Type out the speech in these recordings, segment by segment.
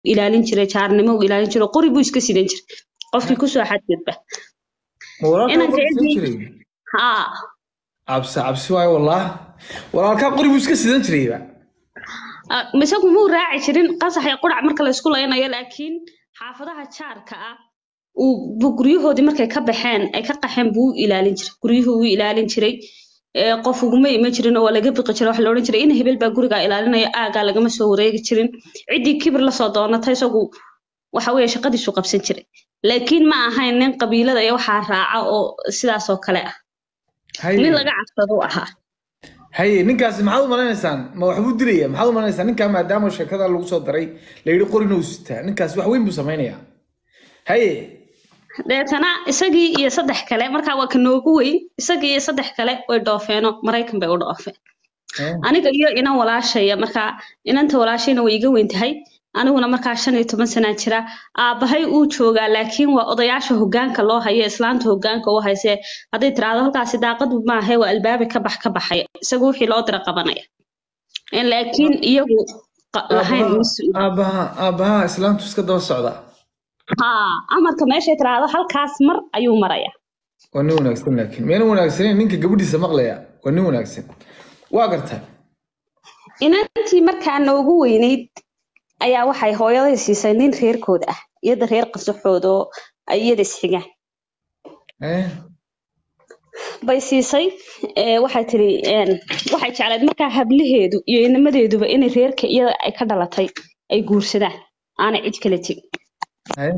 ilaalin jiray jaarnimo uu ilaalin jiray qori buu iska sidan jiray qofkii kusoo xadgudba ma walaalkaa Inaan qori jecel sidan yahay- jiray haa cabsi cabsi waayo wallah walaalkaa qori buu iska sidan jirayba Ah, isagu muu raaci jirin qasax iyo qurac marka la isku laynayo laakiin xaafadaha jaarka ah uu buu guryahoodii markay ka baxeen ay ka qaxeen buu u ilaalin jiray guryuhu wuu ilaalin jiray ee qof uguma iman jirin oo waa laga biqi jiray waxa la odhan jiray in hebel baa gurigaa ilaalinaya aagaa lagama soo wareegi jirin ciddii kibir lasoo doonata isagu waxa weeye shaqadiisu qabsan jiray laakiin ma ahayn nin qabiilada iyo waxaa raaca oo sidaas oo kale ah haye nin laga cabsado u ahaa haye ninkaasi maxaad u maleynaysaan ma waxbuu dilaya maxaad u maleynaysaan ninkaa maadaama sheekada lagu soo daray la yidhi qorina uu sitaa ninkaasi wax weyn buu samaynayaa haye deetana isagii iyo saddex kale markaa waa ka noogu weyn isagii iyo saddex kale way dhoofeeno maraykan bay u dhoofeen Eh, aniga iyo inan walaashaya markaa inanta walaashayna way iga weyn tahay aniguna markaa shan iyo toban sanaa jira aabbahay uu joogaa laakiin waa odayaasha hogaanka loo hayo islaanta hogaanka u hayse hadday tiraahdo halkaasi daaqadu maahe waa albaabi ka bax ka baxaya isagu wixii loo dira qabanaya En laakiin iyagu qa- lahayn aabbaha mas-uul aabbaha aabbaha islaamtu iska daba socda haa amarka meeshay tiraahdo halkaas mar ayuu maraya waa nin wanaagsan laakiin meena wanaagsaneyn ninka gabadhiisa maqlaya waa nin wanaagsan waa gartaa inantii markaa noogu weynayd ayaa waxay hooyaday siisay nin reerkooda ah iyada reer qasaxooda oo ay iyada isxigaan Eh, bay siisay ee, waxay tiri een, waxay jeclayd markaa hablaheedu iyo inamadeeduba inay reerka iyada ay ka dhalatay ay guursadaan aanay cid kala tegin eh,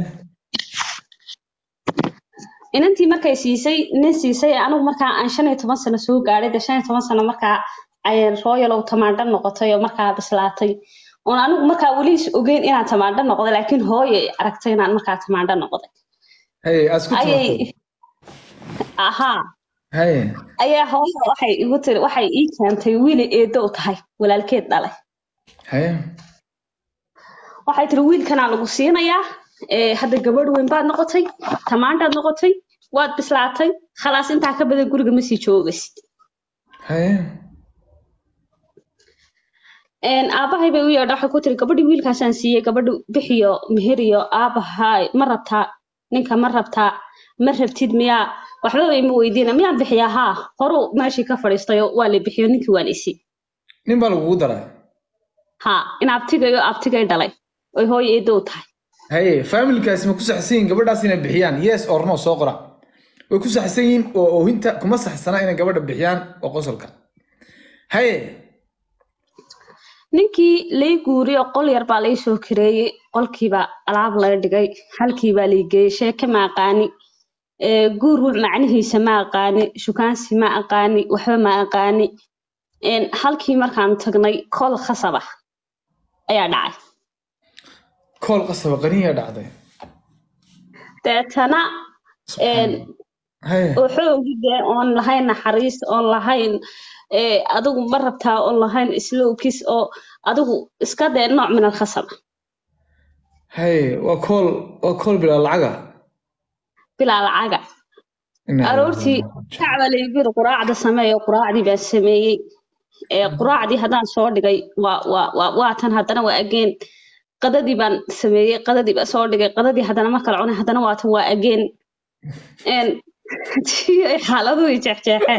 inantii markay siisay nin siisay anigu markaa aan shan iyo toban sano soo gaadhay de shan iyo toban sano markaa ay royalow tamaandho noqotay oo markaa bislaatay oon anigu markaa weli is ogeyn inaan tamaandho noqday laakiin hooyo ay aragtay inaan markaa tamaandho noqday haye aad isku ayay timaatay ahaa haye ayaa hooyo waxay igu tiri waxay ii keentay wiili eedo u tahay walaalkeed dhalay haye waxay tiri wiilkanaa lagu siinayaa ee hadda gabadh weyn baad noqotay tamaandhaad noqotay waad bislaatay khalaas intaa ka badan guriga ma sii joogaysid haye Een, aabbahay bay u yeedha waxay ku tiri gabadhii wiilkaasaan siiyey gabadhu bixiyo meheriyo aabbahay ma rabtaa ninka ma rabtaa ma rabtid miyaa waxba bay ma weydiina miyaan bixiyaa haa horuu meeshii ka fadhiistayo waa la bixiyo ninkii waan isi nin baa lagugu daraa haa in abtigayo abtigay dhalay oy hooyo eedo u tahay haye familkaasi ma ku saxsan yihiin gabadhaas inay bixiyaan yes or no soo qora way ku saxsan yihiin oo oohinta kuma saxsana inay gabadha bixiyaan oo qosolka haye ninkii lay guuriyey qol yar baa lay soo kareeyey qolkiibaa alaab laga dhigay halkiibaa lay geeyey sheeke ma aqaani ee, guur wu- macnihiisa ma aqaani shukaansi ma aqaani waxba ma aqaani Een, halkii markaan tagnay kol khasab ah ayaa dhacay kool qasaba qaniyaa dhacday deetana een, haye oo xoogi dee oon lahayn naxariis oon lahayn ee, adigu ma rabtaa oon lahayn islowkis oo adigu iska dee nooc min alkhasab ah haye waa kool waa kool bilaa lacaga bilaa lacaga Inna aroortii lillahi wa inna ilaihi kacba laygiri quraacda sameeyo quraacdii baan sameeyey ee quraacdii haddaan soo dhigay waa waa waa waa tan haddana waa ageen qadadii baan sameeyey qadadii baan soo dhigay qadadii haddana ma kala cunay haddana waa tan waa ageen een tii ay xaaladuhu i jeexjeexeen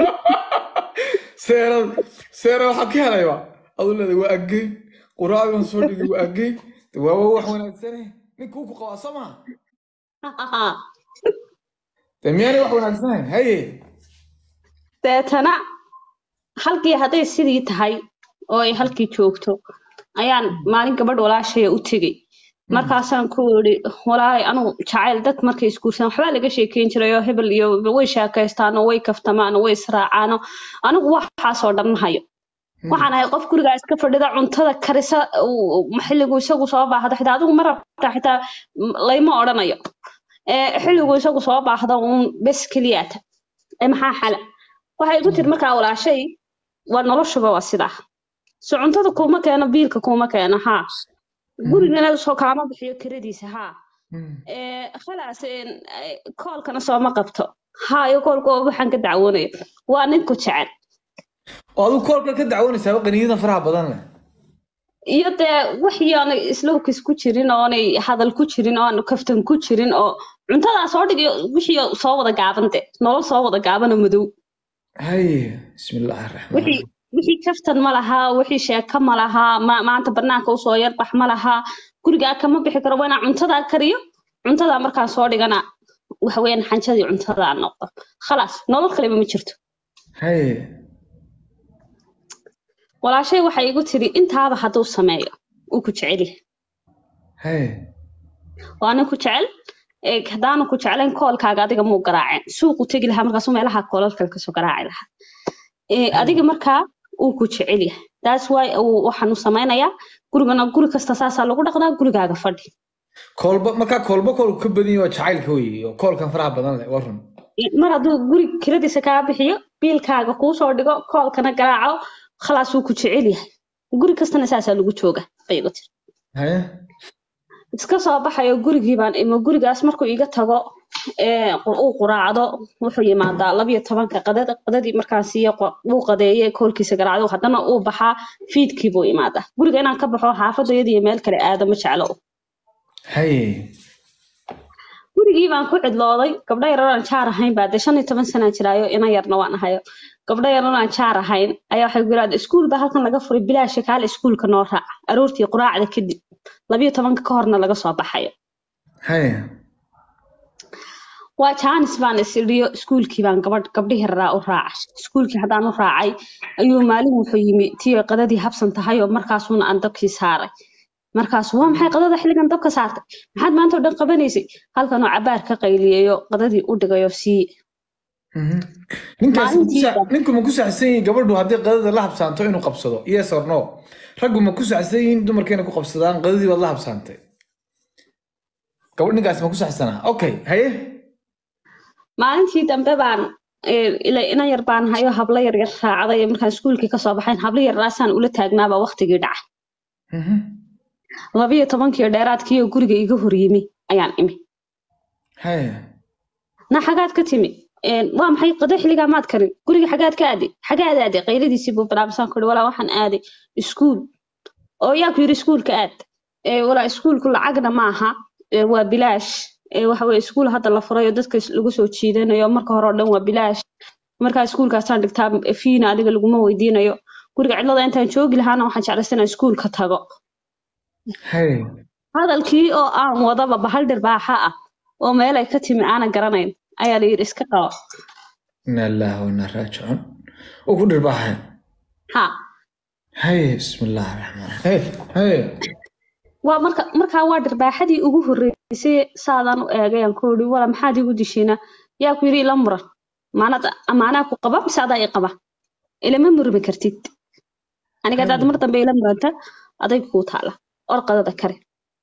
seerad seera waxaa ka helayba adu leedahay waa agey quraacdi baan soo dhigay waa agey De waa waa wax wanaagsane ninkuu ku qabaa soo maha de miyaanay wax wanaagsanayn haye deetana halkii hadday sidii tahay oo ay halkii joogto ayaan maalin gabadh walaashaya u tegey markaasaan ku yidhi walaalay anugu jacayl dad markay isguursadaan waxbaa laga sheekeyn jiray oo hebel iyo way sheekaystaan oo way kaftamaan oo way israacaan oo anigu waxaasoo dhan ma hayo waxaan ahay qof gurigaa iska fadhida cuntada karisa uu- xilligu isagu soo baahdo xitaa adigu ma rabta xitaa m- layma odhanayo ee xilligu isagu soo baahdo uun bes keliyaata ee maxaa xala waxay igu tiri markaa walaashay waa noloshuba waa sidaa so cuntada kuuma keeno biilka kuuma keeno haa gurigana soo kaama bixiyo kiradiisa haa ee khalaas een, ee, koolkana sooma qabto haa iyo koolka oo waxaan ka dacwoonayo waa ninku jecel oo adigu koolka ka dacwoonaysaaba qaniyada faraha badan leh iyo dee wixii aanay islowkis ku jirin oonay hadal ku jirin oo aan kaftan ku jirin oo cuntadaa soo dhig iyo wixii soo wada gaaban de nolol soo wada gaabana madow haye bismillaahi raxmaan wixii wixii kaftan ma lahaa wixii sheeko ma lahaa ma maanta banaanka usoo yarbax ma lahaa gurigaa kama bixi karo waa inaan cuntadaa kariyo cuntadaa markaan soo dhigana waxaweyaan xanjadii cuntadaa noqdo khalaas nolol kaleba ma jirto haye walaashay waxay igu tiri intaaba hadduu sameeyo uu ku jecel yahay haye waa nin ku jecel ee haddaanu ku jeclayn koolkaaga adiga muu garaaceen suuqu tegi lahaa markaasuu meelaha koolal kale kasoo garaaci lahaa Ee, adiga markaa uu ku jecel yahay that's why uu waxaan u samaynayaa gurigana guri kasta saasaa lagu dhaqdaa gurigaaga fadhi koolba markaa koolba koolku ka badan yahay waa jacaylka weeye oo koolkan faraha badan leh waa run mar hadduu guri kiradiisa kaa bixiyo biilkaaga kuu soo dhigo koolkana garaaco khalaas wuu ku jecel yahay guri kastana saasaa lagu jooga bay igu tiri haye iska soo baxayo gurigii baan imo gurigaas markuu iga tago ee uu quraacdo wuxuu yimaadaa labiyo tobanka qadada qadadii markaas iyo uu qadeeye koolkiisa garaacdo haddana uu baxaa fiidkii buu imaadaa guriga inaan ka baxo xaafadayada iyo meel kale aado ma jeclo haye gurigii baan ku cidlooday gabdho yarar aan jaar ahayn baa dee shan iyo toban sanaa jiraayo ina yarna waan ahayo gabdho yarar aan jaar ahayn ayaa waxay ku yidhahda iskuul baa halkan laga furay bilaasha kaale iskuulka noo raaca aroortii quraacda kadib labiyo tobanka ka horna laga soo baxayo haye waa jaanis baan is idhiyo iskuulkii baan gabadh gabdhihii raraa u raacay iskuulkii haddaan u raacay ayuu maalin wuxuu yimi tiyo qadadii habsan tahay oo markaasuuna aan dabkii saaray markaasu waa maxay qadada xilligan dabka saartay maxaad maanta oo dhan qabanaysay halkanoo cabaar ka qayliyayo qadadii u dhigayo sii Mhm. ninkaas ma ku Maalintii sa- ninku ma ku saxsan yihiin gabadhu haddii qadada la habsaanto inuu qabsado yes or no raggu ma ku saxsan yihiin dumarka inay ku qabsadaan qadadii baad la habsaantay gabadh ninkaas ma ku saxsanaa okay haye maalintii dambe baan ee, ila ina yar baan hayo hablo yar yar raacday markaan iskuulkii kasoo baxayn hablo yar raasaan ula taagnaabaa waqtigii dhacay Mhm. labiyo tobankii dheeraadkii oo guriga iga hor yimi ayaan imi haye na xagaad ka timi Een, waa maxay qado xilligaa maad karin guriga xagaad ka aaday xagaad aaday qayladiisii buu bilaabsaan kuri walaa waxaan aaday iskuul oo yaa ku yidhi iskuulka aad Ee, walaa iskuulku lacagna maaha Ee, waa bilaash Ee, waxa weye iskuul hadda la furayo dadka is- lagu soo jiidanayo marka hore oo dhan waa bilaash markaa iskuulkaasaan dhigtaa fiina adiga laguma weydiinayo guriga cidlada intaan joogi lahaana waxaan jeclaysa inaan iskuulka tago haye hadalkii oo aan wadaba bahal dhirbaaxa ah oo meel ay ka timi aanan garanayn ayaa la yidhi iska qabo ina ilaaha wa inaa raajicuun uu ku dhirbaaxay ha haye bismillaahi raxmaan raxiim haye waa marka markaa waa dhirbaaxadii ugu horreysay saadaan u eegay aan ku yidhi wala maxaad igu dishiina yaa ku yidhi ila muran maanada amaanaa ku qaba mise adaa i qaba ilama murmi kartid aniga haddaad mar dambe ila muranta aday kuu taala or qadada kare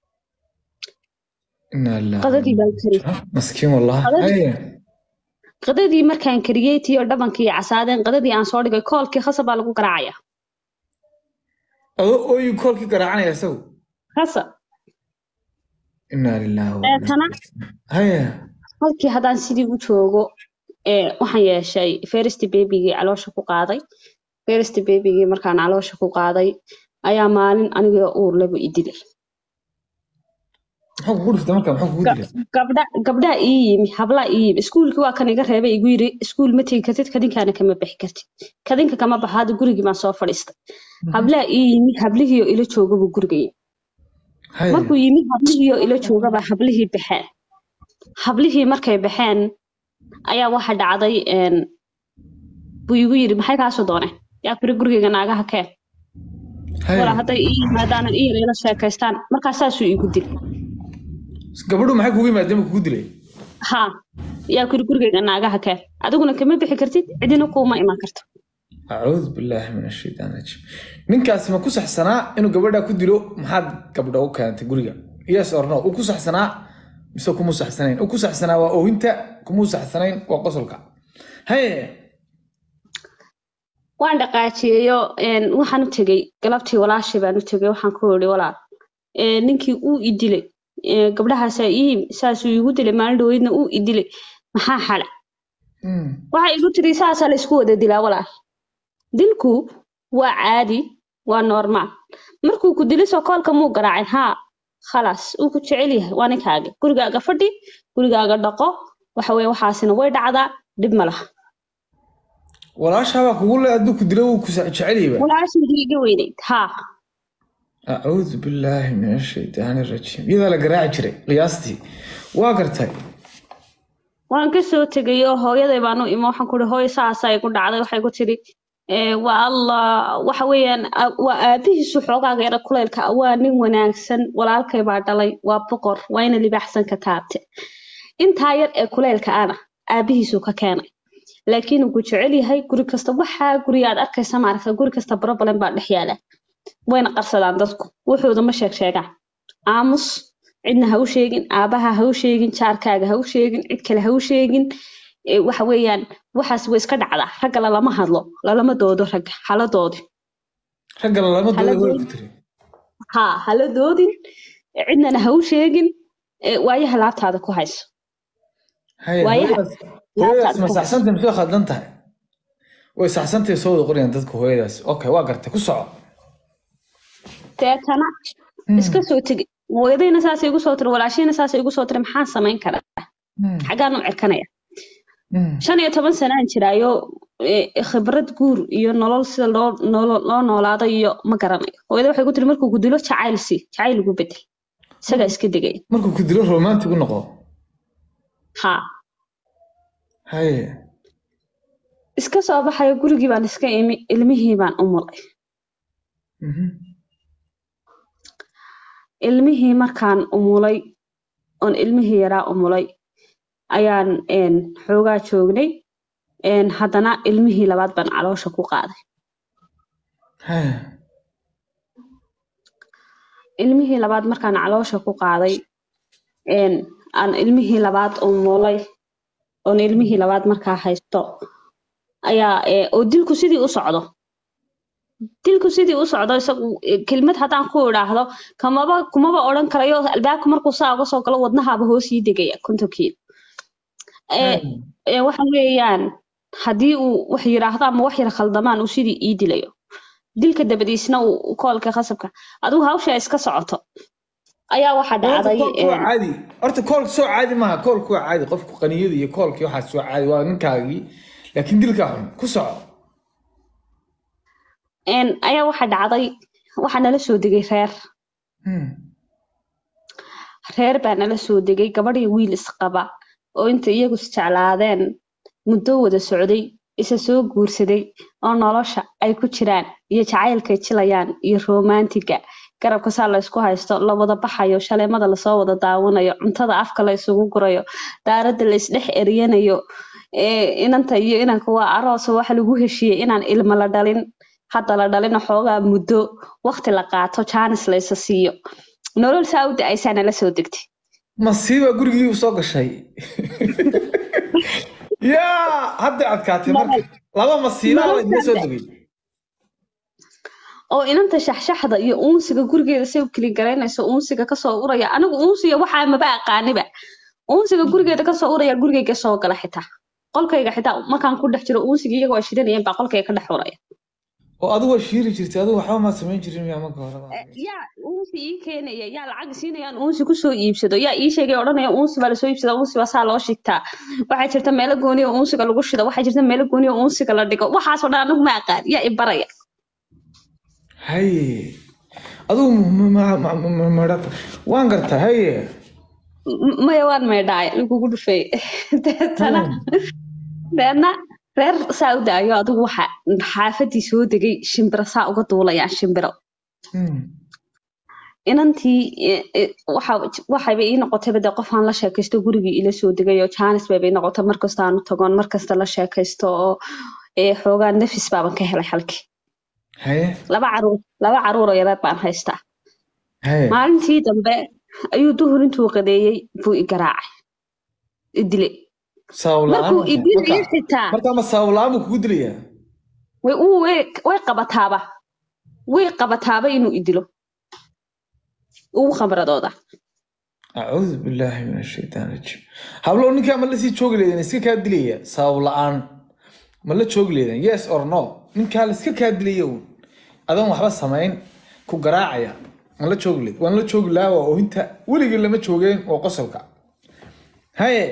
ina ilaaha qadadii baan kariyey maskiin wallahi Qadadii- haye qadadii markaan kariyey tii oo dhabankii casaadeen qadadii aan soo dhigay koolkii khasab baa lagu garaacaya adoo ooyi koolkii garaacanaya isagu khasa ina lilaahi wa Ee, inaa tana haye halkii haddaan sidii u joogo ee waxaan yeeshay first babygii caloosha ku qaaday first babygii markaan caloosha ku qaaday ayaa maalin anigoo uur leba i dilay muxuu kugu dhiftay marka muxuu kugu dilay gabdha gabdhaa ii yimi hablaa ii yimi iskuulkii waa kan iga reebay igu yiri iskuul ma tegi kartid kadinkaana kama bixi kartid kadinka kama baxa hadda gurigii baan soo fadhiistay hablaa ii yimi hablihiioo ila jooga buu guriga yimi haye markuu yimi hablihiioo ila joogabaa hablihii baxeen hablihii markay baxeen ayaa waxa dhacday een, buu igu yidhi maxay kaasoo dooneen yaa kuri gurigayga naagaha keen haye walaa hadday ii yimaadaanan ii yar ila sheekaystaan markaa saasuu igu dil gabadhu maxay kugu yimaadeen ma kugu dilay ha yaa kuri gurigayga naagaha keen adiguna kama bixi kartid cidina kuuma iman karto acuudu billaahi min ashaytaan rajiim ninkaasi ma ku saxsanaa inuu gabadha ku dilo maxaad gabdha u keentay guriga yes or no uu ku saxsanaa mise kuma saxsanayn uu ku saxsanaa waa oohinta kumuu saxsanayn waa qosolka haye waan dhaqaajiyeyo een, waxaan u tegey galabtii walaashii baan u tegey waxaan ku yidhi walaal ee, ninkii uu i dilay ee, gabdhahaasaa ii yimi saasuu iigu dilay maalin dhaweydna uu i dilay maxaa xala Hmm. waxay igu tiri saasaa la isku wada dilaa walaal dilku waa caadi waa normaal markuu ku dilisoo koolka muu garaacin haa khalaas uu ku jecel yahay waa ninkaaga gurigaaga fadhi gurigaaga dhaqo waxa weye waxaasina way dhacdaa dhib ma laha walaashaabaa kugu le hadduu ku dilo wuu ku jecelyaba walaashaydi iga weynayd haa acuudu billaahi min ashaytaani rajiim iyadaa la garaaci jiray qiyaastii waa gartay waan kasoo tegay oo hooyaday baan u imo waxaan kuhi hooyo saasa igu dhacday waxay ku tiri "Ee, waa allah waxa weeyaan a- waa aabihiisu xoogaaga yara kuleylka ah, waa nin wanaagsan walaalkay baa dhalay waa boqor waa ina libaaxsan ka taabte intaa yar ee kuleylka ana aabihiisu ka keenay laakiin uu ku jecel yahay guri kasta waxaa guriga aad arkaysa maaragta guri kasta problem baa dhex yaala wayna qarsadaan dadku wuxuuda ma sheeg sheegaan aamus cidna ha u sheegin aabaha ha u sheegin jaarkaaga ha u sheegin cid kale ha u sheegin Ee, waxa weeyaan waxaas way iska dhacdaa ragga lalama hadlo lalama doodo ragga hala doodi ragga lalama Hala dooda way doodi. ku tiri ha hala doodin cidnana ha u sheegin Ee, waayaha laabtaada ku hayso haye Waayaha. hooyadaas hooyadaas ma saxsantay mise way khaldan tahay way saxsantay soo wada qorayaan dadka hooyadaas okay waa gartay ku soco deetana iska soo tegi hooyadayna saasay igu soo tiri walaashayna saasay igu soo tiri maxaan samayn karaa Hmm, xaggaan u cirkanaya hmm. shan iyo toban sanaan jiraayo ee, khibrad guur iyo nolol sida loo nolo- loo noolaado iyo ma garanayo hooyada waxay ku tiri markuu ku dilo jacayl sii jacayl ugu bedel isagaa iska degaya markuu ku dilo romantic u noqdo ha haye iska soo baxayo gurigii baan iska imi ilmihii baan u mulay Mhm. ilmihii markaan umulay oon ilmihii yaraa umulay ayaan een, xoogaa joognay een, haddana ilmihii labaad baan caloosha ku qaaday haye ilmihii labaad markaan caloosha ku qaaday een, aan ilmihii labaad umulay oon ilmihii labaad markaa haysto ayaa ee, oo dilku sidii u socdo dilku sidii u socdo isagu ee, kelmad haddaan ku idhaahdo kamaba kumaba odhan karayo albaabka markuu saa uga soo galo wadnahaaba hoos ii degaya kontonkiiba ee haye ee, waxa weeyaan haddii uu wax yiraahdo ama wax yar khaldamaan uu sidii ii dilayo dilka dabadiisna uu koolka khasabka adigu hawsha iska socoto ayaa waxa horta dhacday koolku waa een, caadi horta koolka soo caadi maaha koolku waa caadi qofku qaniyada iyo koolkii waxaa soo caadi waa ninkaagii laakiin dilkaa xun ku soco een, ayaa waxa dhacday waxaa nala soo degay reer Hmm. reer baa nala soo degay gabadh iyo wiil isqaba oo inta iyagu isjeclaadeen muddo wada socday isa soo guursaday oo nolosha ay ku jiraan iyo jacaylkay jilayaan iyo romantiga garabka saa la isku haysto la wada baxayo shaleemada lasoo wada daawanayo cuntada afka la isugu gurayo daaradda la isdhex eriyanayo ee inanta iyo inanka waa aroos oo waxa lagu heshiiyey inaan ilmo la dhalin hadda la dhalin xoogaa muddo waqti la qaato jaanis la isa siiyo nolol saa u da-aysaa nala soo degtay masiiba gurigii u soo gashay yaa hadda adkaatay marka laba masiibaa la idin soo degay oo inanta shaxshaxda iyo uunsiga gurigeeda say u keli garaynayso uunsiga kasoo uraya anigu uunsiga waxaa maba aqaaniba uunsiga gurigeeda kasoo uraya gurigeyga soo gala xitaa qolkayga xitaa markaan ku dhex jiro uunsiga iyaga waa shidanayeen baa qolkayga ka dhex uraya oo adigu waa shiiri jirtay adigu waxba maad samayn jirin miyaa marka hore yaa uunsi ii keenaya yaa lacag siinayaan uunsi kusoo iibsado yaa ii sheegay odhanaya uunsi baa lasoo iibsada uunsi baa saa loo shigtaa waxaa jirta meelo gooni oo uunsiga lagu shido waxaa jirta meelo gooni oo uunsiga la dhigo waxaasoo dhan anigu ma aqaan yaa i baraya haye adigu m- m- m- m- m- madhata waan gartaa haye M- maya waan meydhaay lagugu dhufeey deetana deedna reer saa u daayo adigu waxa xaafadii soo degay shimbiro saa uga duulayaan shimbiro Hmm. inantii e- e, waxa- waxayba ii noqotayba dee qof aan la sheekaysto gurigii ila soo degay oo jaanis bayba ii noqotay markasta aan u tagoon markasta la sheekaysto oo ee, xoogaa nafis baaban ka helay halkii haye laba caruur laba caruur oo yareed baan haystaa haye maalintii dambe ayuu duhur intuu qadeeyey buu i garaacay i dilay sabab la-aan markuu i dilayo marka xitaa marka ma sabab la-aan buu kugu dilayaa way uu way way qabataaba way qabataaba inuu idilo ugu khamradooda acuudu billaahi min ashaytaan rajiim hablow ninkaa ma la sii joogi leedeen iska kaa dilaya sabab la-aan ma la joogi leedeen yes or no ninkaa la iska kaa dilaya uun adoon waxba samayn ku garaacaya waan la joogi lahayd waan la joogi lahaa waa oohinta weligii lama joogeen oo qosolka haye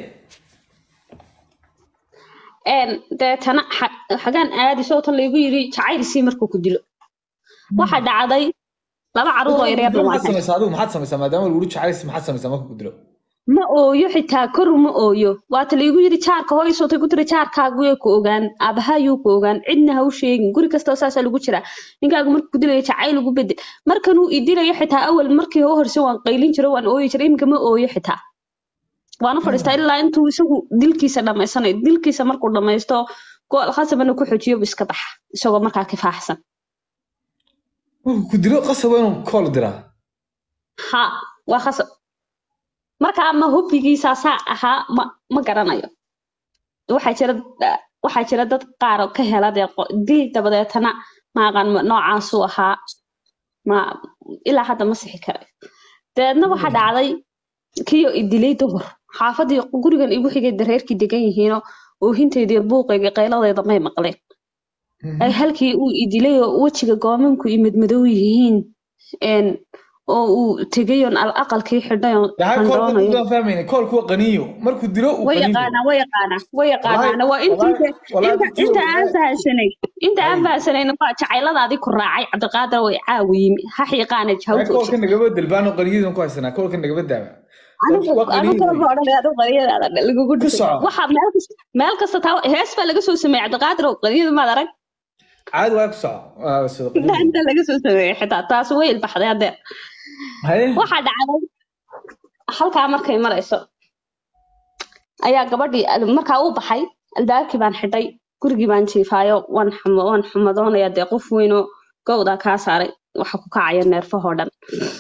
een deetana xa- xagaan aadi sootan laygu yiri jacaylsii markuu ku dilo waxaa dhacday laba caruur oo yaryar maxaad waan samaysaa adigu maxaad samaysaa maadaama lagu jecelays maxaad samaysaa marka ku dilo ma ooyo xitaa kor ma ooyo waata laygu yiri jaarka hooy sootay ku tiri jaarkaagu yay ku ogaan aabahayuu ku ogaan cidna ha u sheegin guri kastoo saasaa lagu jiraa ninkaagu markuu ku dilaya jacayl ugu bedel markanuu i dilayo xitaa awal markii u horse waan qaylin jiro waan ooyi jiray iminka ma ooyo xitaa waana fadhiistaa ilaa intuu isagu dilkiisa dhamaysanayo dilkiisa markuu dhamaysto gool khasabana ku xojiyo bu iska baxa isagoo markaa kifaaxsan markuu ku dilo qasab waa inuu kool diraa ha waa khasab marka ama hubbigiisaasaa ahaa ma ma garanayo waxaa jira waxaa jira dad qaar oo ka hela dee qo- dil dabadeetana maaqan noocaasuu ahaa ma ilaa hadda ma sixi karayo dabeedna waxaa dhacday kiyo i dilay duhur xaafadii gurigan igu xigay dareerkii degan yihiinoo oohintayda iyo buuqayga qayladayda may maqleen ay halkii uu i dilay oo wejiga goomanku i madmadow yihiin een, oo uu tegay oon al aqalkii xidhay oon yahay koolka xandhoonayo udaan fahmayna koolku waa qaniyo markuu dilo uu way qaniyo yaqaanaa way yaqaanaa way yaqaanaana waa inta Wallaahi- wallaahi inta dadkii inta waa- aan fahansanay inta aan Ay. fahansanay waa jacayladaadii ku raacay cabdiqaadir way caawi yimi ha xiiqaana Yahay jawjooji koolka nagaba dilbaano qaniyadan ku haysanaa koolka nagaba daaba anigu waa qaniyo anigu kala wey. boodhan adu qaniyadaada lagugu Ku dhigay soco. waxa meel kasta meel kasta taa hees baa laga soo sameeyay cabdiqaadir oo qaniyada maad arag caadi waa ku soco waa soo inta inta laga soo sameeyay xitaa taas way ilbaxday haddee haye waxaa dhacday halkaa markay marayso ayaa gabadhii al- markaa uu baxay albaabkii baan xidhay gurigii baan jiifaayo waan xumo waan xumadoonaya dee qof weynoo gowdaa kaa saaray waxa ku kacaya neerfahoo dhan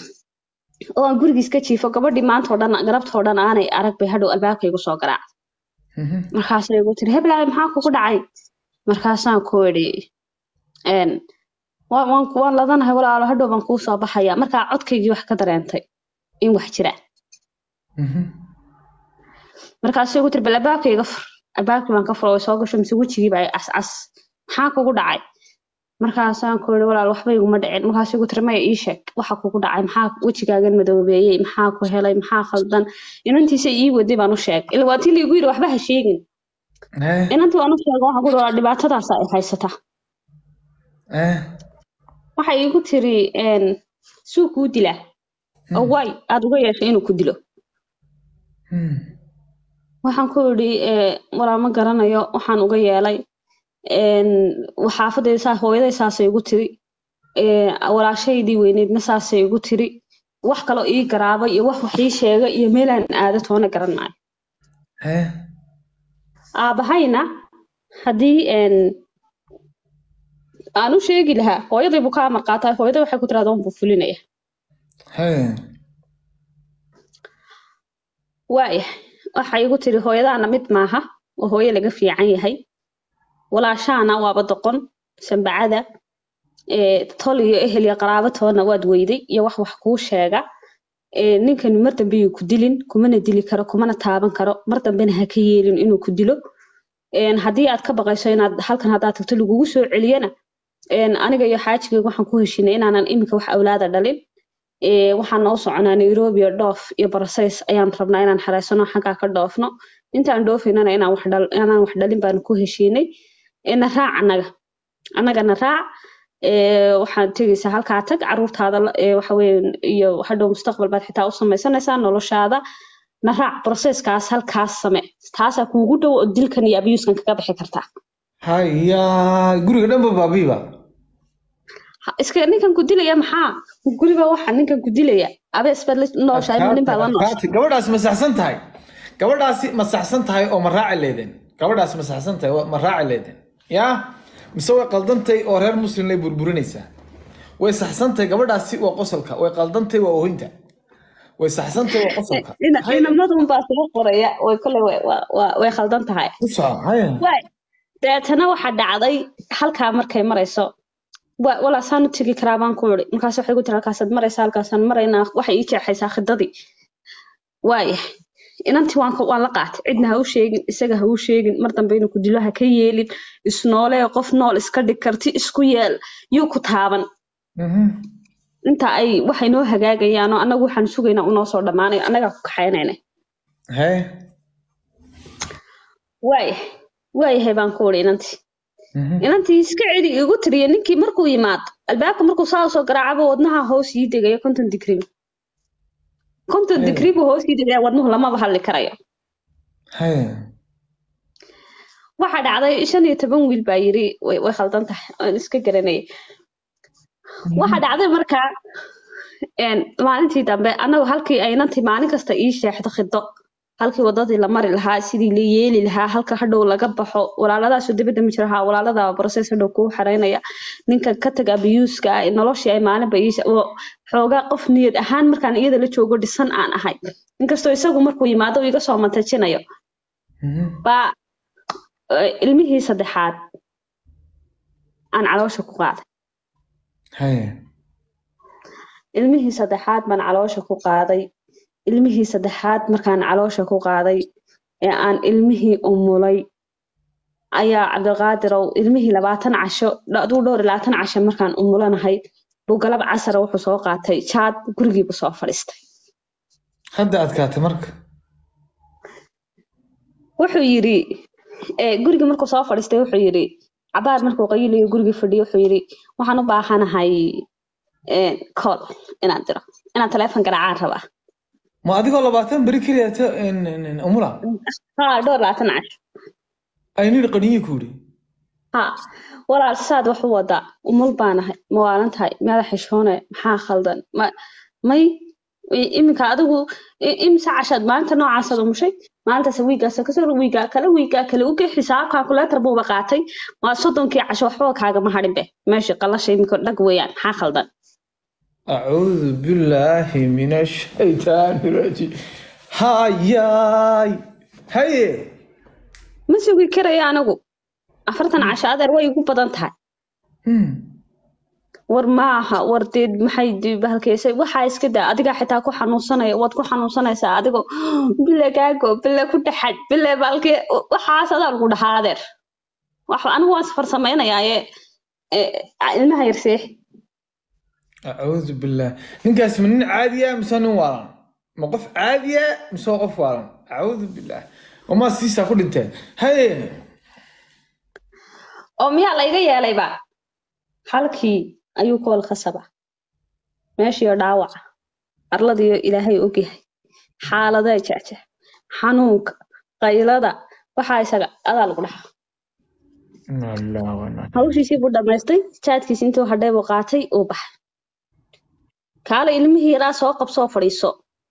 oo aan gurigiis ka jiifo gabadhii maantao dhan garabtoo dhan aanay arag bay hadhow albaabkaygu soo garaac Mhm. markaasay igu tiri heblaay maxaa kugu dhacay markaasaan ku idhi een, waan waan waan ladanahay walaalo hadhow baan kuu soo baxaya markaa codkaygii wax ka dareentay in wax jira Mhm. markaasay igu tiri bal albaabkayga fur albaabkii baan ka furo way soo gasho mise wejigii baa cascas maxaa kugu dhacay markaasaan ku idhi walaal waxba iguma dhicin markaasay igu tiri maya ii sheeg waxa kugu dhacay maxaa wejigaagan madoobeeyey maxaa ku helay maxaa khaldan inantiisa ii waday baan u sheeg ila waa tii liigu yidhi waxba ha sheegin Eh, inantii waan u sheega waxaan ku idhi "Walaal, dhibaatadaas ay haysataa eh. waxay igu tiri een, suu kuu dilaa oo waay aad uga yeeshay inuu ku dilo Hmm. waxaan ku idhi "Ee, walaal ma garanayo waxaan uga yeelay een, xaafadayda saa hooyaday saasay igu tiri ee, walaashaydii weyneydna saasay igu tiri wax kaloo ii garaaba iyo wax wax ii sheega iyo meelaan aado toona garan maayo Eh. aabahayna haddii een, aan u sheegi lahaa hooyaday buu ka amar qaataa hooyaday waxay ku tiraahdaa unbuu fulinaya Hey. waaya waxay igu tiri hooyadaana mid maaha oo hooyo laga fiican yahay walaashaana waaba doqon sambacada ee, tol iyo ehel iyo qaraabo toona waad weyday iyo wax wax kuu sheega ee, ninkani mar dambe yuu ku dilin kumana dili karo kumana taaban karo mar dambena ha ka yeelin inuu ku dilo Een, haddii aad ka baqayso inaad halkan haddaad tagto lagugu soo celiyana een, aniga iyo xaajigayga waxaan ku heshinay inaanan iminka wax awlaada dhalin Ee, waxaan noo soconaa nairobi oo dhoof iyo barasays ayaan rabnaa inaan xareysano xaggaa ka dhoofno intaan dhoofaynana inaan wax dhal inaan wax dhalin baanu ku heshiinay Ee, na raac annaga annagana raac Ee, waxaad tegaysaa halkaa tag caruurtaada la- ee, waxa weeye iyo hadhow mustaqbal baad xitaa u samaysanaysaa noloshaada na raac processkaas halkaas same taasaa kuugu dhow oo dilkan iyo abuskan kaga bixi kartaa haya guriga dhanba baabiiba Ha- iska ninkan ku dilaya maxaa guriga waxa ninkan ku dilaya abees baad la nooshahay ma nin baad la nooshahay Adkaatay. gabadhaasi ma saxsan tahay gabadhaasi ma saxsan tahay oo ma raaci leedeen gabadhaasi ma saxsan tahay oo ma raaci leedeen ya mise way qaldantay oo reer muslim lay burburinaysaa way saxsan tahay gabadhaasi waa qosolka way qaldantay waa oohinta way saxsan tahay waa qosolka Ina- inamadun baa soo qoraya way kole way- waa- waa- way khaldan tahay ku soco haya Waay. deetana waxaa dhacday halkaa markay marayso wa- walaa saan u tegi karaa baan ku iri markaas waxay ku tiri halkaasaad maraysaa halkaasaan maraynaa waxay ii jeexaysaa khidadii waaya inantii waan ka- waan la qaatay cidna ha u sheegin isaga ha u sheegin mar dambe inuu ku dilo ha ka yeelin isnoolee qof nool iska dhig karti isku yeel yuu ku taaban Mhm. inta ay waxay noo hagaagayaan oo annagu waxaan sugaynaa unoo soo dhammaanayo annagaa ku kaxaynayna haye waaya waayahay baan ku wuri inantii Mhm. inantii iska celi igu tiriya ninkii markuu yimaado albaabka markuu saa soo garaacaba wadnaha hoos ii degaya konton digrii konton Hey. digrii buu hoos ii degaya wadnuhu lamaba hadli karayo haye waxaa dhacday shan iyo toban wiil baa yiri way way khaldan tahay aan iska garanayay waxaa dhacday markaa een, maalintii dambe annagu halkii ay inantii maalin kasta ii sheexdo khido halkii wadadii la mari lahaa sidii la yeeli lahaa halka hadhow laga baxo walaaladaasu dibadda ma jiro haa walaalada process hadhow kuu xareynaya ninka ka taga abiyuuska ah noloshii ay maalinba ii she- oo xoogaa qof niyad ahaan markaan iyada la joogo dhisan aan ahay inkastoo isagu markuu yimaado uu iga soo mantajinayo Mhm. baa eh, ilmihii saddexaad aan caloosha ku qaaday haye ilmihii saddexaad baan caloosha ku qaaday ilmihii saddexaad markaan caloosha ku qaaday ee aan ilmihii umulay ayaa cabdiqaadirow ilmihii labaatan casho aduu dhowr iyo labaatan casho markaan umulanahay buu galab casara wuxuu soo qaatay jaad gurigiibu soo fadhiistay hadda adkaatay marka wuxuu yidhi eh, gurigii markuu soo fadhiistay wuxuu yidhi cabaar markuu qayilayo gurigii fadhiyo wuxuu yidhi waxaan u baahanahay eh, call inaan diro inaan taleefon garaacaan rabaa ma adigoo labaatan beri keliya ta umula haa dhowr iyo labaatan casho aynidhi qaniyi ku yidhi ha walaal saad wax u wadaa umul baanahay ma waalan tahay meeda xishoone maxaa khaldan ma may i- iminka adigu i- imise cashaad maalinta noocaasad umushay maalintaas wiigaas kasoo wiigaa kale wiigaa kale uge xisaab calculator buuba qaatay waa soddonkii casho waxba kaagama hadhin be meeshii qalasha iminka dhag weeyaan maxaa khaldan acuudu billaahi min ashaytaani rajiim hayaay haye ma sugi karaya anigu afartan casho adeer way igu badan tahay Hmm. war maaha war dee maxay dee bahalkeysay waxaa iska daa adigaa xitaa ku xanuunsanaya waad ku xanuunsanaysaa adigoo bile gaago bile ku dhaxad bile baalke waxaas adaa lagu dhahaa adeer wax anigu waan safar samaynayaa ee ilmaha yar seexi acuudu billaah ninkaas ma nin caadiya mise nin waalan ma qof caadiya mise waa qof waalan acuudu billaah wamaa siisaa ku dhinteen haye oo miyaa layga yeelayba halkii ayuu kool khasaba meeshiioo dhaawaca arladiyo ilaahay ogyahay xaaladee jecje xanuunka qaylada waxaa isaga adaa lagu dhaxaa Inna lillahi wa inna ilaihi hawshiisii buu dhammaystay jaadkiisi intuu hadhay buu qaatay uu baxay kaale ilmihii yaraa soo qabsoo fadhiiso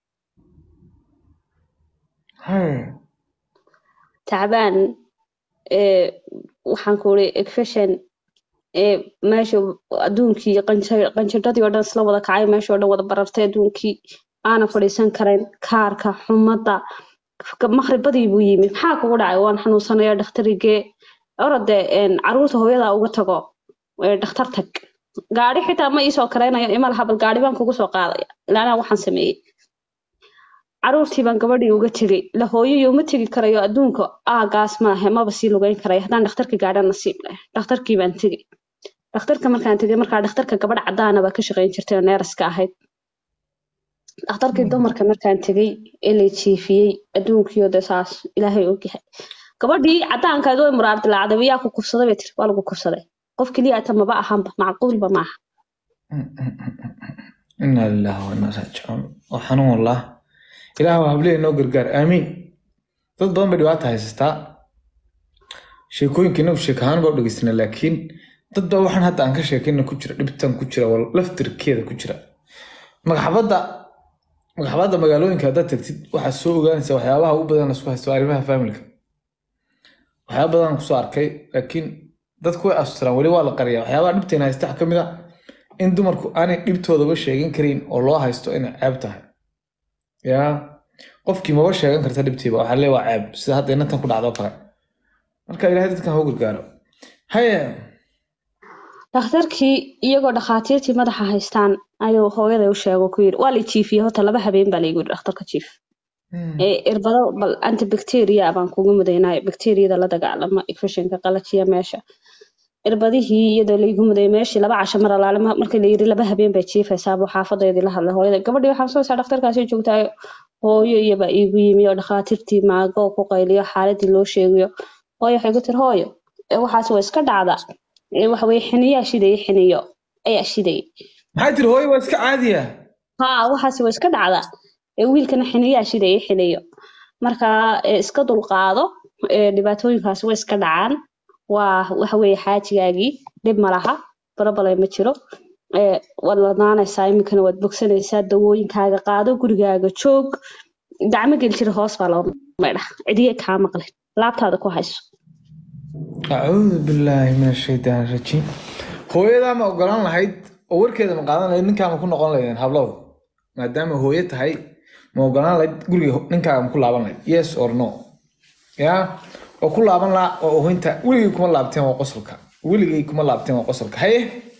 haye tacbaan ee waxaan ku uri ekfeshan ee meesha adduunkii qanja- qanjidhadii oo dhan isla wada kacay meesha oo dhan wada barartay adduunkii aana fadhiisan karayn kaarka xumadda maqribadii buu yimi maxaa kugu dhacay waan xanuunsanaya dhakhtarigee orode caruurta hooyadaa uga tago ee dhakhtar tag gaari xitaa ma iisoo karaynayo imal habal gaari baan kugu soo qaadaya ilaanaa waxaan sameeyey caruurtii baan gabadhii uga tegey la hooyayo uma tegi karayo adduunka aagaas maahe maba sii lugeyn karaya haddaan dhakhtarka gaadha nasiib leh dhakhtarkii baan tegey dhakhtarka markaan tegey markaa dhakhtarka gabadh cadaana baa ka shaqayn jirtay oo neeraska ahayd dhakhtarkii dumarka markaan tegey ee lay jiifiyey adduunkiyo de saas ilaahay ogyahay gabadhii cadaankaad way muraar dilaacday miyaa ku kufsaday bay tiri waa lagu kufsaday qof keliya ata maba ahanba macquulba maaha inna lillahi wa inna ilaihi raajicuun waa xanuun wallah ilaah waa habliya inoo gargaar aamiin dad badan bay dhibaata haysataa sheekooyinka inagu sheek ahaan baa u dhegeysana laakiin dad baa waxaan hadda aan ka sheekayna ku jira dhibtan ku jira wal laftirkeeda ku jira magaxabadda magaxabadda magaalooyinka haddaad tagtid waxaad soo ogaanaysaa waxyaabaha ugu badan lasku haysto waa arrimaha familka waxyaaba badan kusoo arkay laakiin dadku way asturaan weli waa la qariyaa waxyaabaha dhibteena haysta waxaa ka mid a in dumarku aanay dhibtoodaba sheegan karin oo loo haysto inay ceeb tahay yaa qofkii maba sheegan karta dhibtiiba waxaa lee waa ceeb sida hadda inantan ku dhacdo kale marka ilaahay dadkan hau gargaaro haye dhakhtarkii iyagoo dhakhaatiirtii madaxa haystaan ayuu hooyaday u sheego ku yiri waa la jiifiyey horta laba habeen baa laygu yiri dhakhtarka jiif ee irbado bal antibacteria baan kugu mudaynaayo bacteriyada la dagaalama infectionka qalajiya meesha irbadihii iyadoo laygu muday meeshii laba casho mar alaale ma- markii la yiri laba habeen bay jiifaysaa buu xaafadeedii la hadlay hooyada gabadhii waxaan soo isaa dhakhtarkaasi joogtaa hooyo iyaba iigu yimi oo dhakhaatiirtii maago oo ku qayliyo xaaladii loo sheegayo hooyo waxay ku tiri hooyo ee waxaas waa iska dhacda ee waxa weye xiniyaa shidaya xiniyo ayaa shidayay maxay tiri hooyo waa iska caadiya haa waxaasi waa iska dhacda ee wiilkana xiniyaa shidaya xiniyo marka ee iska dulqaado ee dhibaatooyinkaasi way iska dhacaan waa waxa weeye xaajigaagii dhib ma laha barabale ma jiro ee waad ladnaanaysaa iminkana waad bogsanaysaa dawooyinkaaga qaado gurigaaga joog gacmo geli jira hoos baa loo maydha cidiye kaa maqlen laabtaada ku hayso acuudu billaahi min ashaytaan rajiim hooyadaa ma ogolaan lahayd oo warkeeda ma qaadan lahayd ninkaa ma ku noqon lahaydeen hablow maadaama hooyo tahay ma ogolaan lahayd guriga ninkaaga ma ku laaban lahayd yes or no ya oo ku laaban lahaa oo ohinta weligay kuma laabteen waa qosolka weligay kuma laabteen waa qosolka haye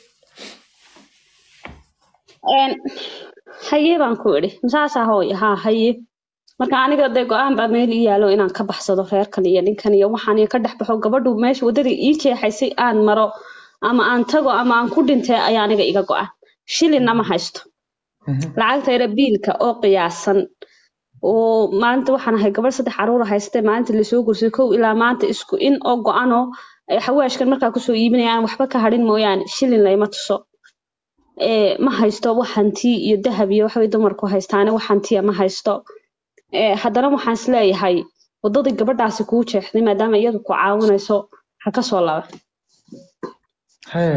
Een, haye baan ku idhi masaasaa hooyo haa haye marka aniga dee go-aan baa meel ii yaalo inaan ka baxsado reerkan iyo ninkan iyo waxaan iyo ka dhex baxo gabadhu meesha waddadii ii jeexaysay aan maro ama aan tago ama aan ku dhintay ayaa aniga iga go-an shilinna ma haysto lacagta yara biilka oo qiyaasan oo maalinta waxaan ahay gabadh saddex caruur haystay maalinta lasoo guursaday kow ilaa maanta isku in oo go-anoo ay xawaashkan markaa kusoo iibinaya aan waxba ka hadhin mooyaane shilin layma tuso ee ma haysto wax hanti iyo dahab iyo waxbay dumarku haystaane wax hantiya ma haysto ee haddana waxaan isleeyahay waddadii gabadhaasi kuu jeexday maadaama iyadu ku caawinayso ha ka soo laba haye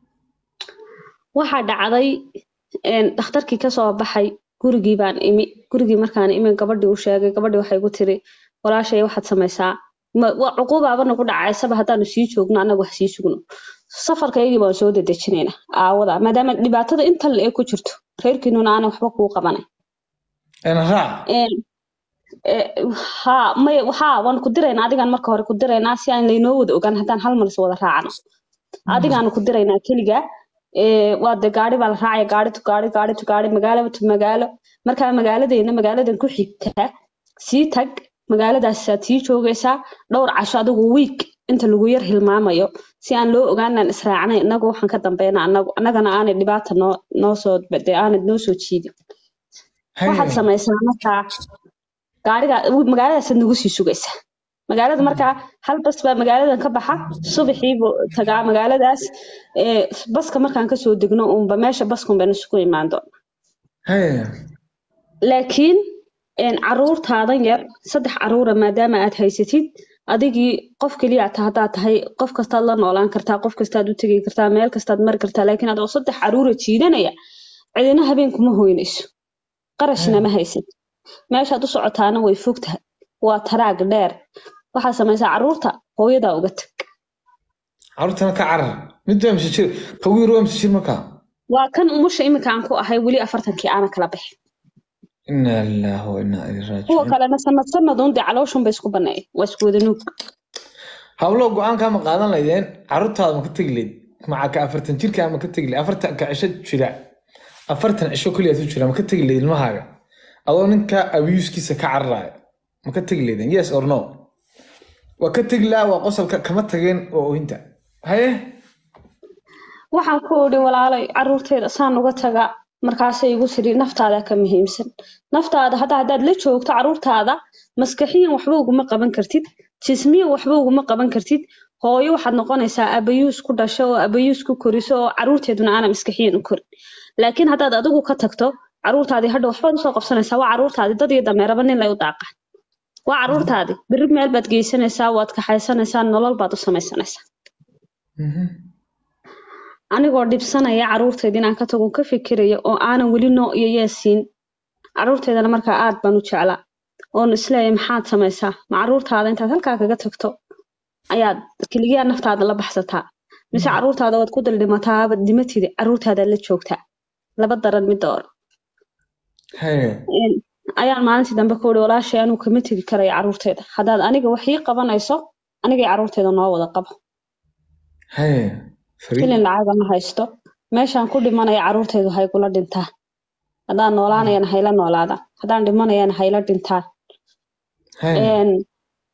waxaa dhacday een, dhakhtarkii kasoo baxay gurigii baan imi gurigii markaan imi gabadhii u sheegay gabadhii waxay ku tiri walaashay waxaad samaysaa ma- waa cuquubaaba nagu dhacaysaba haddaanu sii joogno annagu wax sii sugno safarkaygii baan soo dedejinaynaa aawada maadaama dhibaatada inta la ee ku jirto reerkiinuna aanay waxba kuu qabanay ena raac Een, ee, haa may haa waan ku diraynaa adigaan marka hore ku diraynaa si aan laynoo wada ogaan haddaan hal mar is wada raacno adigaanu ku diraynaa keliga ee, waa de gaari baa la raacaya gaari tu gaari gaari tu gaari magaalo tu magaalo markaa magaaladeena magaaladan ku xigtaa sii tag magaaladaasaad sii joogaysaa dhowr casho adigu wiik inta lagu yar hilmaamayo si aan loo ogaanaan israacnay inagu waxaan ka dambayna anagu annagana aanay dhibaata noo noo soo de aanay noo soo jiidin waxaad haye samaysaa markaa gaariga magaaladaasad nagu sii sugaysaa magaalada markaa hal bas baa magaaladan ka baxa subaxii buu tagaa magaaladaas ee baska markaan kasoo degno unba meesha baskan baynu isugu imaan doona haye laakiin een, caruurtaadan yar saddex caruura maadaama aad haysatid adigii qof keliya ta haddaad tahay qof kastaad la noolaan kartaa qof kastaad u tegi kartaa meel kastaad mari kartaa laakiin adoo saddex caruura jiidanaya cidina habeen kuma hoynayso qarashna ma haysan meeshaad u socotaana way fog tahay waa taraag dheer waxaad samaysaa caruurta hooyadaa uga tag carruurtana ka carar mid waa mise jir qawiir waa mise jir markaa waa kan umusha iminka aan ku ahay weli afartankii aana kala bixin inaa lillahi wa inaa ilaihi kuwa raajicuun kalena sanad sanaduun dee calooshun bay isku baneeyeen waa isku wada nuug hablo go-aankaa ma qaadan laydeen carruurtaada ma ka tegi leyd maca ka afartan jirkaa ma ka tegi leyd afartan ka cisho jira afartan cisho keliyaad u jira ma ka tegi leyd ilmahaaga adoo ninka abuuskiisa ka cararaya ma ka tegi leydeen yes or no waa ka tegi laha waa qosolka kama tageen waa ohinta haye waxaan ku idhi walaalay caruurteeda saan uga taga markaasay igu tiri naftaada ka muhiimsan naftaada hadda haddaad la joogto caruurtaada maskaxiyan waxba uguma qaban kartid jismiyan waxba uguma qaban kartid hooyo waxaad noqonaysaa abayuus ku dhasho oo abayuus ku koriso oo caruurteeduna aana maskaxiyan u korin laakiin haddaad adigu ka tagto caruurtaadii hadha waxbaad usoo qabsanaysaa waa caruurtaadii dad iyo dameeraba nin lay u daaqaan waa caruurtaadii berri meel baad geysanaysaa waad kaxaysanaysaa nolol baad u samaysanaysaa Mhm. anigoo dhibsanaya caruurteeda inaan ka tago ka fikiraya oo aanan weli noo iyo yeesiin caruurteedana markaa aad baan u jeclaa oon isleeyahay maxaad samaysaa ma caruurtaada intaad halkaa kaga tagto ayaad keliyaa naftaada la baxsataa mise caruurtaada waad ku daldhimataaba dimatida caruurtaadaad la joogtaa laba daran mid dooro haye Een, ayaan maalintii dambe ku ihi walaashay anuu kama tegi karaya caruurteeda haddaad aniga wax ii qabanayso anigay caruurteeda noo wada qabo haye fariid filin lacaga ma haysto meeshaan ku dhimanaya caruurteedu hay kula dhintaa haddaan noolaanayana hayla noolaadaan haddaan dhimanayana hayla dhintaan haye Een,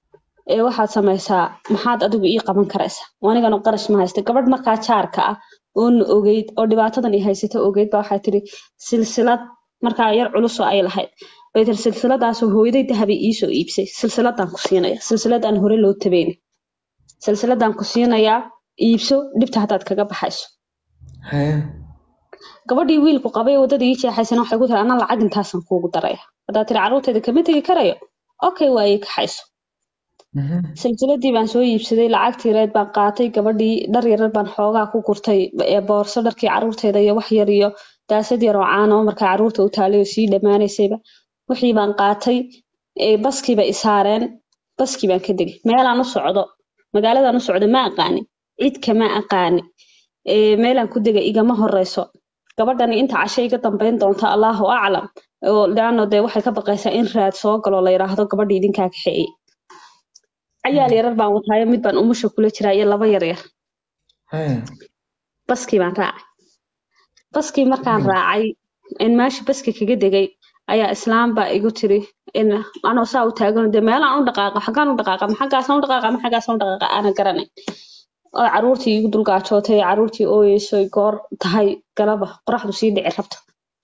ee waxaad samaysaa maxaad adigu ii qaban karaysaa anigana qarash ma haysta gabadh markaa jaarka ah oona ogeyd oo dhibaatadan i haysato ogeyd baa waxay tiri silsilad markaa yar culusoo ay lahayd bay tiri silsiladaasoo hooyaday dahabay iisoo iibsay silsiladaan ku siinaya silsiladaan hore loo tabeyn silsiladaan ku siinayaa iibso dhibta haddaad kaga baxayso haye gabadhii wiilku qabay waddada ii jeexaysana waxay ku tiri anaa lacag intaasan kuugu daraya haddaad tiri carruurteeda kama tegi karayo okay waa ii kaxayso Mhm. silsiladii baan soo iibsaday lacagtii reed baan qaatay gabadhii dhar yarar baan xoogaa ku gurtay ee boorso dharkii carruurteeda iyo wax yar iyo daasad yar oo caano markaa carruurta u taalay oo sii dhammaanaysayba wixii baan qaatay ee baskiiba i saareen baskii baan ka degay meelaan u socdo magaaladaan u socdo ma aqaani cid kama aqaani ee meelaan ku degay igama horeyso gabadhani inta cashe iga dambeyn doonta allahu aclam oo leano dee waxay ka baqaysaa in raad soo galo la yidhaahdo gabadhii idinkaa kaxeeyey cayaal yarar baan wataayo mid baan umusha kula jiraa iyo laba yar yar haye baskii baan raacay baskii markaan raacay in meesha baski kaga degay ayaa islaam baa igu tiri in anoo saa u taagan dee meelaan u dhaqaaqa xaggaan u dhaqaaqa ma xaggaasaan u dhaqaaqa ma xaggaasaan u dhaqaaqa aanan garanay oo carruurtii igu dulgaajootay carruurtii ooyeysoy goor tahay galaba qoraxdu sii dhici rabto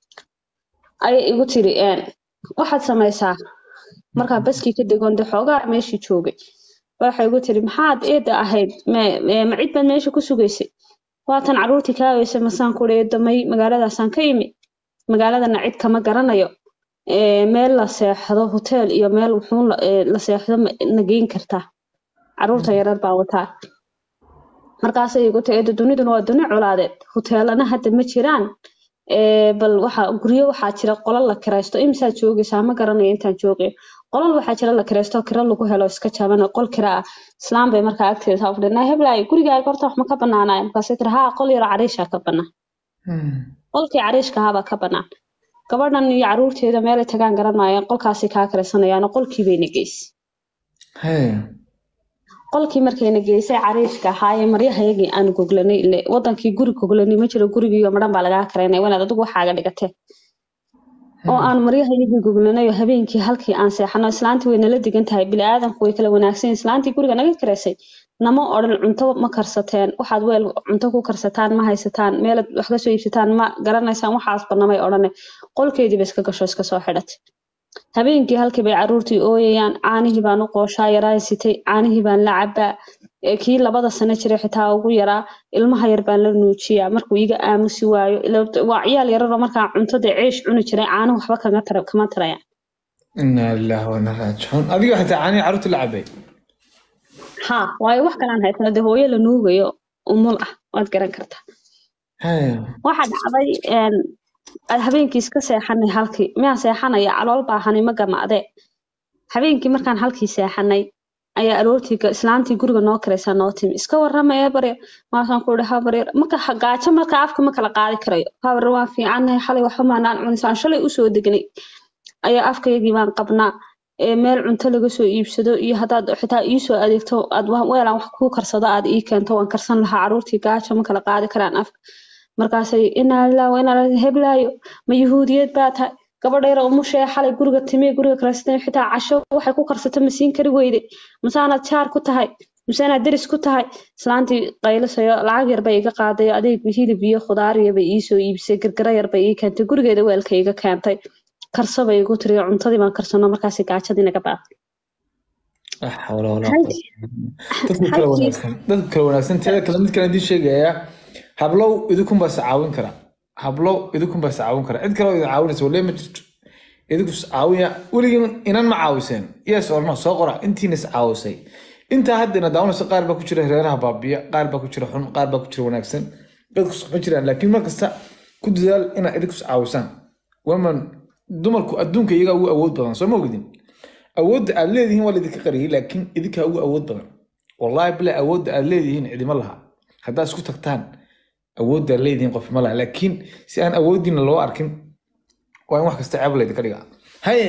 ayay igu tiri een waxaad samaysaa markaa baskii ka degoon dee xoogaa meeshii joogay waxay igu tiri maxaad eeda ahayd me- me- ma cid baad meesha ku sugaysay waatan carruurtii kaa weysay masaan ku eedamay magaaladaasaan ka imi magaaladana cid kama garanayo ee, meel la seexdo hotel iyo meel wuxuun la ee, la seexdo ma- na geyn kartaa carruurta yarar baa wataa markaasay igu tiri eeda duniduna waa duni colaadeed hoteelana hadda ma jiraan ee, bal waxa guryo waxaa jira qolal la kiraysto imisaad joogaysaa ma garanayo intaan joogay qolal waxaa jira la kiraysto kira lagu helo iska jaban oo qol kira ah islaam bay markaa agteeda saa fadhinaa heblaay gurigaaga horta wax ma ka banaanaya markaasay tiri haa qol yaro cariishaa ka banaan Hmm. qolkii cariishka ahaabaa ka banaan gabadhan iyo carruurteeda meelay tagaan garan maayaan qolkaasay kaa kiraysanayaan qolkii bayna geysay haye qolkii markayna geysay cariishka ahaayee maryahayagii aan goglanay ile wadankii guri goglanay ma jiro gurigiiyo madhan baa lagaa karaynay wanaad adigu waxaaga dhigatee oo aan maryahayagii goglanay oo habeenkii halkii aan seexano islaantii way nala digan tahay biniaadanku way kala wanaagsan yihiin. islaantii guriga naga karaysay nama odhan cunto ma karsateen waxaad weel cunto ku karsataan ma haysataan meelaad wax ka soo iibsataan ma garanaysaan waxaasba namay odhane qolkeediiba iska gasho iska soo xidhatay habeenkii halkii bay carruurtii ooyayaan caanihii baan u qooshaa yaraa sitay caanihii baan la cabaa ee kii labada sano jiray xitaa ugu yaraa ilmaha yar baan la nuujiyaa markuu iga aamusi waayo ila- waa ciyaal yararoo markaa cuntada ceesh cuni jiray caanuhu waxba kaga tara kama tarayaan inaa lillahi wa inaa raajicuun adiga xitaa caanii carruurta la cabay ha waayo wax kalaan haysano dee hooyo la nuugayo umul ah waad garan kartaa haye waxaa dhacday een, habeenkii iska seexanay halkii miyaan seexanaya calool baahani ma gamaadee habeenkii markaan halkii seexanay ayaa aroortii ga- islaantii guriga noo karaysaa noo timi iska waramaya barya maasaan ku ihi habaryar marka ha- gaajo marka afka ma kala qaadi karayo habar waan fiicannahay xalay waxba maanaan cunisaan shalay usoo degnay ayaa afkaygii baan qabnaa ee meel cunto laga soo iibsado iyo haddaad xitaa iisoo adeegto aad wa- weelaan wax kuu karsado aad ii keento waan karsan lahaa carruurtii gaajo ma kala qaadi karaan afka markaasay inaa lillahi wa inaa ilaihi heblaayo ma yuhuudiyad baa tahay gabadha yar umushee xalay guriga timiye guriga karaysatay xitaa casho waxay ku karsato ma siin kari weyde masaanaad jaar ku tahay masaanaad deris ku tahay islaantii qaylisayo lacag yar bay iga qaaday adeeg hilib iyo khudaar iyo bay iisoo iibisay gargara yar bay ii keentay gurigeeda weelka iga keentay karso bay igu tiri cuntadii baan karsano markaasi gaajadii naga baaqay la xawla walaa Halkii- dadku kala halkii- wanaagsan dadku kala wanaagsan teeda kale mid kale idiin sheegayaa hablow idinkun baa is caawin kara hablow idinkun baa is caawin kara cid kale oo idin caawinaysa walee ma jirto idinku is caawiya weligiin inan ma caawiseen yes or no soo qora intiina is caawisay intaa hadda ina daawanayso qaar baa ku jira reeraha baabiya qaar baa ku jira xun qaar baa ku jira wanaagsan dadku isma jiraan laakiin mar kasta ku dadaal inaad idinku is caawisaan women dumarku adduunka iyagaa ugu awood badan soo ma ogdin awoodda aad leedihiin waa laidinka qariyay laakiin idinkaa ugu awood badan wallahi bila awoodda aad leedihiin cidima laha haddaad isku tagtaan awoodda aad leedihiin qof ma laha laakiin si aan awooddiina loo arkin waa in wax kasta ceeb laydinka dhigaa haye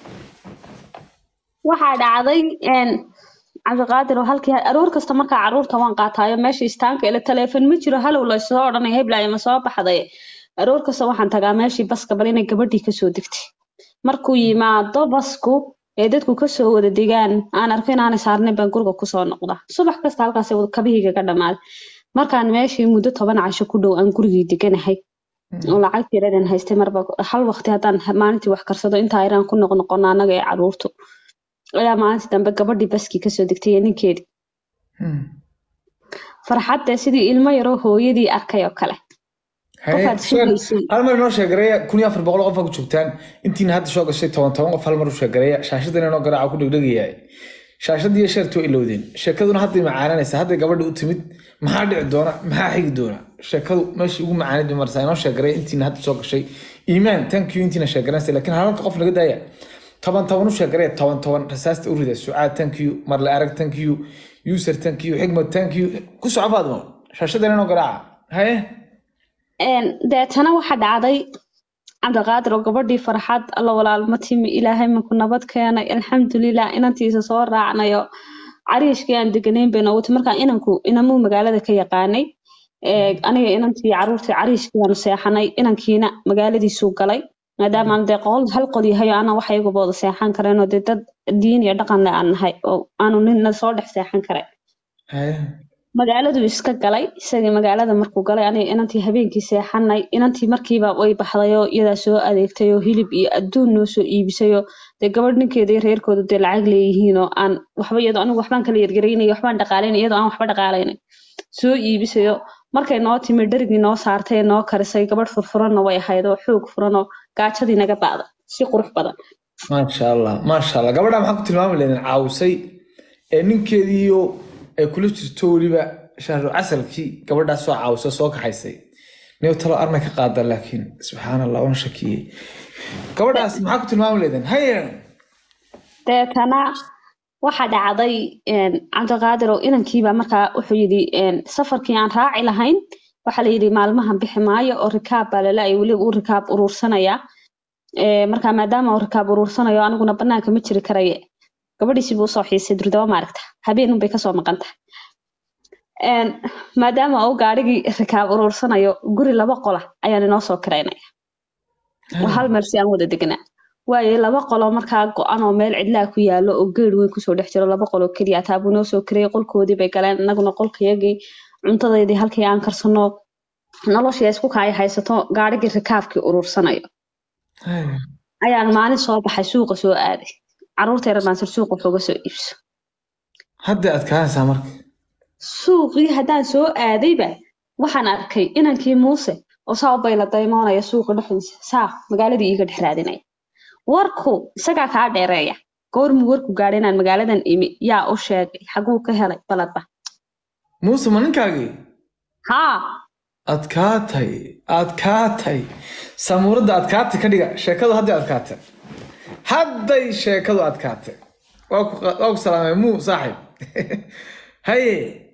waxaa dhacday een, cabdiqaadir oo halkii aroor kasta markaa carruurta waan qaataayo meesha istaanka ile taleefon ma jiro halow laysoo odhanaya heblaayo ma soo baxday aroor kasta waxaan tagaa meeshii baska bal inay gabadhii kasoo degtay markuu yimaado basku ee dadku kasoo wada degaan aan arko inaanay saarnayn baan guriga kusoo noqdaa subax kasta halkaas kabahayga ka dhammaaday markaan meeshii muddo toban casho ku dhow aan gurigii deganahay oo lacag yaradan haystay marba hal waqti haddaan maalintii wax karsado intaa yaraan ku noqnoqono annaga ee caruurtu ayaa maalintii dambe gabadhii baskii kasoo degtay iyo ninkeedii farxadda sidii ilmo yaroo hooyadii arkay oo kale Qofkaad sugaysay. hal mar inoo sheegareeya kun iyo afar boqol qof aa ku joogtaan intiina hadda soo gashay toban toban qof hal mar u sheegareeya shaashadan inoo garaaca ku dhegdhegayahay shaashadii iyo sheertu waa ilowdeen sheekaduna hadday macaananaysa hadday gabadha u timid maxaa dhici doona maxaa xigi doona sheekadu meeshii ugu macaanid bay marsaa inoo sheegareeya intiina hadda soo gashay iimaan thank you intiina sheegaranaysa laakiin halanta qof naga daaya toban toban u sheegareeya toban toban rasaasta u rida sucaad thank you marle arag thank you user thank you xigmad thank you ku soco faadmo shaashadan inoo garaaca haye Een, deetana waxa dhacday cabdiqaadir oo gabadhii farxad alla walaalma timi ilaahay maku nabad keenay alxamdulilah inantiisa soo raacnayo cariishkii aan deganayn bay noogu timi markaa inanku inamuu magaalada ka yaqaanay Ee, aniga inantii caruurtii cariishkii baanu seexanay inankiina magaaladiisuu galay maadaama aan dee qol hal qol yahay oo aanan wax iyaguba wada seexan karayn oo dee dad diin iyo dhaqan leh aan nahay oo aanu nina soo dhex seexan karay haye magaaladuu iska galay isagii magaalada markuu galay aniga inantii habeenkii seexanay inantii markiiba way baxday oo iyadaa soo adeegtay oo hilib iyo adduun noo soo iibisay oo dee gabadh ninkeeda iyo reerkooda dee lacag leeyihiin oo aan waxba iyadoo anigu waxbaan kala yargaraynay waxbaan dhaqaalaynay iyadoo aan waxba dhaqaalaynay soo iibisayo markay noo timi dherigii noo saartay ee noo karisay gabadh furfuranna way ahayd oo xoog furan oo gaajadii naga bacday si qurux badan maasha allah maasha allah gabadha maxaa ku tilmaami leedin caawisay ee ninkeediiyo ay kula jirto weliba shahru casalkii gabadhaas soo caawisa soo kaxaysay niyo talo armay ka qaada laakiin subxaan allah waan shakiyey gabadhaas maxaa ku tilmaami leedin haye deetana waxa dhacday een, cabdiqaadir oo inankiiba markaa wuxuu yidhi een, safarkii aan raaci lahayn waxaa la yidhi maalmahan bixi maayo oo rikaab baa lala weliba uu rikaab uruursanaya Ee, markaa maadaama uu rikaab uruursanayo aniguna banaanka ma jiri karaye gabadhiisii buu usoo xiisay durdaba maaragta habeenun bay kasoo maqan tahay Een, maadaama uu gaadhigii rikaab uruursanayo guri laba qola ayaan inoo soo kiraynaya waa hal meel si aan wada deganaa waayo laba qoloo markaa go-an oo meel cidlaa ku yaalo oo geed weyn kusoo dhex jiro laba qoloo keliya taabuu noo soo kirayay qolkoodii bay galeen inaguna qolkayagii cuntadeydii halkii aan karsano noloshii isku kaaya haysato gaadhigii rikaabkii uruursanayo Haye. ayaan maalin soo baxay suuqa soo aaday caruurta yar baan sir suuqa waxooga soo iibso hadda adkaanaysaa marka suuqii haddaan soo aadayba waxaan arkay inankii muuse oo saa u bayla daymoonaya suuqa dhexdiisa saa magaaladii iiga dhex raadinaya warku isagaa kaa dheereeya goormuu warku gaadhay inaan magaaladan imi yaa u sheegay xaguu ka helay baladba muuse ma ninkaagii haa adkaatay adkaatay samuuradda adkaatay ka dhiga sheekadu hadday adkaatay hadday sheekadu adkaatay waa ku waa ku salaamay muu saaxib haye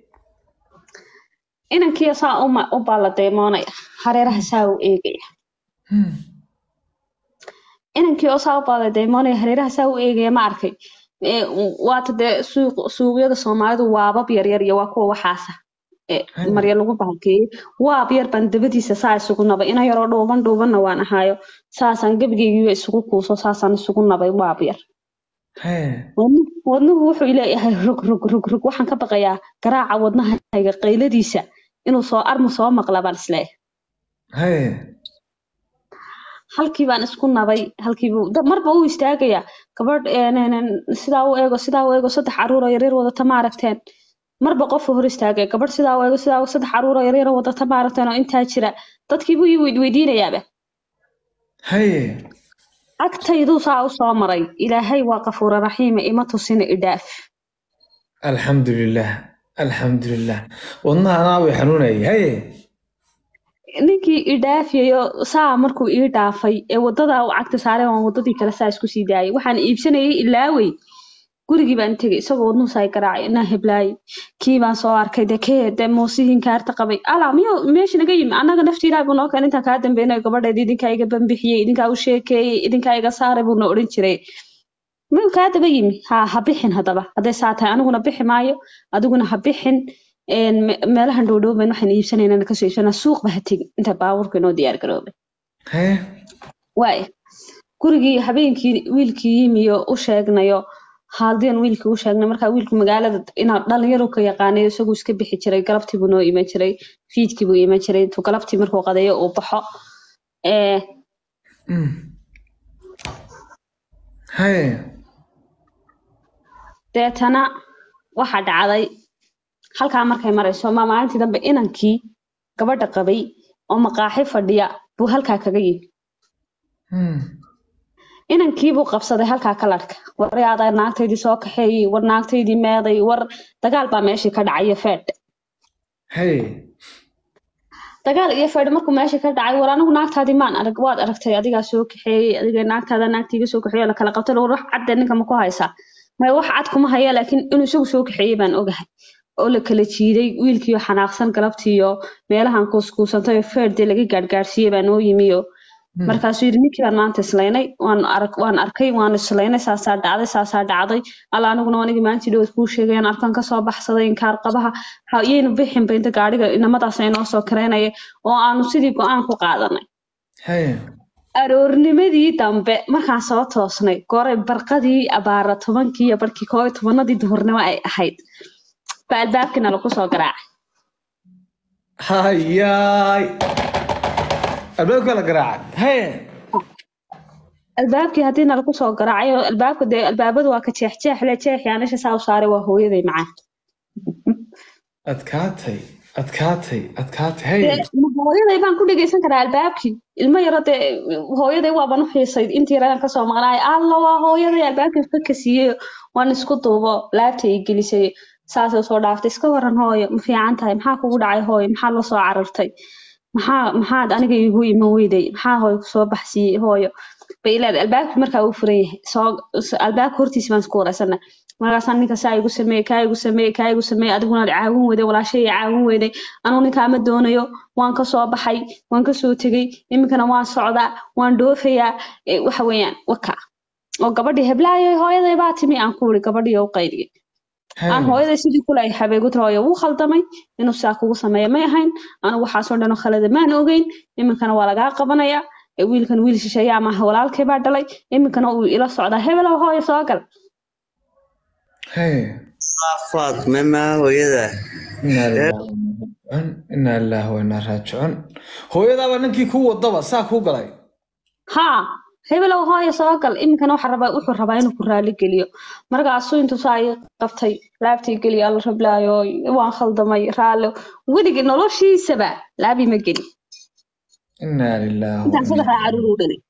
inankii saa u ma- u baala daymoonaya hareeraha saa u eegaya Hmm. inankii oo saa u baala daymoonaya hareeraha saa u eegaya ma arkay Ee, waata dee suuq suuqyada soomaalidu waabab yaryar iyo waa kuwa waxaasa ee, Hmm. marya lagu bahalkeeyey waab yar baan dabadiisa saa isugu nabay ina yaroo dhuuban dhuubanna waan ahaayo saasaan gebigeygiiba isugu kuuso saasaan isugu nabay waab yar haye wadnu- wadnuhu wuxuu leeyahay rog rog rog rog waxaan ka baqayaa garaaca wadnahayga qayladiisa inuu soo armu soo maqla baan isleeyahay haye halkii baan isku nabay halkiibuu da- marba uu istaagayaa gabadh een, een, een, sidaa u eego sidaa u eego saddex caruuroo yaryar wadata ma aragteen marba qofu hor istaagaya gabadh sidaa u eego sidaa u saddex caruuroo yaryar wadata ma aragteen oo intaa jira dadkiibuu ii weyd- weydiinayaaba haye agtayduu saa u soo maray ilaahay waa qafuura raxiima ima tusina idhaaf alxamdulilah alxamdulilah wadnaha anaa way xanuunayay haye ninkii ii dhaafiyayo saa markuu ii dhaafay ee wadada uu cagta saaray waan wadadii kale saa isku sii daayay waxaan iibsanayay ilaawey gurigii baan tegay isagoo wadnuhu saa garaacay inaa heblaayay kii baan soo arkay de kee de muusihiin kaarta qabay alaa miyo meesha naga yimi annaga nafti ilaah buu noo keen intaan kaa dambeynay gabadheed idinkaa iga bambixiyey idinkaa u sheekeeyey idinkaa iga saaray buu na odhan jiray miyuu kaa daba yimi ha ha bixin haddaba hadday saa tahay aniguna bixi maayo adiguna ha bixin een, me- meelahan dhowdhowban waxaan iibsanaynaa kasoo iibsanaa suuqba ha tegin inta baabuurka inoo diyaar garoobay haye waay gurigii habeenkii wiilkii yimiyo u sheegnayo haadiyan wiilkii u sheegnay markaa wiilku magaalada inaa dhalinyaro ka yaqaanayo isagu iska bixi jiray galabtii buu noo iman jiray fiidkii buu iman jiray intuu galabtii markuu qadeeyo uu baxo ee Mm. haye deetana waxa dhacday halkaa markay marayso ma maalintii dambe inankii gabadha qabay oo maqaaxi fadhiya buu halkaa kaga yimi Mm. inankii buu qabsaday halkaa kalarka waryaada naagtaydii soo kaxeeyey war naagtaydii meeday war dagaal baa meeshii ka dhacay feedh haye dagaal iyo feedh markuu meeshii ka dhacay war anigu naagtaadii maan arag waad aragtay adigaa soo kaxeeyey adiga naagtaada naagtiiga soo kaxeeyey oo la kala qabtay war wax cadde ninka ma ku haysaa maya wax cad kuma haya laakiin inuu isagu soo kaxeeyey baan ogahay oo la kala jiiday wiilkiiyo xanaaqsan galabtiiyo meelahan kuuskuusantay oo feerdee laga gaadhgaadhsiiyey baa noo yimiyo Mm. markaasuu yidhi ninkii baan maanta islaynay waan arag waan arkay waan islaynay saasaa dhacday saasaa dhacday alla aniguna anigii maalintii dhowad kuu sheegay aan arkan kasoo baxsaday inkaar qabaha ha iyaynu bixinba inta gaadhiga inamadaas inoo soo kareynaya oo aanu sidii go-aan ku qaadanay haye aroornimadii dambe markaan soo toosnay goray barqadii abaara tobankii iyo barkii koob iyo tobanadii duhurnimo ay ahayd baa albaabkiina lagu soo garaacay hayaay albaabka la garaacay haye albaabkii haddii nalagu soo garaacay oo albaabka dee albaabadu waa ka jeexjeex le jeexi anisha saa u saaray waa hooyaday macaan adkaatay adkaatay adkaatay haye Dee, ma hooyaday baan ku dhegeysan karaa albaabkii ilmo yaro dee hooyaday waaban u xiisay intii yaradaan kasoo maqnaay alla waa hooyaday albaabkii ka kasiiyey waan isku duubo laabta ay gelisay saasay soo dhaaftay iska waran hooyo ma fiican tahay maxaa kugu dhacay hooyo maxaa la soo carartay maxaa maxaad aniga igu iman weyday maxaa hooyo kusoo baxsiiyey hooyo bay leedahay albaabkii markaa uu furan yahay soo s- albaabka hortiisa baan isku wareysana markaasaan ninka saa igu sameeye kaa igu sameeye kaa igu sameeye adiguna caawin weyday walaashay caawin weyday anugu ninkaa ma doonayo waan ka soo baxay waan ka soo tegey iminkana waan socdaa waan dhoofayaa Eh, waxa weeyaan waka oo gabadhii heblaayo hooyaday baa timi aan ku iri gabadhii oo u qaydiyay aan haye hooyaday sidii kule ay habeegu tiri hooyo wuu khaldamay inuu saa kugu sameeya may ahayn anigu waxaasoo dhan oo khalada maan ogeyn iminkana waa lagaa qabanaya Eh, wiilkan wiil shisheeya ama walaalkay baa dhalay iminkana uu ila socdaa hebelow hooyo soo gal haye Faatme ma hooyada inaa lillahi wa inaa raajicuun inaa lillahi wa inaa raajicuun hooyadaaba ninkii kuu wadaba saa kuu galay haa hebelow hooyo soo gal iminkana waxa rabaa wuxuu rabaa inuu ku raali geliyo markaasuu intuu saa ii qabtay laabtii geliya alla rablaayo waan khaldamay raalli weligii noloshiisaba laabii ma geli inaa lillahi wa intaan inaa saddexdaa caruur u dhalay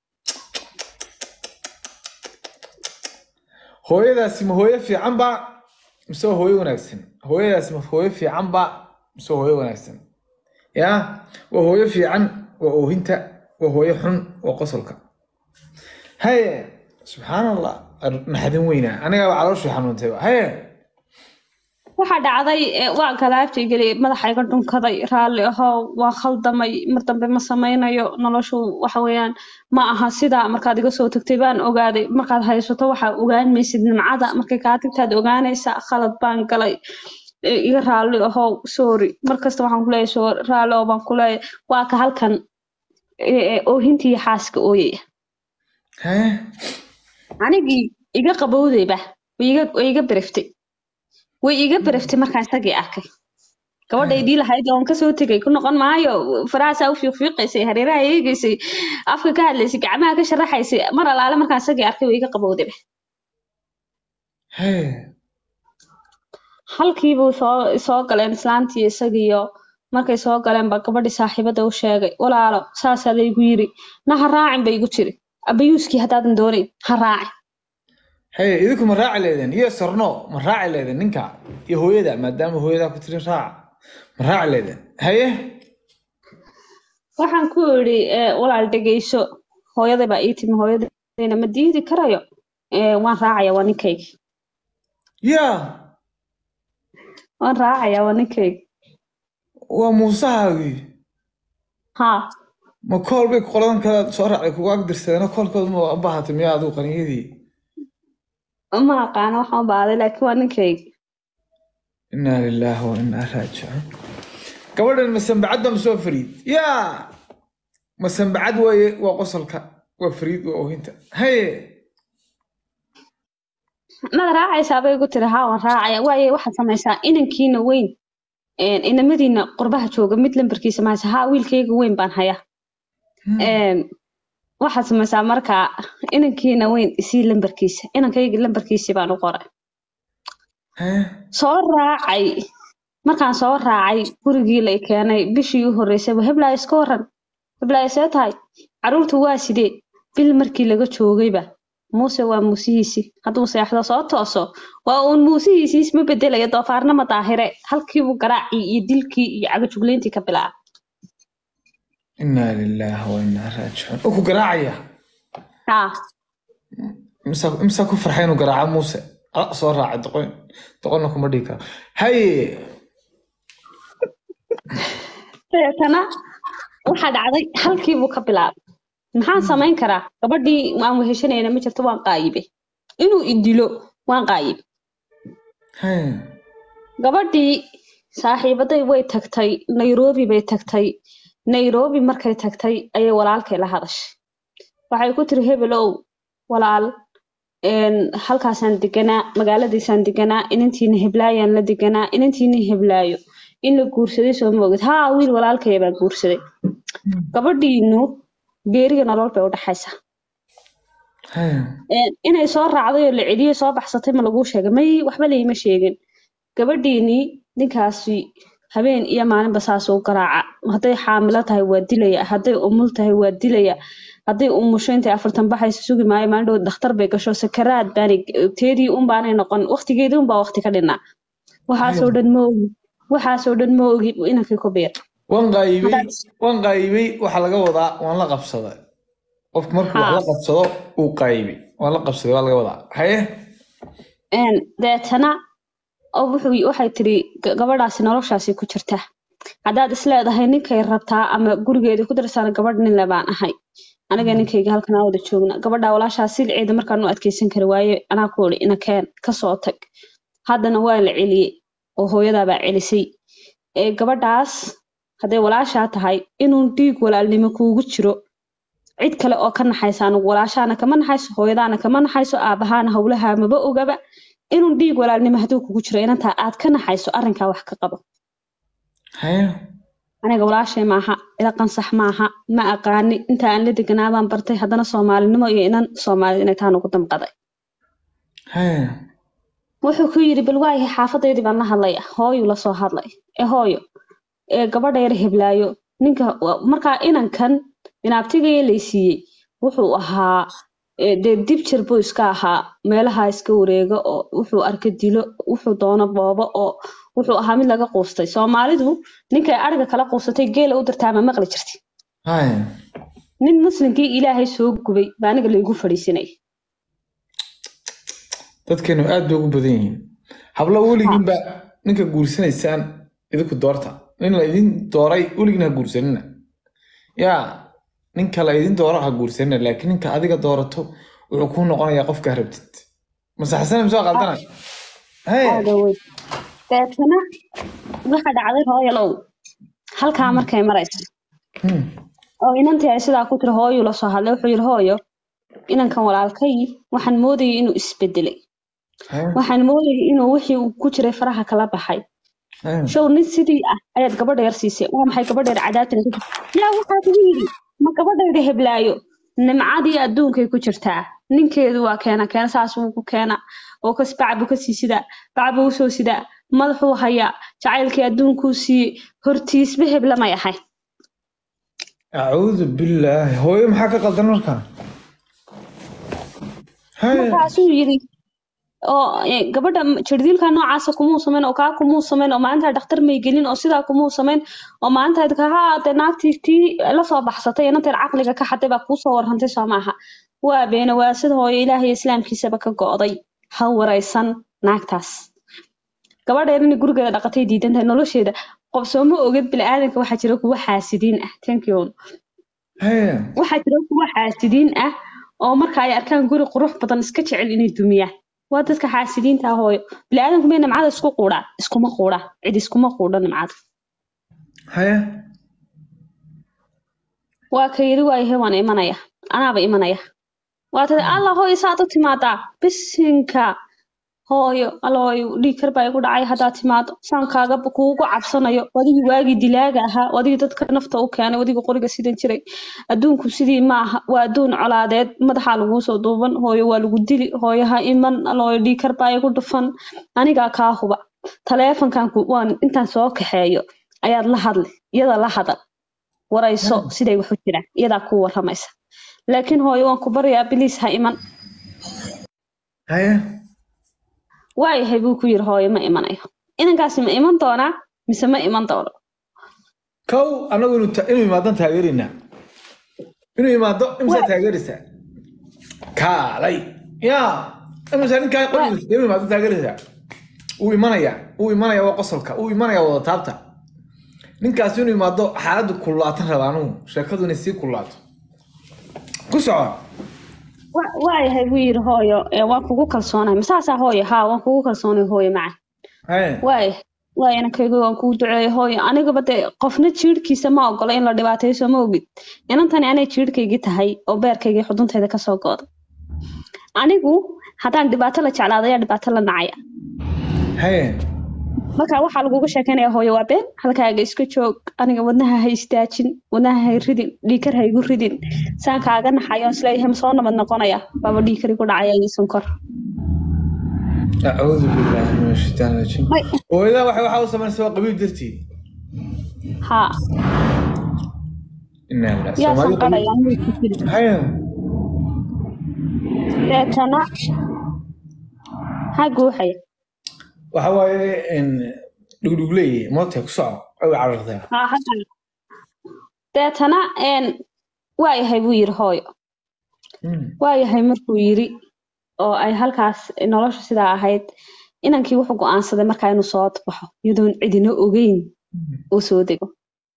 hooyadaasi ma hooyo fiican ba mise waa hooyo wanaagsan hooyadaasi ma hooyo fiican ba mise waa hooyo wanaagsan ya waa hooyo fiican waa oohinta waa hooyo xun waa qosolka haye subxaan allah naxdin weynaa anigaaba calooshii xanuuntayba haye waxaa dhacday eh, waan kalaabtii geliyay madaxa iga dhunkaday raalli ahoo waan khaldamay mar dambe ma samaynayo noloshu waxa weeyaan ma aha sidaa markaad iga soo tagtay baan ogaaday markaad haysato waxaa ogaan maysid nimcada markay kaa tagtaad ogaanaysaa khalad baan galay Eh, iga raalli ahoo sorry markasta waxaan kuleeyahay sorry raalli oo baan kuleeyahay waa ka halkan eh, eh, oohintii iyo xaaska ooyaya haye anigii iga qabowdayba way iga way iga bereftay way iga bereftay markaan isagii arkay gabadhaydii lahayd oon kasoo tegay ku noqon maayo farahaasaa u fiiqfiiqaysay hareeraha eegaysay afka ka hadlaysay gacmaha ka sharaxaysay mar alaale markaan isagii arkay way iga qabowdayba haye halkiibuu soo soo galeen islaantii isagiiyo markay soo galeen baa gabadhii saaxiibada u sheegay walaalo saasaa laygu yiri na ha raacin ba igu jiri abayuuskii haddaadan doonayn ha raacin haye idinku ma raaci leedeen iyo sorno ma raaci leedeen ninka iyo hooyada maadaama hooyadaa ku tiri raaca ma raaci leedeen haye waxaan ku idhi eh, walaal dhegeyso hooyaday baa ii timi hooyadayna ma diidi karayo Eh, waan raacaya waa ninkayga ya waan raacaya waa ninkayga waa muusahaagii haa ma kool bay qoladan kale soo raacday kugu agdirsadeen koolkooda ma u baahatay miyaa adigu qaniyadii ma aqaano waxaan u baaday laakiin waa ninkayga inaa lilaahi wa inaa raajicuun gabadhan masambacad baa masoo fariid yaa masambacad waaye waa qosolka waa fariid waa oohinta haye mada raacaysaa bay igu tiri haa waan raacaya waaye waxaad samaysaa inankiina weyn een, inamadiina qurbaha jooga mid lambarkiisa ma haysa haa wiilkayga weyn baan hayaa Een, waxaad samaysaa markaa inankiina weyn isii lambarkiisa inankayga lambarkiisii baan u qoray haye soo raacay markaan soo raacay gurigii la i keenay bishii u horreysay heblaayo iska waran heblaayo see tahay caruurtu waa sidee bil markii laga joogayba muuse waa muusihiisii hadduu seexdo soo tooso waa uun muusihiisii isma bedelaya doofaarna ma daahire halkiibuu garaacii iyo dilkii iyo cagajugleyntii ka bilaaba inaa lilaahi wa inaa raajicuun oo ku garaacaya haa imsaa imsaa ku farxay inuu garaaco muuse ala soo raacay doqon doqonna kuma dhigi karo haye deetana waxaa dhacday halkiibuu ka bilaabay maxaan samayn karaa gabadhii aan weheshanayna ma jirto waan qaayibe inuu idilo waan qaayibe haye gabadhii saaxiibaday way tagtay nairobi bay tagtay nairobi markay tagtay ayay walaalkay la hadashay waxay ku tiri hebelow walaal een, halkaasaan deganaa magaaladiisaan deganaa inantiina heblaayaan la deganaa inantiina heblaayo in la guursaday soo ma ogid haa wiil walaalkaya baa guursaday gabadhiinu geeriga nolol bay u dhaxaysaa haye Een, inay soo raacday oo la celiyey soo baxsatay ma laguu sheegay may waxba layma sheegin gabadhiinii ninkaasi habeen iyo maalinba saasuu garaaca hadday xaamilo tahay waa dilaya hadday umul tahay waa dilaya hadday umusho intay afartan baxayso sugi maayo maalin dhow dhakhtar bay gasho sakaraad baanay teedii un baanay noqon waqtigeedii un baa waqti ka dhinaa waxaasoo dhan ma ogi waxaasoo dhan ma ogi inankii ku biir waan qaayibay Haddaad- waan qaayibay waxaa laga wadaa waan la qabsaday qofku markuu wax Haa. la qabsado uu qaayibay waan la qabsaday waa laga wadaa haye Een, deetana oo wuxuu waxay tiri "Ga- gabadhaasi noloshaasi ku jirta haddaad isleedahay ninkay rabtaa ama gurigeeda ku darsana gabadh nin le baan ahay aniga ninkayga halkan aan wada joogna gabadha walaashaa silceeda markaan u adkeysan kari waaye anaa ku iri ina keen kasoo tag haddana waa la celiyey oo hooyadaabaa celisay ee gabadhaas hadday walaashaa tahay inuu dhiig walaalnimo kuugu jiro cid kale oo ka naxaysa anigu walaashaana kama naxayso hooyadaana kama naxayso aabahaana howlaha maba ogaba inuu dhiig walaalnimo hadduu kugu jiro inantaa aad ka naxayso arrinkaa wax ka qabo haye aniga walaashay maaha ila qansax maaha ma aqaani inta aan la deganaa baan bartay haddana soomaalinimo iyo inan soomaalid inay taan ugu damqaday haye wuxuu ku yidhi bal waayahay xaafadeydii baan la hadlaya hooyuu lasoo hadlay ee hooyo ee gabadha yar heblaayo ninka wa- markaa inankan binaabtigaya laysiiyey wuxuu ahaa ee, dee dib jir buu iska ahaa meelaha iska wareega oo wuxuu arka dilo wuxuu doono boobo oo wuxuu ahaa mid laga quustay soomaalidu ninkay ariga kala quusatay geela u dirtaa ma maqli jirti haye nin muslimkii ilaahay soo gubay baa aniga laygu fadhiisinay dadkeenu aad bay ugu badan yihiin hablo weligiinba ninka guursanaysaan idinku doorta nin la idin dooray weligiin ha guursanina yaa ninka la idin dooro ha guursanina laakiin ninka adiga doorato wuxuu kuu noqonayaa qofka rabtid masaxsana misoo qaldana haye aada weyn deetana waxa dhacday hooyalow halkaa markay marayso Hmm. oo inantii ay sidaa ku tiri hooyuu la soo hadlay wuxuu yidhi hooyo inankan walaalkay waxaan moodayay inuu isbedelay haye waxaan moodayay inuu wixii uu ku jiray faraha kala baxay haye show nin sidii ah ayaad gabadha yar siisay waa maxay gabadha yar cadaabtan ku jirta yaa waxaa kugu yidhi ma gabadhayda heblaayo nimcadii adduunkay ku jirtaa ninkeedu waa keena keena saas wuu ku keena oo kas bac buu ka sii sidaa bac buu usoo sidaa madaxuu hayaa jacaylkii adduunkuu siiyey hortiisba hebla may ahay acuudu billaahi hooyo maxaa ka qaldan markaa haye markaasuu yidhi oo eh, gabadha jirdiilka noocaasa kumuu samayn oo kaa kumuu samayn oo maalintaa dhakhtar may gelin oo sidaa kumuu samayn oo maalintaad kahaa de naagtii tii lasoo baxsatay inanteed caqliga ka xaday baa kuusoo warrantay soo maaha waa beena waa sida hooyo ilaahay islaamkiisaba ka go'day ha waraysan naagtaas gabadheer inay gurigeeda dhaqatay diidan tahay nolosheeda qof sooma oged bini'aadanka waxaa jira kuwa xaasidiin ah thank you haye waxaa jira kuwa xaasidiin ah oo marka ay arkaan guri qurux badan iska jecel inay dumiyaan waa dadka xaasidiinta ah hooyo bini'aadanku may nimcada isku quudhaa iskuma quudha cid iskuma quudha nimcada haye waa ka yidhi waayahay waan imanaya anaaba imanaya waa tada alla hooyo saad u timaadaa bisinka hooyo alla hooyo dhiig kar baa igu dhacay haddaad timaado saan kaaga kuugu cabsanayo wadigii waagii dilaaga ahaa wadigii dadka nafta u keenay wadigii qoriga sidan jiray adduunku sidii ma aha waa adduun colaadeed madaxaa laguu soo duuban hooyo waa lagu dili hooyo ha iman alla hooyo dhiig kar baa igu dhufan anigaa kaa huba taleefankan ku- waan intaan soo kaxeeyo ayaad la hadli iyada la hadal warayso siday wax u jiraan iyadaa kuu waramaysa laakiin hooyo waan ku baryaa biliis ha iman haye waayahay buu ku yiri hooyo ma imanayo inankaasi ma iman doonaa mise ma iman doono kow anagu inuu ta- inuu imaadan taageeraynaa inuu imaado imsaa taageeraysaa kaalay ya imisa ninkaa qorigiisa inuu imaado taageeraysaa wuu imanayaa wuu imanayaa waa qosolka wuu imanayaa wada taabta ninkaasi inuu imaado xaaladdu kullaatan raba anugu sheekadu inay sii kullaato ku soco Wa- waayahay buu yiri hooyo ee waan kugu kalsoonahay masaasaa hooyo haa waan kugu kalsoonay hooyo maca haye waaya waaya inankaygu waan kugu duceeyay hooyo anigaba dee qofna jiirhkiisa ma ogola in la dhibaatayso ma ogid inantani anay jiirhkaygii tahay oo beerkaygii xuduntayda kasoo gooday anigu haddaan dhibaato la jeclaado ayaa dhibaato la nacaya haye marka waxaa laguga sheekeynaya hooyo waa been halkaaga iska joog aniga wadnaha ha istaajin wadnaha ha ridin dhiikar ha igu ridin saan kaaga naxayo isleeyahay ma soo nabad noqonaya baaba dhiikar igu dhacaya iyo sonkor acuudu billaahi min ashaitaan rajiim May. hooyadaa waxay waxaa u samaynaysa waa qabiil dartii haa inaa lillahi yaa Soomaali qabiil- sanqadhaya anigu ku jiri haye deetana ha guuxaya waxa waaye in dhugdhugley moodtay ku soco ay carartay haa hadda deetana een waayahay buu yiri hooyo waayahay markuu yiri oo ay halkaas nolosha sidaa ahayd inankii wuxuu go'aansaday markaa inuu soo baxo iyadoon cidina ogeyn uu soo dego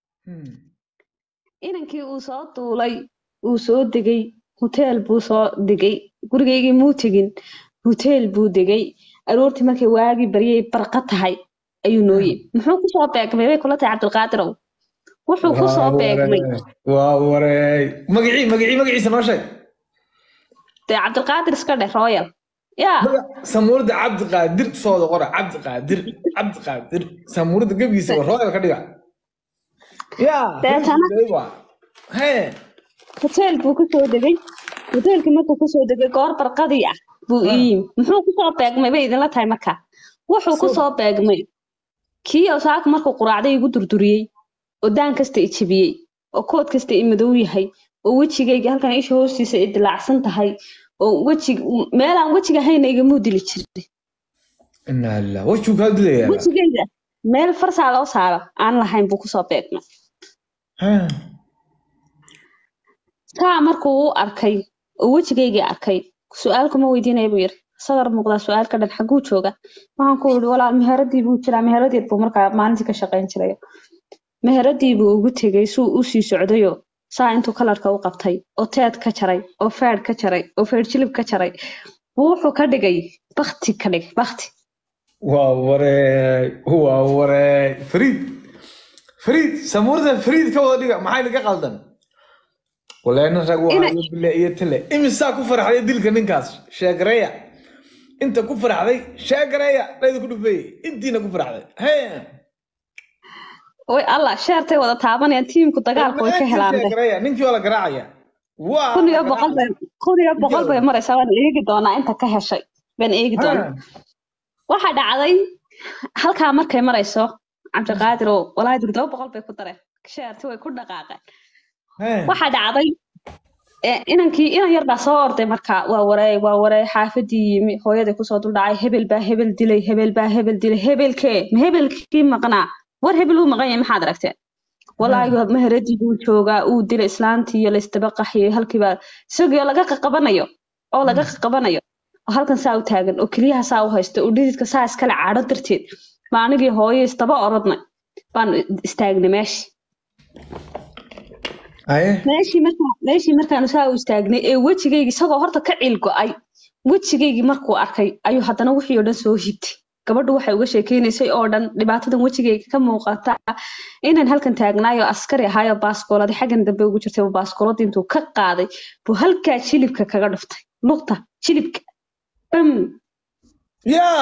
inankii uu soo duulay uu soo degay hoteel buu soo degay gurigaygii muu tegin hoteel buu degay aroortii markay waagii baryay barqa tahay ayuu noo yimi muxuu kusoo beegmay bay kula tahay cabdilqaadirow wuxuu kusoo beegmay waa wareey magacii magacii magaciisa noo sheeg dee cabdilqaadir iska dheh royal yaa samuurada cabdiqaadir sooda qora cabdiqaadir cabdiqaadir samuurada gebigiisa waa royal ka dhiga yaa Deetana? hee hoteel buu kusoo degay hoteelkii markuu kusoo degay goor barqadii ah buu ii yimi muxuu kusoo beegmay bay idinla tahay marka wuxuu kusoo beegmay kii osaaka markuu quraacday igu durduriyey oo daan kasta i jebiyey oo kood kasta i madow yahay oo wejigayga halkan isha hoostiisa i dilaacsan tahay oo wejig meelaan wejiga hayna igamuu dili jirin inaa lilah wajuu kaa dilayaa wejigayga meel farsaa loo saaro aan lahayn buu kusoo beegmay Hee. taa markuu u arkay oo wejigaygii arkay su-aal kuma weydiinaya buu yiri sadar muuqdaa su-aal ka dhan xaguu jooga waxaan ku yidhi walaal meheradii buu jiraa meheradeed buu markaa maalintii ka shaqayn jiray meheradii buu ugu tegey suu u sii socdayo saa intuu kalarka u qabtay oo teed ka jaray oo feedh ka jaray oo feedh jilib ka jaray buu wuxuu ka dhigay bakti ka dhigay bakti waa wareey waa wareey fariid fariid samuurada fariid ka wada dhiga maxay naga qaldan walaana rag waa Ina- iyo bille iyo tale imisaa ku farxday dilka ninkaas sheegareeya inta ku farxday sheegareeya dhayda ku dhufeeyey intiina ku farxday hee way allah sheertay wada taabanayaan tiimku dagaalka way ka helaan de sheegareeya ninkii waa la garaacaya waa kun iyo boqol bay kun iyo boqol bay maraysaa waan eegi doonaa inta ka heshay baan eegi doonaa waxaa dhacday halkaa markay marayso cabdiqaadir oo walaahi durdoba boqol bay ku dareen sheerti way ku dhaqaaqeen waxaa dhacday ee, inankii inan yar baa soo orday markaa waa wareey waa wareey xaafadii yimi hooyadii kusoo duldhacay hebel baa hebel dilay hebel baa hebel dilay hebelkee ma hebelkii maqnaa war hebel uu maqan yahay maxaad aragteen walaahi waa meheradii buu joogaa uu dilay islaantii iyo laysdaba qaxiyay halkiibaa isagoo laga qaqabanayo oo laga qaqabanayo oo halkan saa u taagan oo keliyaha saa u haysta oo dhididka saa iskale caadho darteed baa anigii hooyo isdaba orodnay baan istaagnay meeshii haye meeshii markaa meeshii markaanu saa u istaagnay ee wejigaygi isagoo horta ka ciil go-ay wejigaygii markuu arkay ayuu haddana wixii oo dhan soo hibtay gabadhu waxay uga sheekeynaysay oo dhan dhibaatadan wejigayga ka muuqata inaan halkan taagnaayo askari ahaayo baaskooladi xaggan dambe ugu jirtay oo baaskooladii intuu ka qaaday buu halkaa jilibka kaga dhuftay lugta jilibka bam yaa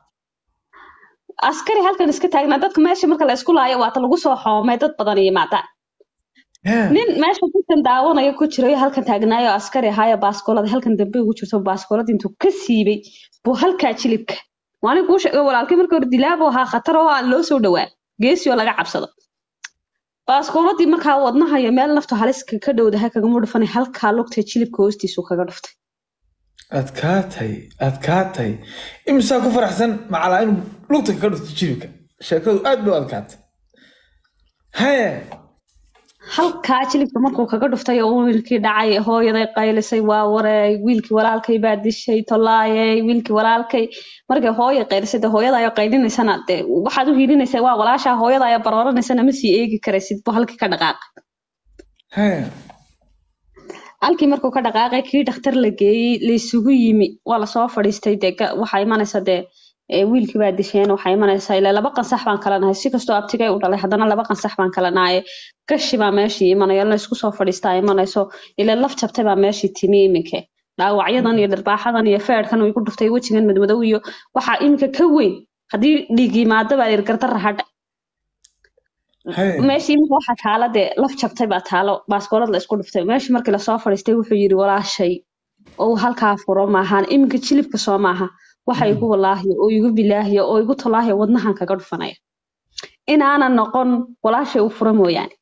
askari halkan iska taagnaa dadka meesha marka la isku laayo waata lagu soo xoomay dad badan yimaadaan yaa nin meesha dadkan daawanaya ku jirayo halkan taagnaayo askari ahaayo baaskoolada halkan dambe ugu jirto baaskoolada intuu ka siibay buu halkaa jilibka waani kuu sheegay walaalkii markii hore dilaabo ahaa khatar oo aan loo soo dhowaa geesi oo laga cabsado baaskooladii markaa wadnaha iyo meel naftu haliska ka dhowdahay kagama dhufanay halkaa lugta jilibka hoostiisu kaga dhuftay adkaatay adkaatay imisaa ku faraxsan macalaa inuu lugta kaga dhufto jilibka sheekadu aad bay u adkaatay haye halkaa jilibka markuu kaga dhuftay oo wiilkii dhacay hooyaday qaylisay waa wareey wiilkii walaalkay baa dishay tolaayey wiilkii walaalkay markay hooya qaylisay dee hooyadaayo qaylinaysana dee waxaad u hiilinaysaa waa walaashaa hooyadaayo barooranaysana ma sii eegi karaysid buu halkii ka dhaqaaqay haye halkii markuu ka dhaqaaqay kii dhakhtar la geeyey laysugu yimi waa lasoo fadhiistay dee ga- waxaa imanaysa dee ee, wiilkii baa disheen waxaa imanaysa ilaa laba qansax baan kala nahay si kastoo abtigay u dhalay haddana laba qansax baan kala nahay gashi baa meeshii imanaya la isku soo fadhiistaa imanayso ilaa laf jabtay baa meeshii timi iminke dhaawacyadan iyo dharbaaxadan iyo feedhkan igu dhuftay wejigan madmadow iyo waxaa iminka ka weyn haddii dhiig yimaado baa lir gardarra hadha haye meeshii iminka waxaa taala dee laf jabtay baa taalo baaskoolad la isku dhuftay meeshii markii lasoo fadhiistay wuxuu yidhi walaashay oo halkaa furo maahan iminka jilibka soo maaha waxa igu walaahiya oo igu bilaahiya oo igu tolaahiya wadnahan kaga dhufanaya inaanan noqon walaashay u furo mooyaane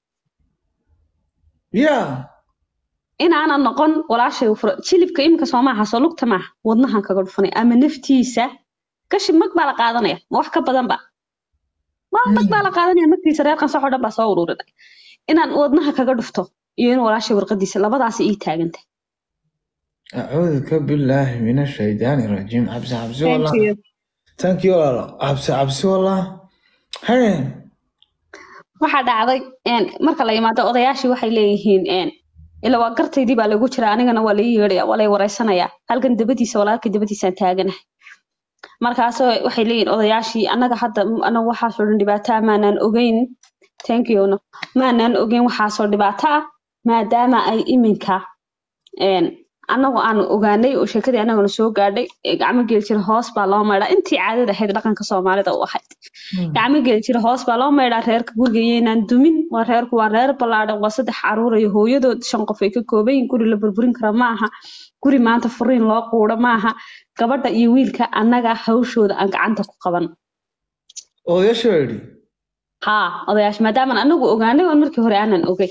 yaa inaanan noqon walaashay u furo jilibka iminka soo maaha soo lugta maaha wadnahan kaga dhufanaya ama naftiisa gashi mag baa la qaadanaya ma wax ka badan ba ma mag baa la qaadanaya naftiisa reer qansax oo dhan baa soo ururinaya inaan wadnaha kaga dhufto iyo in walaashay warqadiisa labadaasi ii taagantay acuuduka billaahi min ashaydaani rajiim cabsi cabsi wallah thank you walaalo cabsi cabsi wallah haye waxaa dhacday een, marka la yimaado odayaashii waxay leeyihiin een, ila waa gartaydii baa lagu jira anigana waa lai yeedhaya waa lay wareysanayaa halkan dabadiisa walaalkii dabadiisaan taaganahay markaas waxay leeyihiin odayaashii annaga hadda m- anagu waxaasoo dhan dhibaato ah maanaan ogeyn thank you no maanaan ogeyn waxaasoo dhibaato ah maadaama ay iminka een, annagu aan ogaanay oo sheekadii annagana soo gaadhay ee gacmo geli jira hoos baa loo maydhaa intii caadada ahayd dhaqanka soomaalida u ahayd gacmo geli jira hoos baa loo maydhaa reerka guriga iyaynaan dumin waa reerku waa reer ballaadhan waa saddex caruur iyo hooyadood shan qof ay ka kooban yihiin guri la burburin kara ma aha guri maanta furiin loo quudho ma aha gabadha iyo wiilka annaga hawshooda aan gacanta ku qaban odayaasha baa yidhi haa odayaasha maadaamaan anagu ogaanay oon markii hore aanan ogey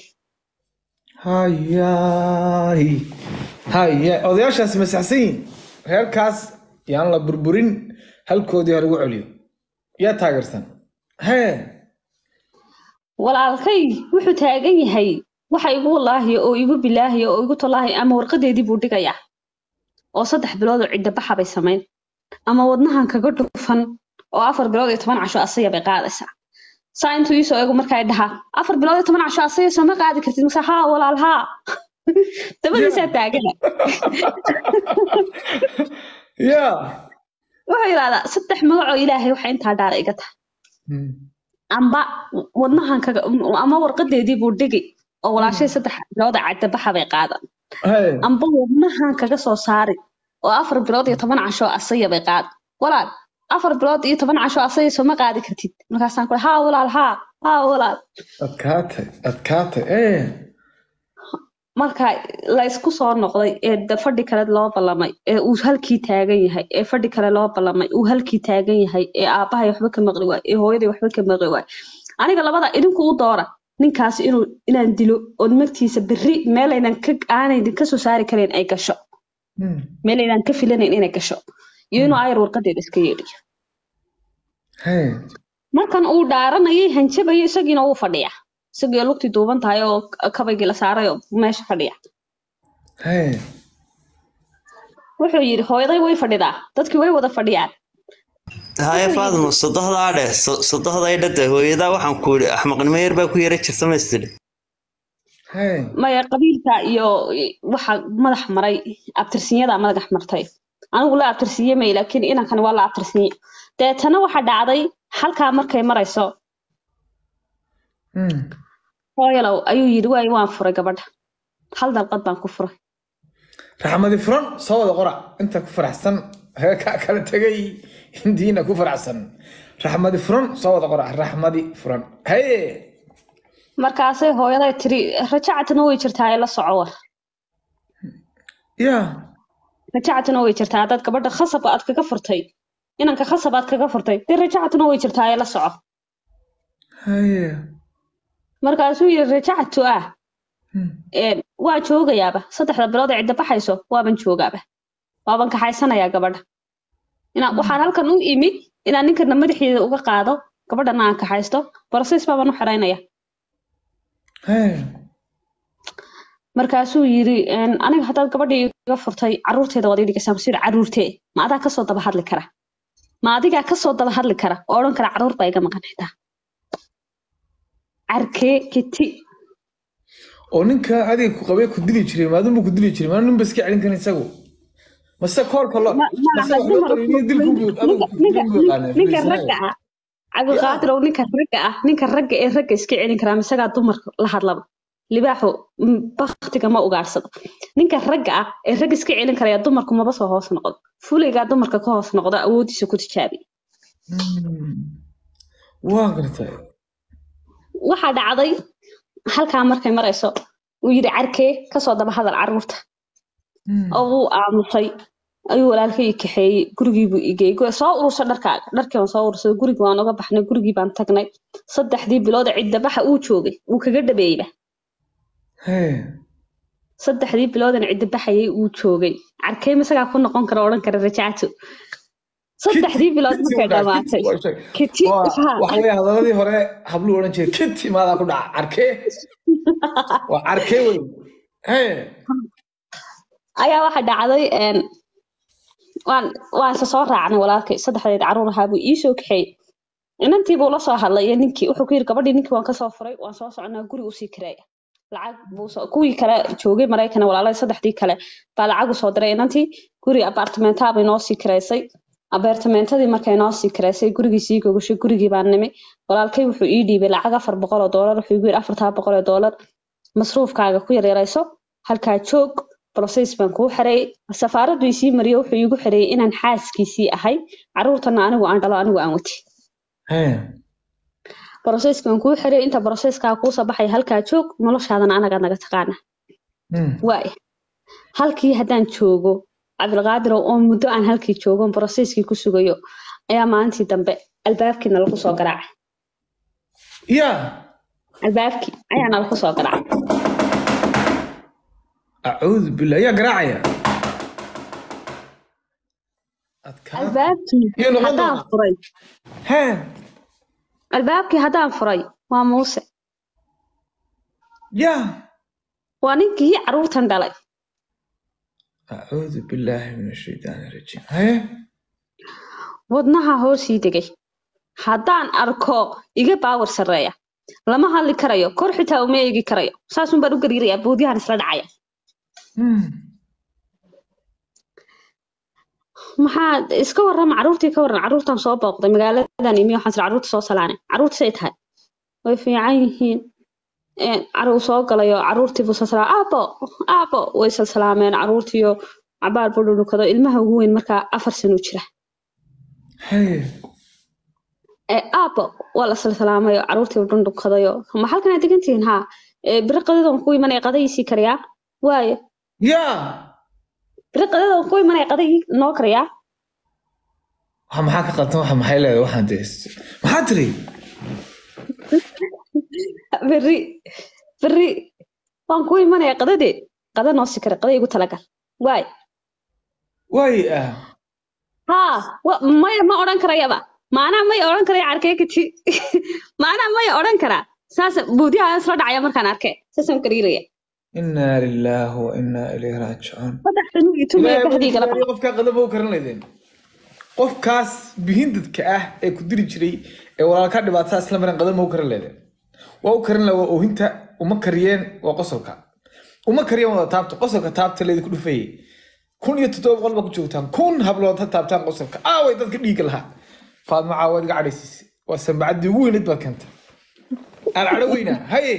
hayaay haya odayaashaas masaxsan yihin reerkaas yaan la burburin halkoodii ha lagu celiyo yaa taageersan haye walaalkay wuxuu taagan yahay waxa igu walaahiya oo igu bilaahiya oo igu tolaahiya ama warqadeedii buu dhigayaa oo saddex bilood oo cidda baxa bay samayn ama wadnahan kaga dhufan oo afar bilood iyo toban casho asaya bay qaadaysaa saa intuu iisoo eego markaa dhahaa afar bilood iyo toban casho asaya soo ma qaadi kartid mase haa walaal haa dabadiisaa taagana yaa wuxuu yidhahdaa saddex magacoo ilaahay waxa intaa dhaara iga tahay amba wadnahan kaga ama warqadeedii buu dhigi oo walaashay saddex bilood oo cadda baxa bay qaadan haye amba wadnahan kaga soo saari oo afar bilood iyo toban casho asaya bay qaad walaal afar bilood iyo toban casho asaya soo ma qaadi kartid markaasaan ku haa walaal haa haa walaal adkaatay adkaatay ee marka la isku soo noqday ee da- fadhi kale loo ballamay ee uu halkii taagan yahay ee fadhi kale loo ballamay uu halkii taagan yahay ee aabbahay waxba ka maqli waay ee hooyaday waxba ka maqli waay aniga labada idinku u doora ninkaas inuu inaan dilo oo magtiisa berri meelaynan ka aanaynan ka soo saari karayn ay gasho Hmm. meelaynan ka filanayn inay gasho iyo inuu ayar warqadeeda iska yeedhiyo haye markan uu dhaaranayay hanjabayo isagiina wuu fadhiya isagii lugtii duuban tahay oo kabaygii la saaray oo meesha fadhiya haye wuxuu yidhi hooyaday way fadhidaa dadkii way wada fadhiyaan haye faadmo sodohdaa dheh so- sodohday dhade hooyadaa waxaan ku yidhi axmaqnimo yar baa ku yara jirta maystidhi haye maya qabiilka iyo waxa madax maray abtirsinyada madax martay anigu la abtirsiiye may laakiin inankani waa la abtirsiiye deetana waxa dhacday halkaa markay marayso Hmm. hooyalow ayuu yidhi waay waan furay gabadha hal dalqad baan ku furay raxmadi furan soo wada qora inta ku faraxsan heerkaa kala tegay hindiina ku faraxsan raxmadi furan soo wada qora raxmadi furan haye markaasay hooyaday tiri rajacatana way jirtaa ee la soco war ya rajacatana way jirtaa haddaad gabadha khasab aad kaga furtay inanka khasab aad kaga furtay dee rajacatuna way jirtaa ee la soco haye markaasuu yidhi rajacatu ah Hmm. een, waa joogayaaba saddexda bilood ee cidda baxayso waaban joogaaba waaban kaxaysanayaa gabadha inaa waxaan halkan u imid inaan ninkana madaxiida uga qaado gabadhana aan kaxaysto boroses baaban u xiraynaya haye markaasuu yidhi een, aniga haddaad gabadhii iga furtay caruurteeda waad ii dhigaysaa masuu yidhi caruurtee ma adaa kasoo daba hadli kara ma adigaa kasoo daba hadli kara oo odhan kara caruur baa iga maqan xitaa carkee kiti oo ninka adiga ku qabay ku dili jiray maadunbu ku dili jiray maanu nin ba iska celin karin isagu mase koolka lo Ma- ma- mase wax loo dumar- qoriyo dilku buu ninka- ninka- ninka ragga ah cabdiqaadirow ninka ragga ah ninka ragga ee ragga iska celin karaa misagaa dumarka la hadlaba libaaxu mm, baktiga ma ugaadhsado ninka ragga ah ee ragga iska celin karaya dumarku maba soo hoos noqdo fulaygaa dumarka ka hoos noqdo awoodiisa ku tijaabi waa gartay waxaa dhacday halkaa markay marayso uu yidhi carkee kasoo daba hadal caruurta oo wuu aamusay ayuu walaalkay i kaxeeyey gurigiibuu igeeyey Gu- soo urursa dharkaaga dharkii waan soo urursaday gurigii waan uga baxnay gurigii baan tagnay saddexdii bilood ee cidda baxa uu joogay wuu kaga dhabeeyeyba haye saddexdii biloodan cidda baxayay uu joogay carkee misagaa ku noqon kara odhan kara rajacto saddexdii bilood markay dhamaatay kiti haa. waxa weeye hadaladii hore habluu odhan jiray kiti maadaa ku dhaca carkee waa carkee wey haye ayaa waxa dhacday een, waan waan isa soo raacnay walaalkay saddexdeed caruur ahaa buu iisoo kaxeeyey inantii buu la soo hadlay iyo ninkii wuxuu ku yidhi gabadhii ninkii waan kasoo furay waan soo soconaa guri usii kireeya lacag buu soo kuwii kale joogay maraykana walaalada saddexdii kale baa lacag usoo diray inantii guri apartamentaa bay noo sii kireysay abeertamentadii markay noo sii kireysay gurigii sii gogashay gurigii baan nimi walaalkay wuxuu ii dhiibay lacag afar boqol oo doolar wuxuu igu yidhi afartaa boqol oo doolar masruufkaaga ku yaryarayso halkaa joog process baan kuu xareeyey safaaraddu isii mariyo wuxuu iigu xareeyey inaan xaaskiisii ahay caruurtana anigu aan dhalo anigu aan wati haye processkan kuu xareeyey inta processkaa kuusoo baxaya halkaa joog noloshaadana anaga naga taqaana Hmm. waaya halkii haddaan joogo cabdilqaadirow oo muddo aan halkii joogo processkii ku sugayo ayaa maalintii dambe albaabkiina lagu soo garaacay ya albaabkii ayaa nalagu soo garaacay acuudu billah yaa garaacaya adkaa albaabkii Iyo noqon haddaan doonaa. furay hee albaabkii haddaan furay waa muuse ya waa ninkii caruurtan dhalay acuudu billaahi min ashaytaani rajiim haye wadnaha hoosii degay haddaan arko iga baawar sarreeya lama hadli karayo kor xitaa uma eegi karayo saasun baan u gariirayaa boodyahan isla dhacaya Hmm. maxaa iska warrama caruurtii ka warran caruurtan soo booqday magaaladan imi waxaan tiri caruurta soo salaanay caruurta say tahay way fiican yihiin Een, caruu soo galayo caruurtii buu salsalaa aabo aabo way salsalaameen caruurtiyo cabaar buu dhudhukado ilmaha ugu weyn markaa afar sano jira haye ee aabo waa la salsalaamayo caruurtii buu dhundhukadayo ma halkan aad degantihiin haa Ee, biri qadadan ku imanaya qadayiisii kariyaa waayo ya biri qadadan ku imanaya qadayii noo kariyaa waxa maxaa ka qaltan waxa maxay leedahay waxaan dee maxaa tiri berri berri waan ku imanaya qadadee qada noo sii kare qada igu talagal waay waay ah haa wa- maya ma odhan karayaba maanaa maya odhan karaya arkee kati maanaa maya odhan karaa saas buudyaha isla dhacaya markaan arkay saasaan gariiraya inaa lilaahi wa inaa ilayhi raajicuun saddex sano iyo tumaya Ilaahay baxdiigala wuxuu yidhi qofkaa qadaba u karin laydeen qofkaas bihindadka ah ee ku diri jiray ee walaalkaa dhibaatada isla maran qadama u karin laydeen waa u karin lahaa waa oohinta uma kariyeen waa qosolka uma kariyeen wada taabta qosolka taabta leedi ku dhufayay kun iyo toddoba boqol baa ku joogtaan kun hablood ha taabtaan qosolka aaway dadka dhiigga lahaa faadma caawaad iga cadhaysiisay waa sambacaddii ugu weyneed baad keentay aan cadho weynaa haye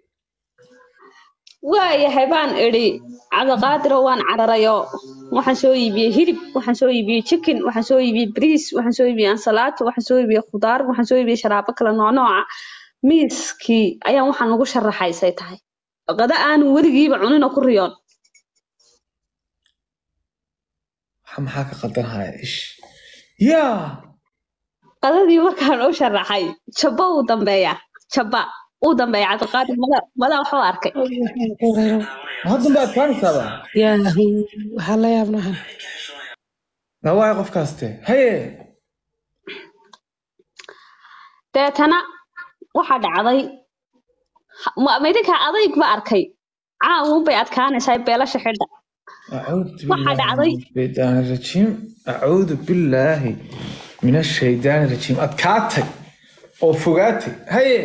waayahay baan idhi cabdiqaadiro waan cararayo waxaan soo iibiyey hilib waxaan soo iibiyey chicken waxaan soo iibiyey bariis waxaan soo iibiyey ansalaato waxaan soo iibiyey khudaar waxaan soo iibiyey sharaabo kala noocnooca miiskii ayaan waxaan ugu sharaxaysay tahay qada aanu weligiiba cunin oo ku riyoon waxa maxaa ka qaldanhaya ish yaa qadadii markaan u sharaxay jabba uu dambeeya jabba uu dambeeya cabdiqaadir mada mada waxuu arkay haddan baad kaanaysaaba yaahu waxaa la yaabnahan na waay qofkaaste haye deetana waxaa dhacday ma- ma idinka adayg ba arkay caawun bay adkaanaysaa beelasha xidha أعوذ waxaa بالله dhacday من الشيطان الرجيم أعوذ بالله من الشيطان الرجيم أتكاتي أو فوقاتي هي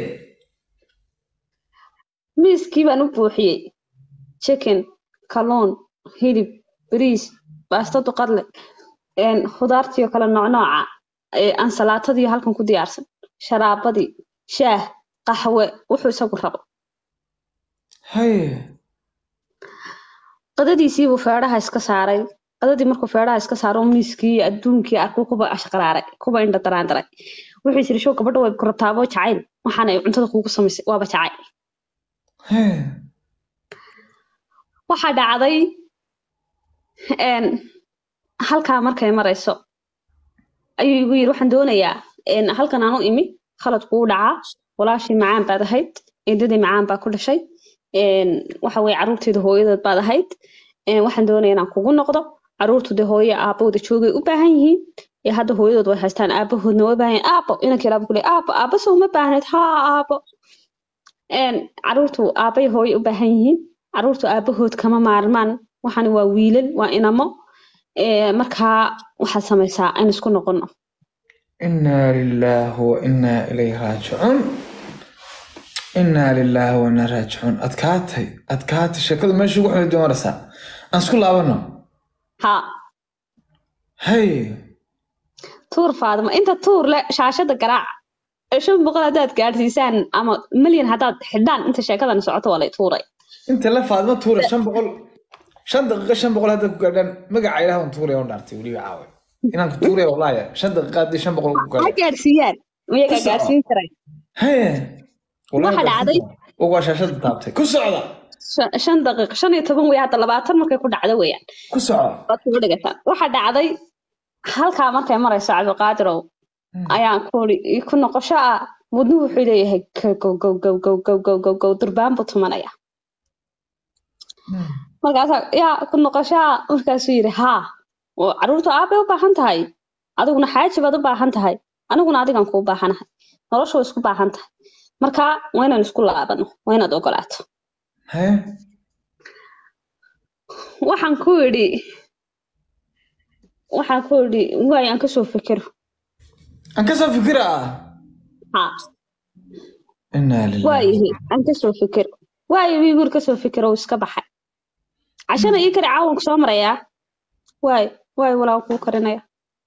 miiskii baan u buuxiyey chicken kalluun hilib bariis baasto duqadle een, khudaartii oo kale noocnooca ee, ansalaatadii halkan ku diyaarsan sharaabadii shaah qaxwe wuxuu isagu rabo هي qadadiisii buu feedhaha iska saaray qadadii markuu feedhaha iska saaro miiskii iyo adduunkii arkuu kuba ashqaraaray kuba indha daraandaray wuxuu yiri show gabadha way ku rabtaabo jacayl waxaana ay cuntada kuugu samaysay waaba jacayl هي waxaa dhacday een, halkaa markay marayso ayuu igu yiri waxaan doonayaa een, halkan aan u imi khalad kuu dhacaa walaashii macaan baad ahayd eedadii macaan baa ku dhashay een, waxa weye caruurteeda hooyadood baad ahayd een, waxaan doonayaa inaan kugu noqdo caruurtu dee hooyo aabahooda joogay u baahan yihiin ee hadda hooyadood way haystaan aabahoodna way baahan yihiin aabo inanka ilaaba kule aabo aaba soo uma baahneed haa aabo een, caruurtu aabay hooyo u baahan yihiin caruurtu aabahood kama maarmaan waxani waa wiilal waa inamo ee, markaa waxaad samaysaa aynu isku noqono إنا لله وإنا إليه راجعون إنا لله وإنا راجعون أتكاتي أتكاتي شكل ما شو وحنا دون رسا أنسكول لابنا ha هي tuur faadimo inta tuur le shaashada garaac ee shan boqol haddaad gaadhsiisaan ama milyan haddaad xidhaan inta sheekadan socoto waa lay tuuray أنت لا فاضمة تورة شن بقول شن دقيقة شن بقول هذا قردان مقع إله ونتورة ونارتي ولي عاوي إنك تورة والله يا شن دقيقة دي شن بقول ha قردان gaadhsiiyaan miyagaa Ku soco. gaadhsiin karay هي Waxa dhacday? uga shaashada taabtay ku socda Shan- shan daqiiqo shan iyo toban wey hadda labaatan markay ku dhacdo weeyaan ku soco waad kugu dhigataan waxaa dhacday halkaa markay marayso cabdiqaadirow ayaan ku iri ku noqosho ah wadnuhu wuxuu leeyahay gow gow gow gow gow gow gow gow gow durbaan buu tumanaya markaasaa yaa ku noqosho ah markaasuu yidhi haa oo caruurtu aabay u baahan tahay adiguna xaaji baad u baahan tahay aniguna adigan kuu baahanahay noloshu way isku baahan tahay marka waa inaan isku laabano waa inaad ogolaato hee waxaan ku idhi waxaan ku idhi waay aan kasoo fikiro aan kasoo fikira haa inaa lillahi waayahay aan kasoo fikiro waayo wiiguur kasoo fikiro uu iska baxay cashana ii kari caawanku soo marayaa waay waay walaa kuu karinaya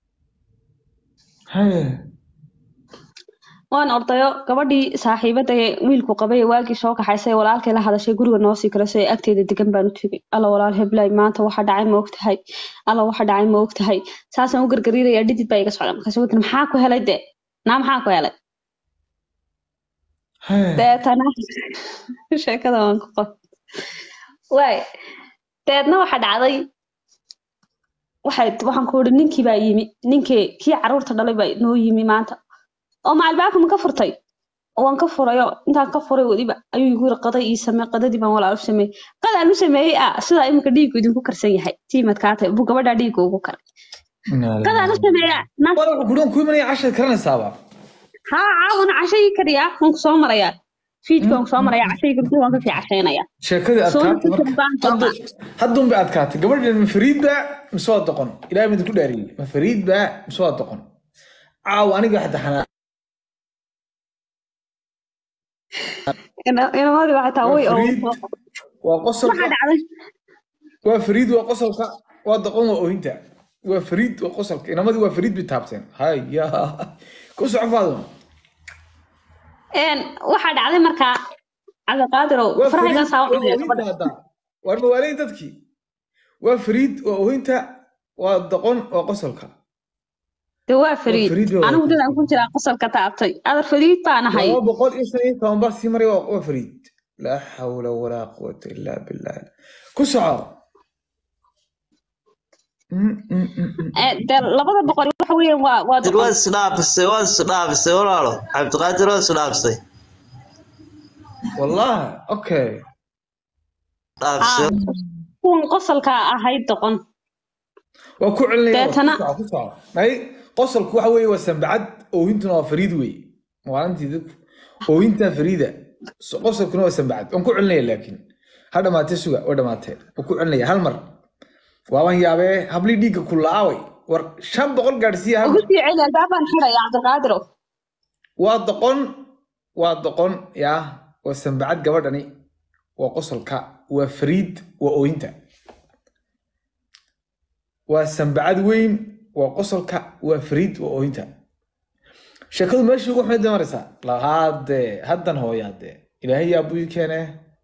hee waan ordayo gabadhii saaxiibada ee wiilku qabay ee waagii soo kaxaysay ee walaalkay la hadashay guriga noo sii karasay ee agteeda degan baan u tegay alla walaal heblay maanta waxa dhacay ma ogtahay alla waxa dhacay ma ogtahay saasaan u gargariirayaa dhidid baa iga socda markaas wadana maxaa ku helay dee naa maxaa ku helay hee deetana sheekada waan ku qor waay deedna waxa dhacday waxay waxaan ku ihi ninkii baa yimi ninkii kii caruurta dhalay baa noo yimi maanta oo ma albaabka ma ka furtay oo waan ka furayo intaan ka furay weliba ayuu igu yiri qaday ii samee qadadii baan walaal u sameeyey qadaan u sameeyey ah sidaa iminka dhiiggu idinku karsan yahay tiimadkaatay buu gabadhaa dhiigga ugu karay inaa qadaan u sameeyaa naas war wuxuu kudhan ku imanaya cashar karanaysaaba haa caawana cashayii kariyaa waan ku soo marayaa fiidka waan ku soo marayaa cashayii kardi waan kasii cashaynayaa sheekadii Soo adkaatay fikir baan soo marka haddun bay adkaatay gabadhan ma fariid baa mise waa doqon ilaahay midinku dhaariyey ma fariid baa mise waa doqon caaw aniga xataa xanaa Ina- inamadii waxay tahay way oo Fariid. waa qosolka waxaa dhacday waa fariid waa qosolka waa doqon waa oohinta waa fariid waa qosolka inamadii waa fariid bay taabteen haya ku soco faaduma Een, waxaa dhacday markaa cabdiqaadirow waa fariid farahaygaasa u waa cunaya oohinta gabadha hadda waar mawaalay dadkii waa fariid waa oohinta waa doqon waa qosolka de waa waa fariid fariid waa anigu dadaan ku jiraa qosolka taabtay adar fariid baan ahay laba boqol iyo shan iyo toban bar sii maray waa waa fariid laa xawla walaa quwata illaa billah ku soco Mm, mm, mm, mm. Ee, dee labada boqol waxa weeyaan waa waa waad doqon isdhaafisay waad isdhaafisay walaalo cabdiqaadir waad isdhaafisay wallahi okay dhaafisay kuwan qosolka ahayd doqon waa ku celinaya Deetana- ku soco, ku soco. may qosolku waxa weeye waa sambacad oohintuna waa fariid wey maalintii dadku oohintaa fariida So- qosolkuna waa sambacad waan ku celinaya laakiin ha dhamaatee suga waa dhamaatee waan ku celinaya hal mar waaban yaabee hablii dhiigga ku la-aaway war shan boqol gaadhsiiya hal ugu mar sii celi albaabaan xiraya cabdiqaadirow waa doqon waa doqon yaa waa sambacad gabadhani waa qosolka waa fariid waa oohinta waa sambacad weyn waa qosolka waa fariid waa oohinta sheekadu meeshii ugu xumayd bay maraysaa lahaadee haddan hooyaadee ilaahay yaa buu ii keenee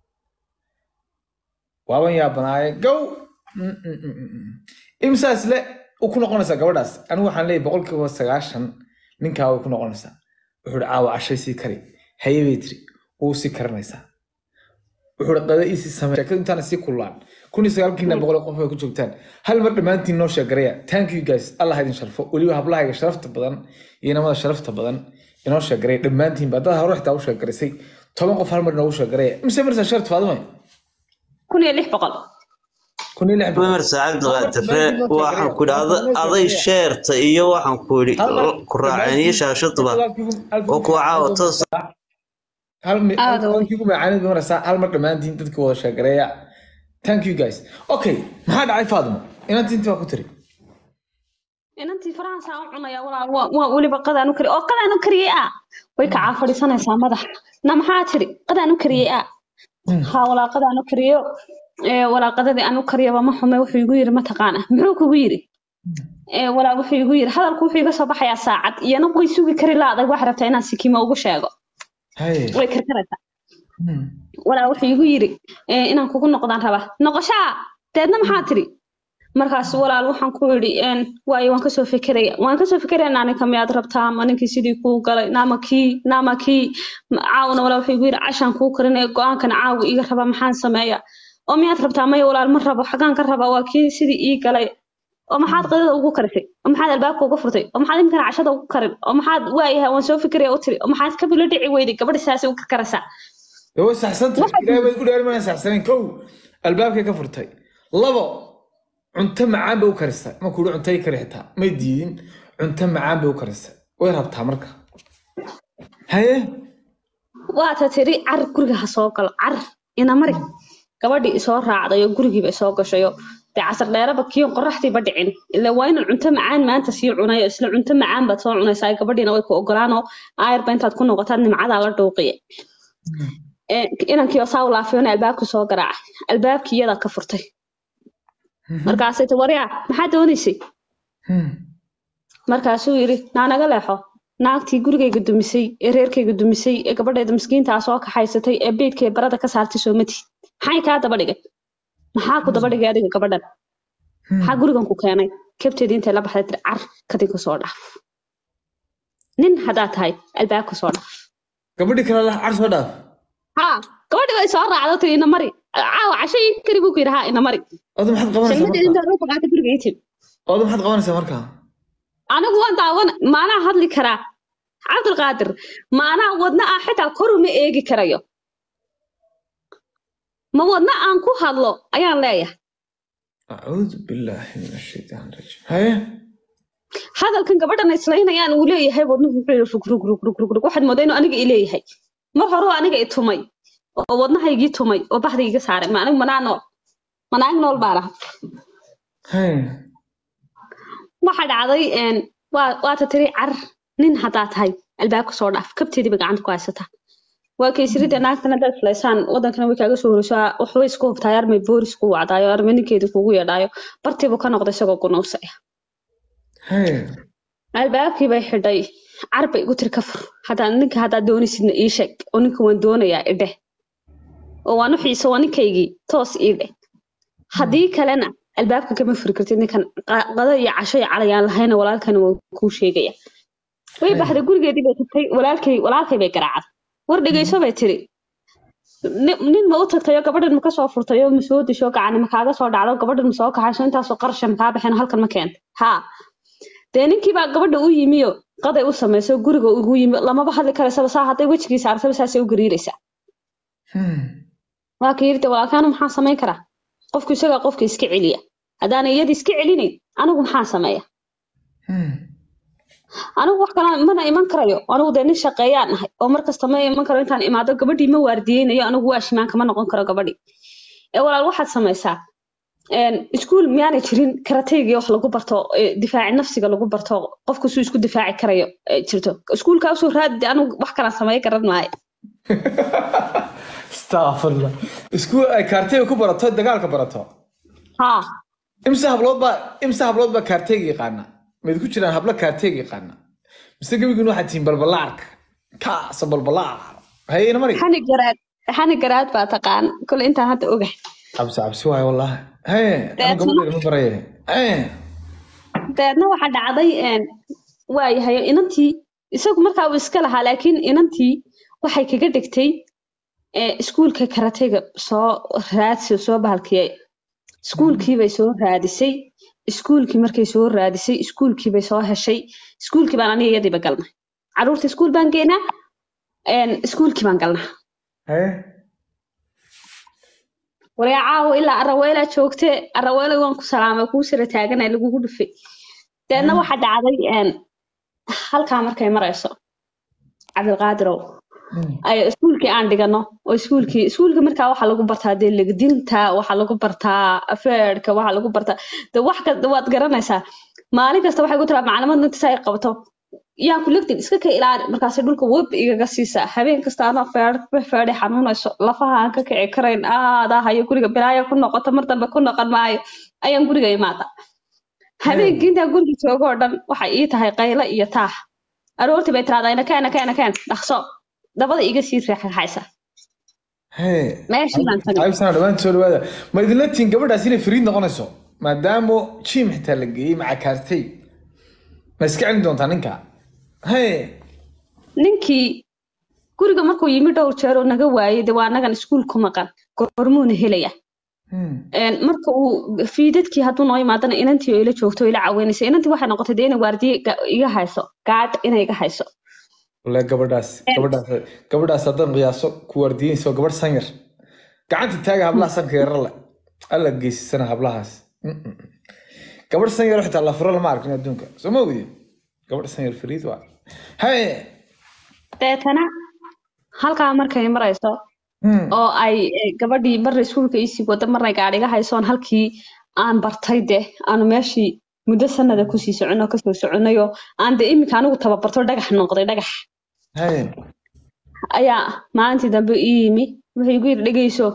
waaban yaabanaaye gow Mm, mm, mm, mm, mm. imsaas le u ku noqonaysaa gabadhaas anigu waxaan leeyahay boqolkiiba sagaashan ninkaa way ku noqonaysaa wuxuu hi caawa cashay sii kari haye bay tiri wuu sii karanaysaa wuxuu hi qada iisii samee sheekadu intaana sii kullaan kun iyo sagaalkiina boqol qof ay ku joogtaan hal mar dhammaantiin noo sheegaraya thank you guys allah idin sharfo weliba hablahayga sharafta badan iyo namada sharafta badan inoo sheegaraya dhammaantiinba haddaad hore xitaa u sheegarisay toban qof hal mar inoogu sheegaraya mise marsaa sharti faadumay kun iyo lix boqol kun iyo lix boqol. wimarsa cabdiqaadir ree waxaan ku idhi ada- aday sheerta iyo waxaan ku idhi ku raaceen iyo shaashaduba oo kuwa caawa toos hal mi- Aad hal- way. halkii ugu macaanid bay maraysaa hal mar dhammaantiin dadka wada sheegareeya thank you guys okay maxaa dhacay faadimo inantii intii baa ku tiri inantii farahansaa u cunaya walaa waa waa weliba qadaan u kari oo qadaan u kariyey ah way kacaa fadhiisanaysaa madax na maxaa tiri qadaan u kariyey ah haa walaa qadaan u kariyo ee walaa qadadii aan u kariyaba ma xume wuxuu igu yiri mataqaana muxuu kugu yiri ee walaa wuxuu igu yiri hadalku wuxuu iga soo baxayaa saacad iyana way sugi kari laaday wax rabtaa inaan sikimo ugu sheego haye way karkaraysaa Hmm. walaa wuxuu igu yiri ee, inaan kugu noqdaan raba noqoshaa deedna maxaa tiri markaas walaal waxaan ku yidhi een, waayo waan kasoo fekeraya waan kasoo fekeraya naaninka miyaad rabtaa ma ninkii sidii kuu galay naama kii naama kii Ma- caawna walaa wuxuu igu yidhi cashaan kuu karinaya go-aankana caawa iga raba maxaan sameeya oo miyaad rabtaa maya walaal ma rabo xagaan ka raba waa kii sidii ii galay oo maxaad qadada ugu karisay oo maxaad albaabka uga furtay oo maxaad imkana cashada ugu karin oo maxaad waayahay waan soo fekeraya u tiri oo maxaad ka bilo dhici weyday gabadha saasay u karkaraysaa dee way saxsantay ilaahay bay ku dheeri mayaan saxsanayn kow albaabkay ka furtay labo cunto macaan bay u karisay ma kuuri cunto ay kari xitaa may diidin cunto macaan bay u karisay way rabtaa marka haye waata tiri car guriga ha soo galo car ina mari gabadhii isoo raacday oo gurigiiba isoo gashayo dee casar dheeraba kiyon qoraxdiiba dhicin ila waa inaan cunto macaan maanta sii cunayo isla cunto macaan baad soo cunaysaa gabadhiina way ku ogolaanoo aayarba intaad ku noqotaad nimcadaa la dhuuqiye Ee, inankii oo saa u laafiyona albaabka soo garaacay albaabkii iyadaa ka furtay markaasay ti waryaa maxaa doonaysay Hmm. markaasuu yidhi naa naga leexo naagtii gurigayga dumisay ee reerkayga dumisay ee gabadheeda miskiintaa soo kaxaysatay ee beydkay barada ka saartay soomati maxay kaa daba dhigay maxaa ku daba dhigay adiga gabadhan maxaa gurigan ku keenay kabteedii intay la baxday tiri car kadinka soo dhaaf nin haddaad tahay albaabka soo dhaaf gabadhii kale lah car soo dhaaf haa gabadhii way soo raacdo tiri ina mari caawa casho ii kari buu ku yidhi haa ina mari oda maxaad qabanaysaa salmadeeda marka intaad u faqaatay guriga ii timi oda maxaad qabanaysaa marka anigu waan daawan maanaa hadli karaa cabdulqaadir maanaa wadna ah xitaa kor uma eegi karayo ma wadna aan ku hadlo ayaan leeyahay acuudu billaahi min ashaytaan rajiim haye hadalkan gabadhan islaynayaan uu leeyahay wadnuhu wuxuu yidhi rug rug rug rug rug rug waxaad moodaa inuu aniga i leeyahay mar hore oo aniga i tumay oo wadnahaygii tumay oo baxda iga saaray ma anigu manaa nool manaag nool baa laha haye waxa dhacday een, waa waata tiri car nin haddaa tahay albaabka soo dhaaf kabteediiba gacanta ku haysataa waa kaysirida naagtana dad fulaysaan wadankana way kaaga soo horeysaa waxbay isku hubtaa armay boolis ku wacdaayo armay ninkeeda kugu yeedhaayo bartiibuu ka noqday isagoo gunuusaya Hee. albaabkii bay xidhay carbay igu tiri ka fur hadaa ninka haddaad doonaysidna ii sheeg oo ninka waan doonayaa idhe oo waan u xiisa waa ninkaygii toos ii dheh haddii kalena albaabka kama furi kartid ninkan qa- qado iyo casho iyo calayaan lahayna walaalkana waa kuu sheegaya way baxday gurigeedii bay tagtay walaalkay walaalkay bay garaacday war dhegeyso bay tiri nin nin ma u tagtayo gabadhan ma ka soo furtayo ma soo disho gacani ma kaaga soo dhacdo gabadhan ma soo kaxayso intaasoo qarasha ma kaa baxeen halkan ma keenta haa dee ninkii baa gabadha u yimiyo qaday u samayso guriga ugu yimi lamaba hadli karaysaba saa hadday wejigiisa arsaba saasay u gariiraysaa Hmm. waa ka yirite walaalkaana maxaa samayn karaa qofku isagaa qofka iska celiya haddaana iyada iska celinayn anigu maxaa sameeya Hmm. anigu wax kale mana iman karayo anigu dee nin shaqeeyaan ahay oo markasta ma iman karo intaan imaado gabadhii ma waardiyeynayo anigu waa shimaan kama noqon karo gabadhii ee walaal waxaad samaysaa een, iskuul miyaanay jirin karateygii wax lagu barto ee, difaaci nafsiga lagu barto qofku suu isku difaaci karayo ee, jirto iskuulkaa usoo raadi anigu wax kalaan samey garan maayo Astaghfirullah. Isku ay kaarteyga ku barato dagaalka barato. haa Imsa hablood baa imsa hablood baa kaarteyga yaqaana. Mid ku jiraan hablo kaarteyga yaqaana. Mise gabigun waxaad tihiin balbalaarka. Kaasa balbalaar. Hayna mari. xani garaad xani garaad baa taqaan kule intaan hadda ogahay Cabsi cabsi waay wallahi. Hee, ama gabadheeda ma baraye. Hee. dabeedna waxaa dhacday een, waayahay inantii isagu markaa uu iska lahaa laakiin inantii waxay kaga dhigtay ee, iskuulka karatega soo raadsi soo bahalkiyay iskuulkii bay soo raadisay iskuulkii markay soo raadisay iskuulkii bay soo heshay iskuulkii baan aniga iyadiiba galnay caruurta iskuul baan geynaa een, iskuulkii baan galnaa Hee. waree caawo ilaa araweelaa joogte araweela waan ku salaamay kuu sira taaganay lagugu dhufay deedna waxaa dhacday een, halkaa markay marayso cabdilqaadirow Hmm. ay iskuulkii aan dhigano oo iskuulkii iskuulka markaa waxaa lagu bartaa dee legdinta waxaa lagu bartaa afeerka waxaa lagu bartaa de wax kasta waad garanaysaa maalin kasta waxay ku tiraa maclimad inta ay qabato yaan ku legdin iska ka ilaali markaasay dhulka web igaga siisaa habeen kasta anoo feer feedhay xanuunayso lafaha aan ka kici karayn aadaa hayo guriga bilaaya ku noqoto mar dambe ku noqon maayo ayaan guriga imaada habeenkii intaan guriga joogo oo dhan waxay ii tahay qaylo iyo taax aroortii bay tiraahdaa inakeen inakeen inakeen dhaqso dabada iga sii reexaxaysa Hee. meeshii baan tagay Ayb sana dhawaan soo dhawaada. Ma idinla tihiin gabadhaas inay fariid noqonayso maadaama jim xitaa la geeyey maca kaartey. Ma iska celin doontaa ninka? Hee. ninkii guriga markuu yimi dhowr jeer oo naga waayay de waa anagan iskuul ku maqan gormuuna helaya Hmm. Een, marka uu fiidadkii hadduu noo imaadana inantii oo ila joogto oo ila caweynaysa inantii waxay noqotay dee inay waardiye ga- iga hayso gaadh inay iga hayso Wallahi gabadhaas gabadhaas gabadhaas haddaan qiyaaso ku waardiyeyso gabadh san yar. Gacanta taaga hablaha sanka yar le. Alla geysisana hablahaas. Mm-mm. Gabadh san yar xitaa la furo lama arkin adduunka. Soo ma ogdi? Gabadh san yar fariid waa. Hee. deetana halkaa markay marayso Hmm. oo ay eh, gabadhii marna iskuulka iisii wada marna gaadh iga haysoon halkii aan bartay de aanu meeshii muddo sanada kusii soconoo kasoo soconayo aan de iminka anigu tababarto dhagax noqday dhagax Hee. ayaa maalintii dambe ii yimi wuxuu igu yidhi dhegeyso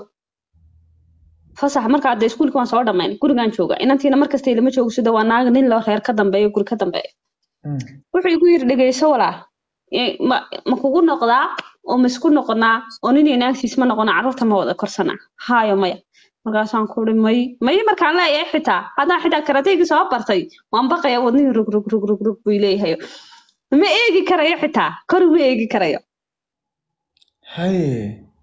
fasax markaa de iskuulka waan soo dhamayn gurigaan jooga inantiina markasta ilama joogo sida waa naag nin loo reer ka dambeeyo guri ka dambeeyo Hmm. wuxuu igu yidhi dhegeyso walaa Eh, ma ma kugu noqdaa oo ma isku noqonaa oo nin iyo naagtiis ma noqona carruurta ma wada korsanaa haayo maya markaasaan ku uri may may markaan leeyahay xitaa haddaan xitaa karateygii soo bartay waan baqaya wadnihii rug rug rug rug rug buu leeyahay ma eegi karayo xitaa kor ma eegi karayo Hee.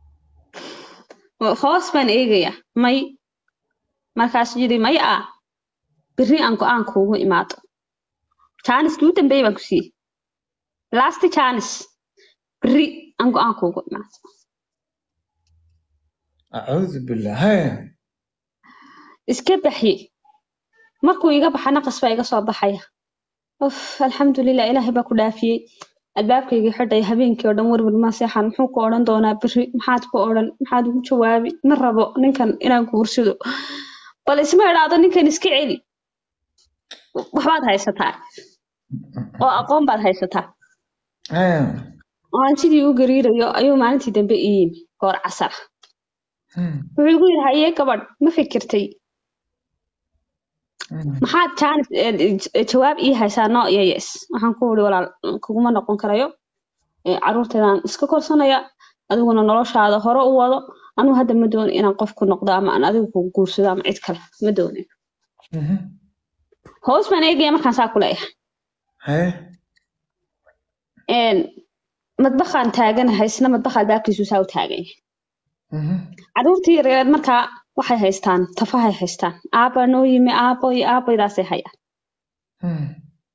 hoos baan eegaya may markaasuu yidhi may ah berri aan go-aan kuugu imaado jaaniskii u dambeeyey baan ku siiyey last jaanis berri aan go-aan kuugu imaado Acuudu billah. Hee. iska baxye markuu iga baxa naqas baa iga soo baxaya uf alxamdulilah ilaahay baa ku dhaafiyey albaabkaygii xidhay habeenkii oo dhan werwel ma seexan muxuu ku odhan doonaa berri maxaad ku odhan maxaad ugu jawaabi ma rabo ninkan inaan guursado bal isma idhaahdo ninkan iska celi waxbaad haysataa oo aqoon baad haysataa Hee. oo aan sidii u gariirayo ayuu maalintii dambe ii yimi goor casar ah Hmm. wuxuu igu yidhi haye gabadh ma fikirtay Hmm. maxaad jaanis eh, jawaab ii haysaa no iyo yes waxaan ku uri walaal kuguma noqon karayo Eh, carruurteedaan iska korsanaya adiguna noloshaada hore u wado anugu hadda ma doonin inaan qof ku noqdo ama aan adigu ku guursado ama cid kale ma doonin Mhm. hoos baan eegaya markaan saa ku leeyahay Haye. Een, madbaxaan taaganahay isna madbaxa albaabkiisu saa u taagan yahay Mhm. carruurtii yareed markaa waxay haystaan tafahay haystaan aabba noo yimi aabbo iyo aabbaydaasay hayaan Hmm.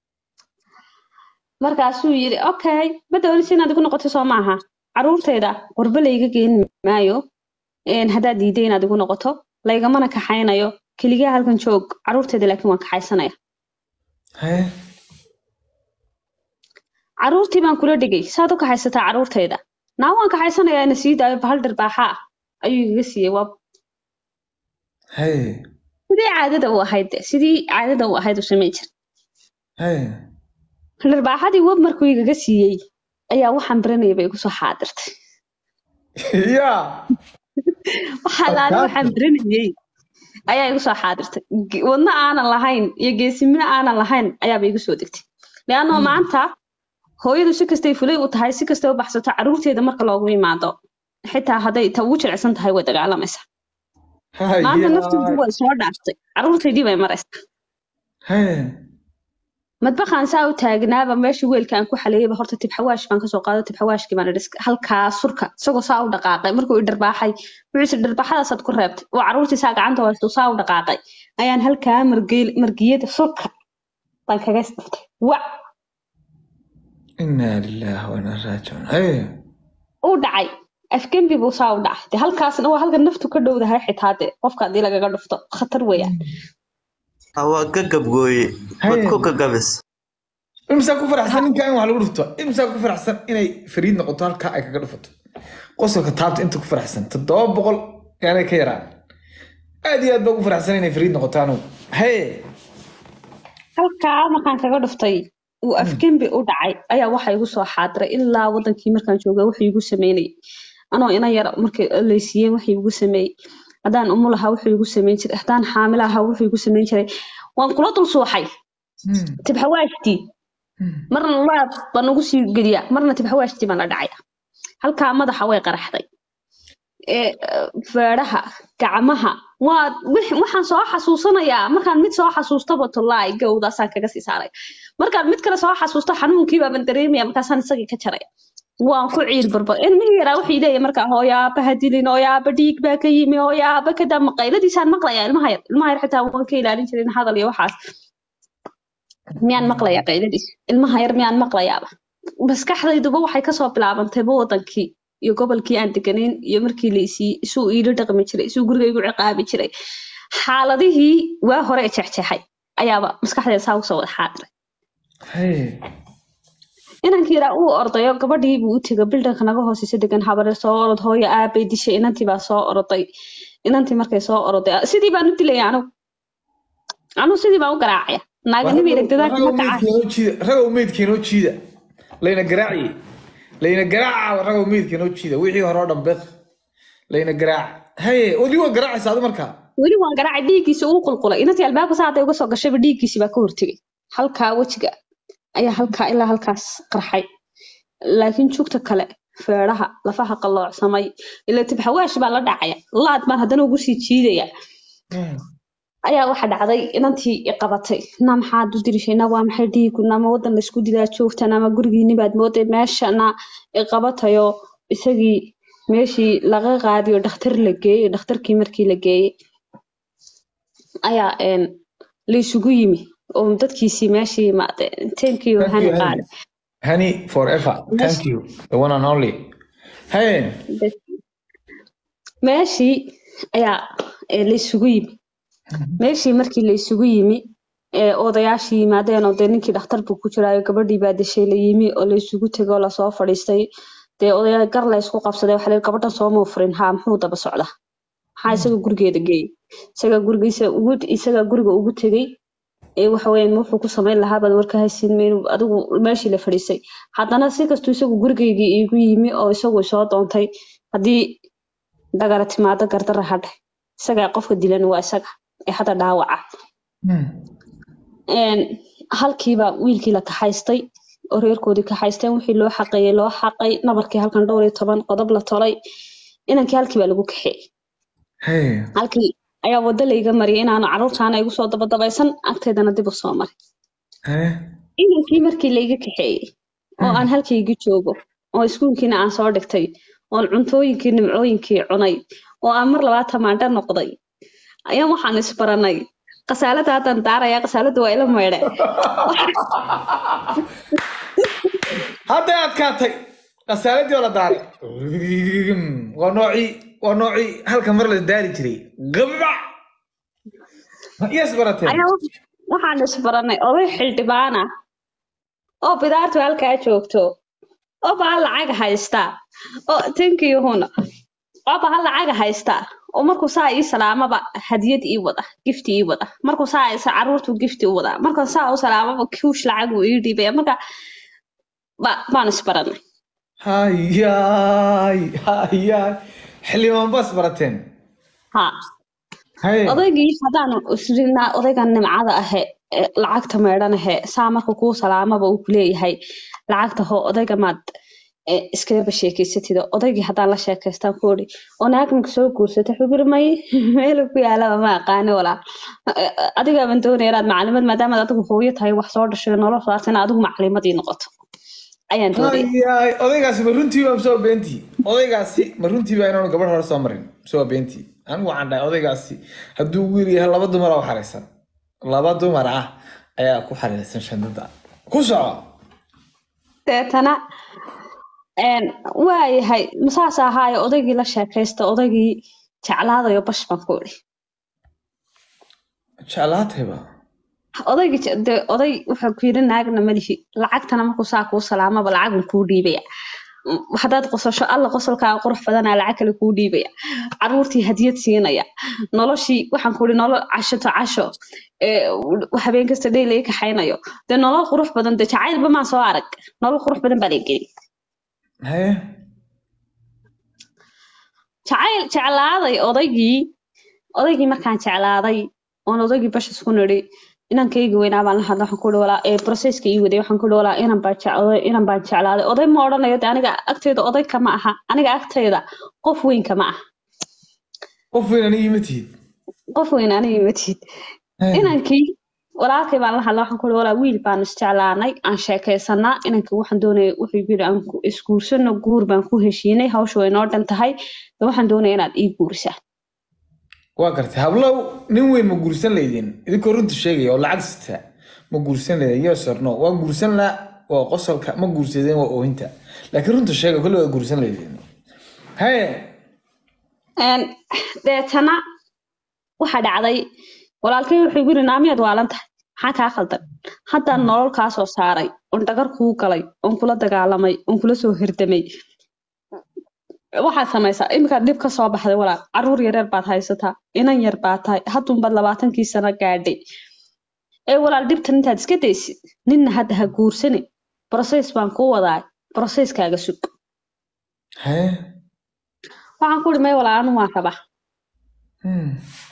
markaasuu yidhi okay ma doonisi inaad igu noqoto soo maaha carruurtayda qurbo layga geyn maayo Een, haddaad diiday inaad igu noqoto laygamana kaxaynayo keligaa halkan joog carruurtayda laakiin waan kaxaysanaya Haye. carruurtii baan kula dhigay saad u kaxaysataa carruurtayda naa waan kaxaysanayaa ina sii daayo bahal dharbaaxa ah ayuu igaga siiyey waa Haye. sidii caadada u ahayd de sidii caadada u ahayd u samayn jir Haye. dharbaaxadii web markuu igaga siiyey ayaa waxaan baranayay bay igu soo xaadirtay yaa waxaa laali waxaan baranayay ayaa igu soo xaadirtay Ge- wadno aanan lahayn iyo geesimino aanan lahayn ayaaba igu soo degtay leannao maanta hooyadu si kastay fulay u tahay si kastay u baxsato carruurteeda marka loogu yimaado xitaa hadday ta ugu jilicsan tahay way dagaalamaysaa maanta nafteedu way soo dhaaftay carruurtaydii bay maraysaa Haye. madbaxaan saa u taagnaaba meeshii weelka aan ku xaleeyayba horta tibxawaash baan kasoo qaado tibxawaashkii baan idhi iska- halkaa surka isagoo saa u dhaqaaqay markuu i dharbaaxay wuxuu isi dharbaaxadaasaad ku reebtay oo carruurtii saa gacanta haysto saa u dhaqaaqay ayaan halkaa margeel- margiyada surka baan kaga isdhiftay wac Inna lillahi wa inna ilaihi raaji'uun. Haye. uu dhacay afgembi buu saa u dhacay de halkaasna waa halka naftu ka dhowdahay xitaa de qofka haddii lagaga dhufto khatar weeyaan waa ka gabgooye mad ku gagabis imsaa ku faraxsan ninka in wax lagu dhufto imsaa ku faraxsan inay fariid noqoto halkaa ay kaga dhufato qosolka taabta inta ku faraxsan toddoba boqol yaanay ka yaraan aad iyo aad baa ugu faraxsan inay fariid noqoto anugu haye halkaa markaan kaga dhuftay uu afgembi u dhacay ayaa waxa igu soo xaadiray ilaa wadankii markaan joogay wuxuu igu sameynayay anoo ina yar markay laysiiyeen wuxuu igu sameeyey haddaan umu lahaa wuxuu igu sameyn jiray haddaan xaamila ahaa wuxuu igu sameyn jiray waan kula dul suuxay tibxawaashtii marna laab baan ugu sii geliyaa marna tibxawaashtii baan la dhacaya halkaa madaxa way qaraxday ee feedhaha gacmaha waa wix- waxaan soo xasuusanayaa markaan mid soo xasuustaba tolaay gowdaasaan kaga sii saaray markaan mid kale soo xasuusto xanuunkii baaban dareemaya markaasaan isagii ka jaraya waan ku ciil barbar ilmihii yaraa wuxuu leeyahay markaa hooyaaba ha dilin hooyaaba dhiig baa ka yimi hooyaaba kadaa maqayladiisaan maqlayaa ilmaha yar ilmaha yar xitaa waan ka ilaalin jirin hadal iyo waxaas miyaan maqlayaa qayladiis ilmaha yar miyaan maqlayaaba maskaxdayduba waxay kasoo bilaabantayba wadankii iyo gobolkii aan deganayn iyo markii la isiiyey isuu iila dhaqmi jiray isuu guriga igu ciqaabi jiray xaaladihii waa hore jexjeexay ayaaba maskaxdeeda saa usoo wada xaadiray haye inankii yaraa uu ordayo gabadhii buu u tegay bildanka naga hooseysa degan habare soo orod hooyo aabay dishay inantii baa soo oroday inantii markay soo oroday sidii baan u dilaya anugu anugu sidii baan u garaacaya naaganimii ragdadaanka ma kacaa ragow meydkeenoo jiida layna garaaciye layna garaaca ragow meydkeenoo jiida wixii hore oo dhan beq layna garaaca haye weli waa garaacaysa adu markaa weli waan garaacay dhiiggiisi uu qulqulay inantii albaabka saa hadday uga soo gashayba dhiiggiisii baa ka hortegay halkaa wejiga ayaa halkaa ilaa halkaas qarxay laakiin jugta kale feedhaha lafaha qalloocsamay ila tibxawaash baa la dhacaya laad baan haddana ugu sii jiidaya ayaa waxa dhacday inantii i qabatay na maxaad u dirishay na waa maxay dhiigu nama wadan laysku dilaa joogta nama gurigiini baad mooday meeshana i qabatayo isagii meeshii laga qaadiyo dhakhtar la geeyey dhakhtarkii markii la geeyey ayaa een, la isugu yimi oo dadkiisii meeshii imaadeen teenkii Thank hani you, Hani. qaade Honey, forever. Thank you. The one and only. Haye. meeshii ayaa ee, la isugu yimi meeshii markii la isugu yimi ee odayaashii yimaadeen oo dee ninkii dhakhtar buu ku jiraayo gabadhii baa deshay la yimi oo la isugu tegay oo lasoo fadhiistay dee odayaa gar la isku qabsaday waxaa la yidhi gabadhan sooma furin haa muxuu daba socda maxaa isaga gurigeeda geeyey isaga gurigiisa ugu isaga guriga ugu tegey ee waxaweyaan wuxuu ku samayn lahaa baad warka haysin meel adigu meeshii la fadhiisay haddana si kastuu isagu gurigaygii iigu yimi oo isagu soo doontay haddii dagara timaado gardara hadhe isagaa qofka dilan waa isaga ee hadda dhaawaca Een, halkiiba wiilkii la kaxaystay oo reerkoodii kaxaysteen wixii loo xaqeeyey loo xaqay nabarkii halkan dhowr iyo toban qodob la tolay inankii halkii baa lagu kaxeeyey Hey. halkii ayaa wado layga mariyay inaanu caruurtaana igu soo dabadabaysan agteedana dib u soo maray Hey. inankii markii layga kaxeeyey oo aan halkayga joogo oo iskuulkiina aan soo dhigtay oon cuntooyinkii nimcooyinkii cunay oo aan mar labaad tamaandho noqday ayaan waxaan isbaranay qasaalada haddaan daaraya qasaalada waa ila meydhe hadday adkaatay khasaaradii oo la daaray waa noocii waa noocii halka mar la daari jiray gabac iyas barateen ayaa wax- waxaan isbaranay oday xildhibaan ah oo bidaartu halkaa joogto oo baa lacag haysta oo tankiyuhuna oo baa lacag haysta oo markuu saa ii salaamaba hadiyad ii wada gifti ii wada markuu saa isa caruurtu gifti u wada markuu saa u salaamaba kuush lacag uu ii dhiibaya marka ba baan isbaranay hayaay hayaay xildhibaan baas barateen ha haye odaygii haddaan isrinaa odaygan nimcada ahe ee lacagta meedhan ahe saa marka kuu salaamaba uu kuleeyahay lacagta hoo odayga maad ee, iskalaba sheekeysatida odaygii haddaan la sheekaystaan ku odhi oo naagninka soo guursatay xubir may meel ku yaalaba ma aqaani walaa adigaaban doonaya inaad macalimad maadaamaad adigu hooyo tahay wax soo dhashay noloshaas in adigu macalimadii noqoto ayaan doonaya hayaay odaygaasi ma runtii baa mise waa beentii odaygaasi ma runtii baa inaanu gabadh hore soo marin mise waa beentii anigu waxaan dhahay odaygaasi hadduu wiil yahay laba dumar oo xaraysan laba dumar ah ayaa ku xariirsan shandada ku soco deetana een, waayahay masaas ahaayo odaygii la sheekaysta odaygii jeclaadayo bash baan ku idhi jeclaatayba odaygii je- dee oday wuxuu ku yidhi naagna malihi lacagtana markuu saa kuu salaamaba lacagun kuu dhiibaya Mm, haddaad qosasho alla qosolkaa qurux badanaa lacag kale kuu dhiibaya caruurtii hadiyad siinaya noloshii waxaan ku ihi nolol casho to casho ee, habeen kasta dhey laga kaxaynayo dee nolol qurux badan dee jacaylba maan soo arag nolol qurux badan baa laga geli haye jacayl jeclaaday odaygii odaygii markaan jeclaaday oon odaygii bash isku nidhi inankayga weynaa baan la hadla waxaan ku ihi walaa ee processka ii waday waxaan ku ihi walaa inan baan jeclaaday inan baan jeclaaday oday ma odhanayo de aniga agtayda oday kama aha aniga agtayda qof weyn kama aha qof weyn aniga ima tihid qof weyn aniga ma tihid Haye. inankii walaalkay baan la hadla waxaan ku ihi walaa wiil baan isjeclaanay aan sheekaysanaa inankii waxaan doonaya wuxuu yidhi aan ku- isguursano guur baan ku heshiinay hawsha way noo dhan tahay de waxaan doonaya inaad ii guurisaa waa gartay hablow nin weyn ma guursan laydin idinkoo runta sheegaya oo lacag sita ma guursan laydin yes or no waa guursan la waa qosolka ma guursadeen waa oohinta laakiin runta sheega kolle waa guursan laydin haye Een, deetana waxaa dhacday walaalkay wuxuu igu yiri naamiyaad waalan tahay maxaa kaa khaldan haddaan nolol kaa soo saaray oon dhagar kuu galay oon kula dagaalamay oon kula soo hirdamay waxaad samaysaa iminkaad dhib ka soo baxday walaal caruur yareer baad haysataa inan yar baad tahay haddunbaad labaatankii sano gaadhay ee walaal dhibtan intaad iska daysid ninna hadda ha guursani broses baan kuu wadaay broseskaaga sug haye waxaan ku ihi may walaal anu waan rabaa Hmm.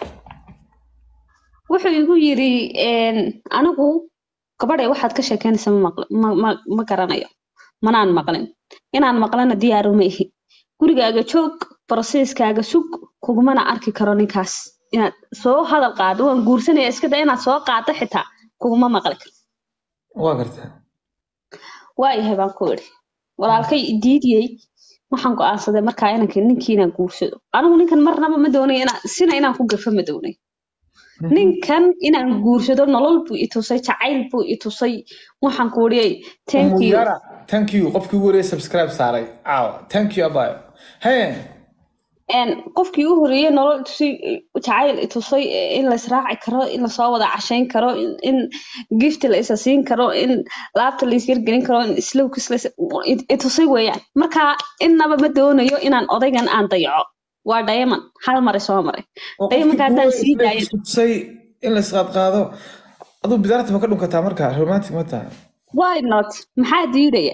wuxuu igu yiri een, anigu gabadhay waxaad ka sheekeynaysa ma, maqli- ma, ma, ma garanayo manaan maqlin inaan maqlana diyaaru ma ihi gurigaaga joog broseskaaga sug kugumana arki karo ninkaas inaad soo hadal qaado waan guursanaya iska da inaad soo qaado xitaa kuguma maqli karo waa gartay waayahay baan ku idhi walaalkay i diidiyey waxaan go'aansaday markaa inanka ninkii inaan guursado anigu ninkan marnaba ma doonayo inaan sina inaan ku gafo ma doonayo ninkan inaan guursado nolol buu i tusay jacayl buu i tusay waxaan ku idhiyey thank you muyara thank you qofkii ugu horreeyay subscribe saaray caawa thank you abayo haye een, qofkii u horreeyey nolol tusay jacayl i tusay in la israaci karo in lasoo wada cashayn karo in, in gift la isa siin karo in laabta la isyargelin karo in slowkis la is- i- i tusay weeyaan marka innaba ma doonayo inaan odaygan aan dayaco waa diamond hal mare soo maray oo diamondka qofkii haddaan ugu sii horreeyay daayo istusay in la isqaadqaado aduu bidaarta ma ka dhunkataa marka romantic ma taha why not maxaa diidaya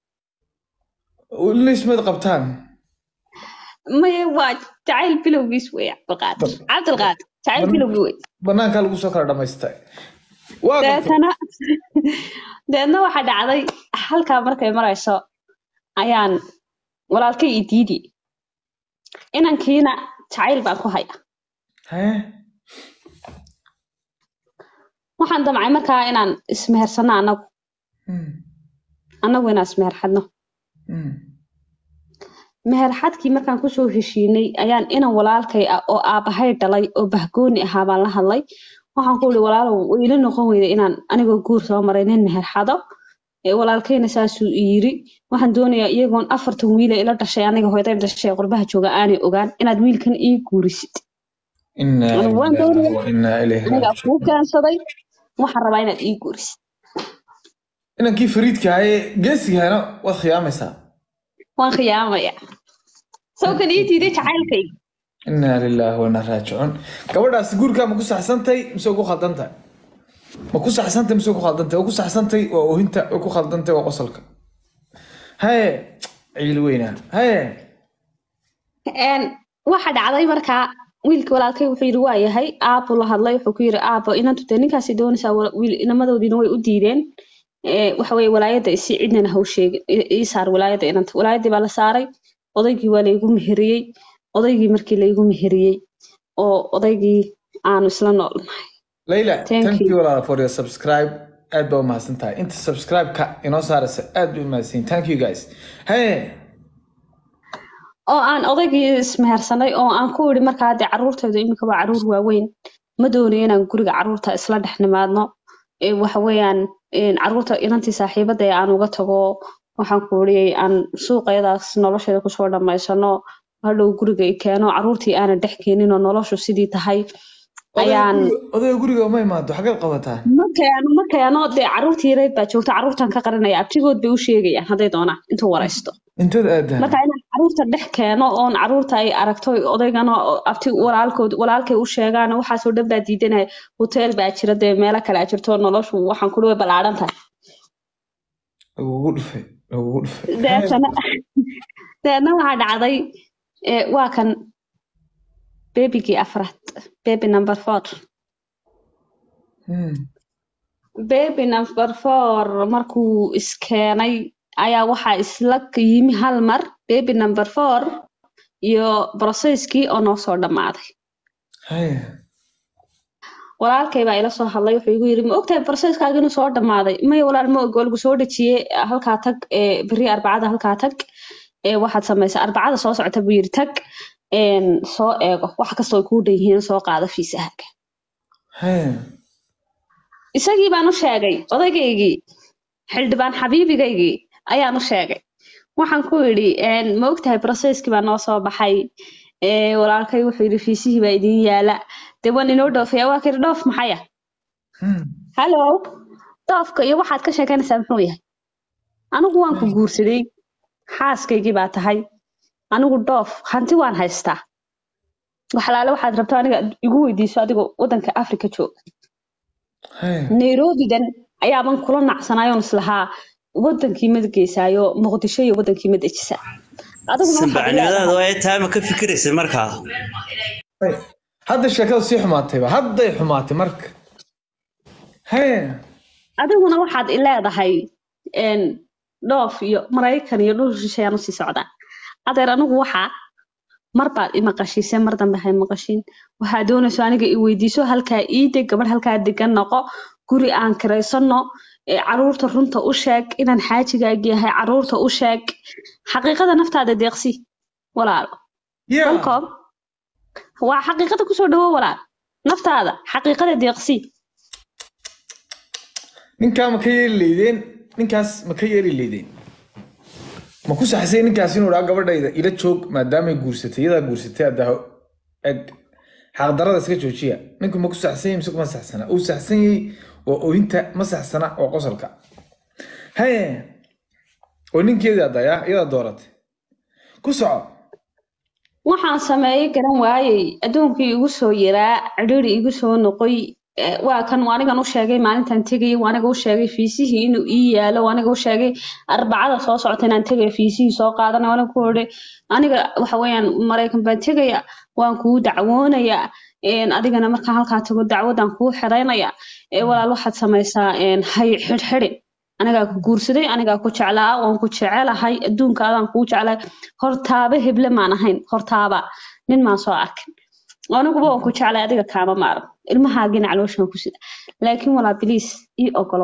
lismad qabtaan maya waa jacayl bilowgiis wey cabdilqaadir cabdilqaadir jacayl bilowgii wey banaankaa lagu soo kala dhamaystay waa gartay. deetana deedna waxaa dhacday halkaa markay marayso ayaan walaalkay i diidi inankiina jacayl baan ku haya Hee? waxaan damcay markaa inaan ismehersano anagu Hmm, anagu inaan ismeherxadno hmm. meherxadkii markaan kusoo heshiinay ayaan inan walaalkay ah oo aabahay dhalay oo bahgooni ahaa baan la hadlay waxaan ku ihi walaalow way ila noqon weyda inaan anigoo guur soo maray nin meherxado ee walaalkayna saasuu i yiri waxaan doonayaa iyagoon afartan wiila ila dhashay aniga hooyaday dhashay qurbaha jooga aanay ogaan inaad wiilkan ii guurisid Innaa Anigu waan lillahi doonayaa. wa innaa ilayhi anigaa raajicuun. kuu keensaday waxaan rabaa inaad ii guurisid inankii fariidka ahayee geesigahana waad khiyaamaysaa waan khiyaamaya sawkan ii diiday jacaylkayga innaa lilaahi wa innaa raajicuun gabadhaas guurkaa ma ku saxsantay mise ku khaldantay ma ku saxsantay mise ku khaldantay waa ku saxsantay waa oohinta waa ku khaldantay waa qosolka haye ciil weynaa haye Een, waxa dhacday markaa wiilkii walaalkay wuxuu yidhi waa yahay aabbu la hadlay wuxuu ku yidhi aabbo inantu dee ninkaasi doonaysaa wala- wiil inamadoodiina way u diideen Ee, waxa weye walaayadda isi cidnana ha u sheegin I- ii saar walaayadda inanta walaayaddii baa la saaray odaygii waa laygu meheriyey odaygii markii laygu meheriyey oo odaygii aanu isla noolnahay Layla, Thank thank you. you walaal for your subscribe. Aad baa u mahadsan tahay. Inta subscribe-ka inoo saaraysa aad bay u mahadsan Thank you guys. Hey, oo aan odaygii ismehersanay oo aan ku idhi markaa dee carruurtaydu iminka waa carruur waaweyn ma doonayo inaan guriga carruurta isla dhex nimaadno Ee, waxa weeyaan een, carruurta inantii saaxiibada ee aan uga tago waxaan ku idhi aan suuqayadaas nolosheeda kusoo dhammaysano hadhow guriga i keeno carruurtii aanan dhex keenin oo noloshu sidii tahay ayaan odayga guriga uma imaado xageed qabataan? ma keeno ma keeno dee carruurtii yareyd baa joogta carruurtan ka qarinaya abtigood bay u sheegayaan hadday doonaan intuu waraysto Inteed aadaan? marka inaan carruurta dhex keeno oon carruurta ay aragto odaygana oo abti walaalkood walaalkay u sheegaan waxaasoo dhan baa diidanaya hoteel baa jira dee meelo kale aa jirto noloshu waxaan kuli way ballaadhan tahay Lagugu dhufay, lagugu dhufay. deetana deetna waxaa dhacday ee, waa kan bebigii afraad baby number four Hmm. baby number four markuu iskeenay ayaa waxaa isla yimi hal mar baby number four iyo broseskii oo noo soo dhammaaday Hey, walaalkay baa ila soo hadlay wuxuu igu yidhi ma ogtahay broseskaaga inuu soo dhammaaday maya walaal ma og waa lagu soo dhejiyey halkaa tag ee beri arbacada halkaa tag ee waxaad samaysaa arbacada soo socota buu yidhi tag een, soo eego wax kastoo ay kuu dhan yihiin soo qaado fiisahaaga hey. isagii baan u sheegay odaygaygii xildhibaan xabiibigaygii ayaan u sheegay waxaan ku yidhi een, ma ogtahay broseskii baa noo soo baxay ee, walaalkay wuxuu yidhi fiisihii baa idiin yaala dee waan inoo dhoofaya waa kayidhi dhoof maxaya Hmm. hallo doofka iyo waxaad ka sheekanaysaa muxuu yahay anigu waan ku guursaday xaaskaygii baa tahay anigu dhoof hanti waan haystaa waxalaale waxaad rabto aniga igu weydiiso adigoo wadanka africa jooga Hey. nairobidan ayaaban kula nacsanayoon islahaa wadankii ma geysaayo muqdisho iyo wadankii ma dejisaa adiguna waxaad sanbacnimadaada waa taa ma ka fikiraysa markaa Hey. Hadda sheekadu sii xumaatayba. Hadday xumaatay marka. Hey. adiguna waxaad i leedahay een, dhoof iyo maraykan iyo dhul shisheeyaan usii socdaa adeer anigu waxaa mar baad i maqashiisay mar dambe hay maqashiin waxaa doonayso aniga i weydiiso halkaa iide gabadh halkaa degan noqo guri aan kiraysano ee caruurta runta u sheeg inaan xaajigaagi yahay caruurta u sheeg xaqiiqada naftaada deeqsi walaalo Yeah. welcome waa xaqiiqada kusoo dhawo walaal naftaada xaqiiqada deeqsi ninkaa ma ka yeeli leydeen ninkaas ma ka yeeli leydeen ma ku saxsay ninkaas inuu dhaa gabadhayda ila joog maadaamay guursatay iyadaa guursatay hadda eg xaqdarada iska joojiya ninku ma ku saxsan yahay mise kuma saxsana uu saxsan yahay waa oohinta ma saxsana waa qosolka haye oo ninkeedii adaya iyadaa dooratay ku soco waxaan sameeyey garan waayey adduunkii igu soo yaraa cidhiri igu soo noqoy eh, waa kan waa anigan u sheegay maalintan tegayay waa aniga u sheegay fiisihii inuu ii yaalo waa aniga u sheegay arbacada soo socota inaan tegaya fiisihii soo qaadanay waa aniga ku odhay aniga waxa weeyaan maraykan baan tegaya waan kuu dacwoonayaa een, adigana markaan halkaa tago dacwadaan kuu xiraynaya ee walaal waxaad samaysaa een, hay xidhxidhin anigaa ku guursaday anigaa ku jeclaa waan ku jecelahay adduunkaadaan kuu jeclahay hortaaba heble maan ahayn hortaaba nin maan soo arkin aniguba waan ku jeclay adiga kaama maaran ilmahaagina calooshaan ku sida laakiin walaa biliis ii ogolo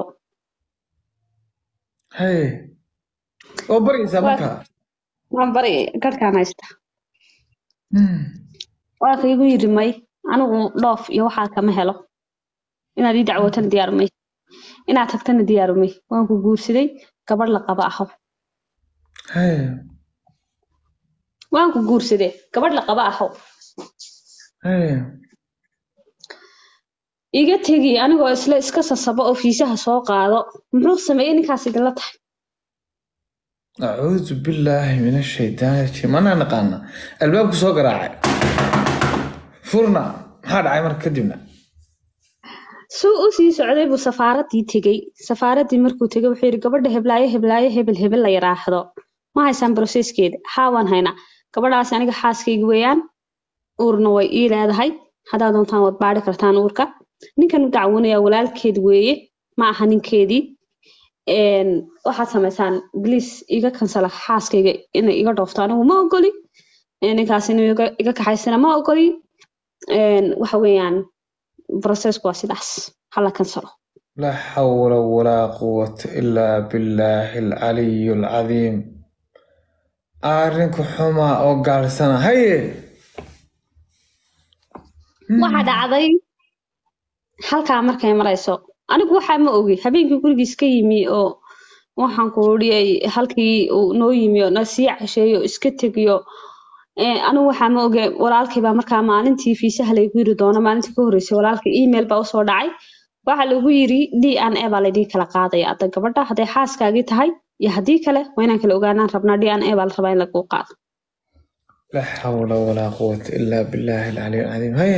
haye oo baryaysaa Waa- markaa waan baryaya garhkaan haysta Hmm. waa ka igu yidhi may anigu dhoof iyo waxaa kama helo inaad ii dacwootana diyaar may inaad tagtana diyaar may waan ku guursaday gabadh la qaba aho haye waan ku guursaday gabadh la qaba aho haye iga tegi anigoo isla iska sasabo oo fiisaha soo qaado muxuu sameeyey ninkaas idinla tahay acuudu billaahi min ashaytaan rajiim manaa naqaana albaabku soo garaacay furna maxaa dhacay marka kadibna suu u sii socday buu safaaradii tegey safaaradii markuu tegey wuxuu yidhi gabadha heblaayo heblaayo hebel hebel la yidhaahdo ma haysaan broseskeeda haa waan haynaa gabadhaasi aniga xaaskayga weeyaan uurna way ii leedahay haddaad doontaan waad baadhi kartaan uurka ninkan u dacwoonaya walaalkeed weeye ma aha ninkeedii Een, waxaad samaysaan bliis iga kansala xaaskayga inay iga dhoofto anigu ma ogoli Ee, ninkaas inuu iga iga kaxaysana ma ogoli Een, waxa weeyaan processku waa sidaas hala kansalo laa xawla walaa quwata ilaa billaahi alcaliyu alcadiim arrinku xumaa oo gaalsana haye waxa dhacday halkaa markay marayso anigu waxaa ma ogi habeenkii gurigiis ka yimi oo waxaan ku odhiyay halkii uu noo yimi oo na sii casheeyo oo iska tegiyo Ee, anigu waxaa ma oge walaalkay baa markaa maalintii fiisaha laygu yiri doono maalintii ka horreysay walaalkay email baa usoo dhacay waxaa lagu yiri d n a baa laydin kala qaadaya hadda gabadha hadday xaaskaagii tahay iyo haddii kale waa inaan kala ogaanaan rabnaa d n a baa la rabaa in laguu qaado laa xawla walaa quwata ilaa billaahi alcaliyu alcadiim haye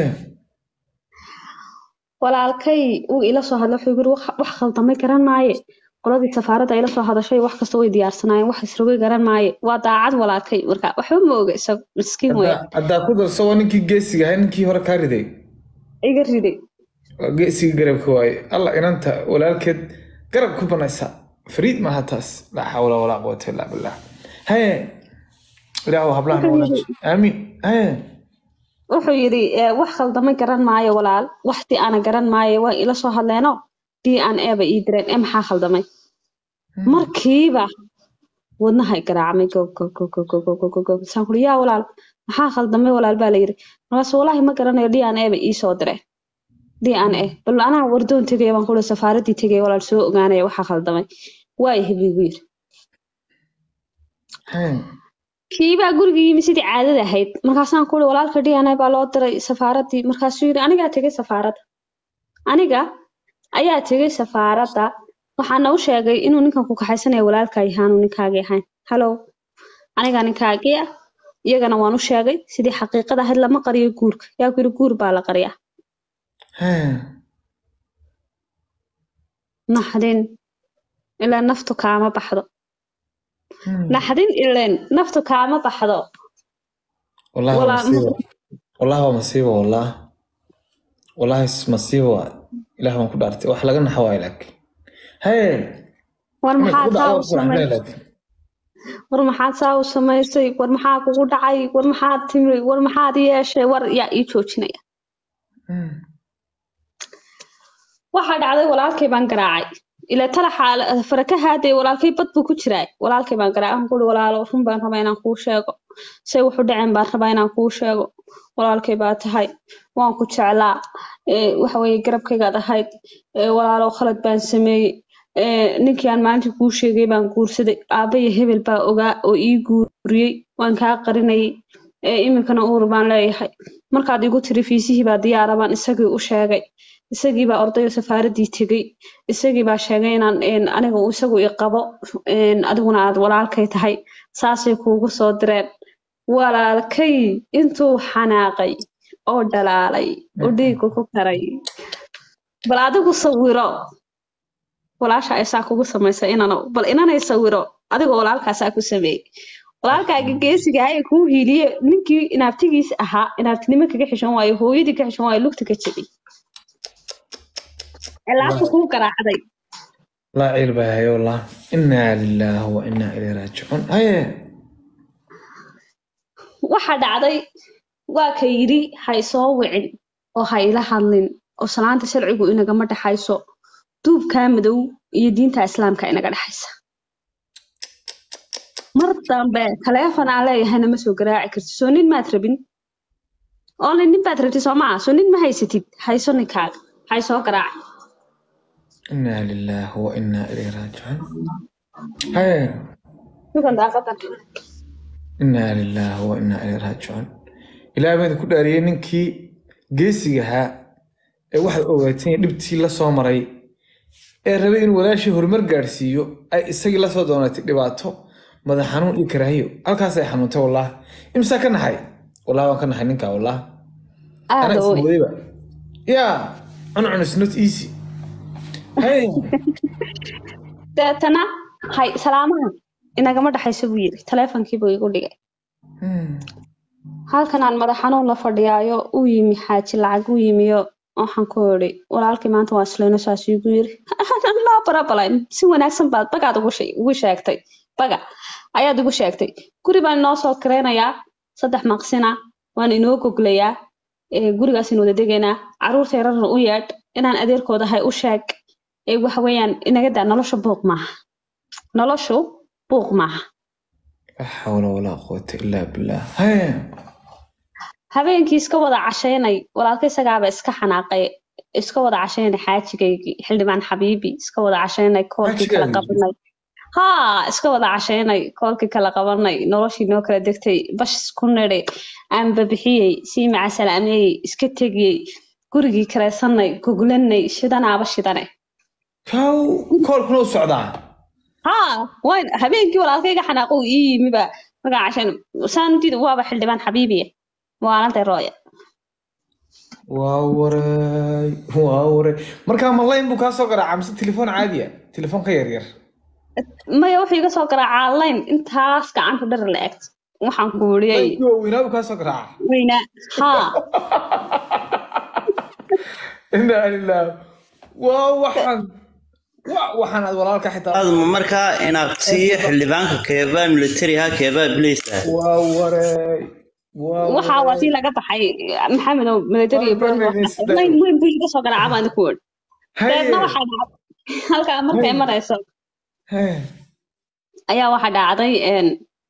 walaalkay uu ila soo hadlay wuxuu yiri wax wax khaldamay garan maaye qoladii safaaradda ila soo hadashay wax kasta way diyaarsanaayeen wax isrogay garan maaye waa daacad walaalkay marka waxba ma oga isagu miskiin weya Haddaa- haddaa ku darso waa ninkii geesiga ahay ninkii hore kaa riday iga riday waa geesiga garabka waaye alla inanta walaalkeed garab ku banaysa fariid maaha taas laa xawla walaa quwata ilaa billah haye ilaahu hablahan wanaaji aamiin haye wuxuu yidhi "Eh, wax khaldamay garan maayo walaal waxti ana garan maayo waa ila soo hadleeno d n a bay ii direen ee maxaa khaldamay markiiba wadnahay garaacmay go go go go go go go go go saan kuri yaa walaal maxaa khaldamay walaal baa la yidhi markaas walaahi ma garanayo d n a bay ii soo direen d n a bal anaa wardoon tegaya baan kuri safaaraddii tegaya walaal soo ogaanaya waxaa khaldamay waa ihi buu igu yidhi haye kiibaa guriga yimi sidii caadada ahayd markaasaan ku uri walaalka d n a baa loo diray safaaraddii markaasuu yidhi anigaa tegay safaaradda aniga ayaa tegay safaaradda waxaana u sheegay inuu ninkan ku kaxaysanaya walaalkaa yahaanu ninkaagii ahayn halow anigaa ninkaagii ah iyagana waan u sheegay sidii xaqiiqada ahayd lama qariyo guurka yaa ku yidhi guur baa la qariyaa haye naxdin ilaa naftu kaama baxdo Hmm. naxdin ileen naftu kaama baxdo والله والله مصيبة والله هو مصيبة والله والله اس- مصيبة إله ما كنت أرتي وح لقنا حوالك هاي war ما maxaa كنت saa u أعرف samay لك war maxaad saa u samaysay war maxaa kugu dhacay war maxaad timri war maxaad yeeshay war yaa ii joojinaya waxaa dhacday walaalkay baan garaacay ilaa tala xaala faraka haadee walaalkay bad buu ku jiraa walaalkay baan garaacay waxaan ku uri walaalo run baan rabaa inaan kuu sheego say wuxu dhaceen baan rabaa inaan kuu sheego walaalkay baa tahay waan ku jeclaa ee, waxa weeye garabkaygaad ahayd ee, walaalo khalad baan sameeyey ee, ninkii aan maalintii kuu sheegay baan guursaday aabba iyo hebel baa ogaa oo ii guuriyey waan kaa qarinayay ee, iminkana uur baan leeyahay markaad igu tiri fiisihii baa diyaara baan isagii u sheegay isagii baa ordayo safaaraddii tegey isagii baa sheegay inaan een, aniga uu isagu i qabo een, adiguna aad walaalkay tahay saasay kuugu soo direen walaalkay intuu xanaaqay oo dhalaalay oo dhiigga ku karay bal adigu sawiro walaasha aysaa kugu samaysay inana bal inanay sawiro adigoo walaalkaasaa ku sameeyey walaalkaaga geesiga ahaa ee kuu hiiliye ninkii inaabtigiis ahaa inaabtinimo kaga xishan waayo hooyadii ka xishan waayo lugta ka jebay cilaabta kuu garaacday لا عيل بها والله إنا لله وإنا إليه راجعون هيا waxaa dhacday waa ka yidhi hay soo wicin oo ha ila hadlin oo salaanta sharcigu inagama dhexayso duubkaa madow iyo diinta islaamka inaga dhexaysa mar dambe taleefon aan leeyahayna ma soo garaaci kartid soo nin maad rabin oole nin baad rabtid soo maa soo nin ma haysatid hayso ninkaaga hay soo garaaci إنا لله وإنا إليه راجعون هيا dukan daaqadan إنا لله وإنا إليه راجعون إلى بين كل أرينين كي جيسيها ee waxaad ogaateen in dhibtii la soo maray ee rabay in walaashii horumar gaadhsiiyo ay isagii la soo doonatay dhibaato madax xanuun iyo karaahiyo halkaas ay xanuuntay wallaah imsaa ka naxay wallaah waan ka naxay ninkaa wallaah aada anaa oo ismodayba yaa cuncun is not easy hey deetana hay salaamaha inagama dhexayso buu yidhi taleefonkiibuu igu dhigay Hmm. halkan aan madax xanuun la fadhiyaayo uu yimi xaaji lacag u yimiyo waxaan ku idhi walaalkii maanta waa islayno saas igu yiri laa barabalayn si wanaagsan baad bagaad ugu shee- ugu sheegtay baga ayaad ugu sheegtay guri baan inoo soo kiraynayaa saddex maqsina waan inoo goglayaa ee gurigaas wada degaynaa caruurta yararna u yeedh inaan adeerkooda ahay u sheeg ee waxa weeyaan inaga daa nolosha buuq maaha noloshu buuq maaha لا حول ولا قوة إلا بالله hey habeenkii iska wada cashaynay walaalka isagaaba iska xanaaqay iska wada cashaynay xaajigaygii xildhibaan xabiibi iska wada cashaynay koolkii kala Xaajigaagii? qabanay haa iska wada cashaynay koolkii kala qabanay noloshii noo kala degtay bash isku nidhi aan babixiyey sii macasalaameyey iska tegiyey gurigii karaysanay goglanay shidanaaba shidane kaw koolkuna u socdaa haa wayn habeenkii walaalkayga xanaaqo uu ii yimiba markaa cashayn saanudid waaba xildhibaan xabiibiya maalintay rooya waa waray waa waray markaa ma layn buu kaa soo garaacaa mise telefoon caadiya telefoon ka yaryar maya wuxuu iga soo garaacaa line intaas gacanta dhar la egt waxaan kuuriyey laynkii waaweynaa buu kaa soo garaacaa weyna haa inaa lilah waa waxaan wa waxaan aad walaalka xitaa aadma markaa inaaqsiiyo xildhibaanka keebaa militariha keebaa bileysa waa waray waa waxaa waa tii laga baxay maxamed oo military iyo Waa boolis fahmaysa waxa- line weyn buu iga soo garaacaa baan ku wad Hey, deedna waxaa dhacday halkaa markay Hey. marayso hey. ayaa waxaa dhacday een,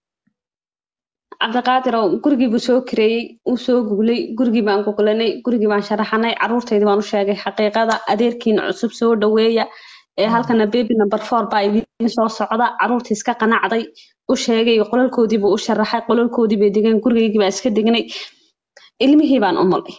cabdiqaadir oo gurigii buu soo kireeyey uu soo guglay gurigii baan guglanay gurigii baan sharaxanay caruurtaydii baan u sheegay xaqiiqada adeerkiina cusub soo dhaweeya ee halkana baby number four baa idiin soo socda caruurtii iska qanacday u sheegay qolalkoodii buu u sharaxay qolalkoodii bay degeen gurigaygii baan iska degnay ilmihii baan u mulay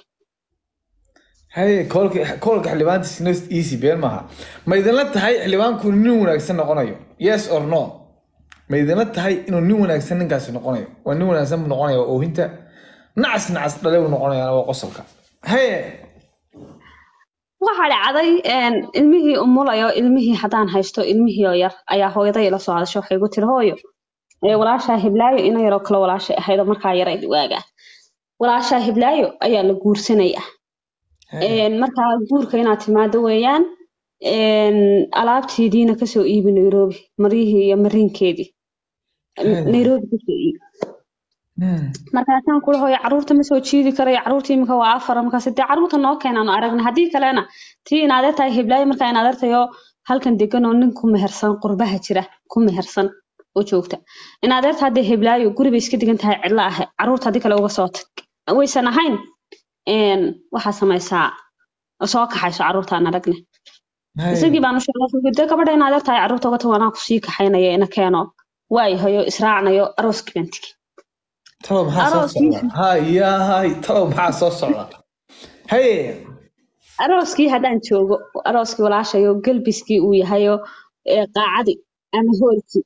haye koolka koolka xildhibaanta sinos easy been maaha ma idinla tahay xildhibaanku nin wanaagsan noqonayo yes or no ma idinla tahay inuu nin wanaagsan ninkaasi noqonayo waa nin wanaagsan buu noqonaya waa oohinta nacas nacas dhale buu noqonaya waa qosolka haye waxaa dhacday een, ilmihii umulayo ilmihii haddaan haysto ilmihii oo yar ayaa hooyaday ila soo hadashay waxay igu tiri hooyo ee walaashaa hiblaayo ina yaroo kale walaashay ahayd oo markaa yarayd waaga walaashaa hiblaayo ayaa la guursanaya Een, markaa guurka inaad timaado weeyaan een, alaabteediina kasoo iibi nairobi maryihii iyo mariinkeedii Hey. nairobi kasoo iibi Hmm. markaasaan kula hooyo caruurta ma soo jiidi karayo caruurta imika waa afar markaas dee caruurta noo keenaanu aragna haddii kalena tii in adeertahay hiblaayo markaa in adeertayo halkan degan oo nin ku mehersan qurbaha jira ku mehersan oo joogta in adeerta haddee hiblaayo guri bay iska degan tahay cidla ah caruurta haddii kale uga soo tag waysan ahayn een, waxaa samaysaa soo kaxayso caruurtaan aragne Haye. isagii baan u sheegay dee gabadha in adeertahay caruurta uga tago anaa kusii kaxaynaya ina keeno waayahayo israacnayo arooskii baan tigi talow maxaa soo Arooskii. socda hay yahay talow maxaa soo socda haye arooskii haddaan joogo arooskii walaashayo gelbiskii uu yahayo ee qaacadii ama hoolkii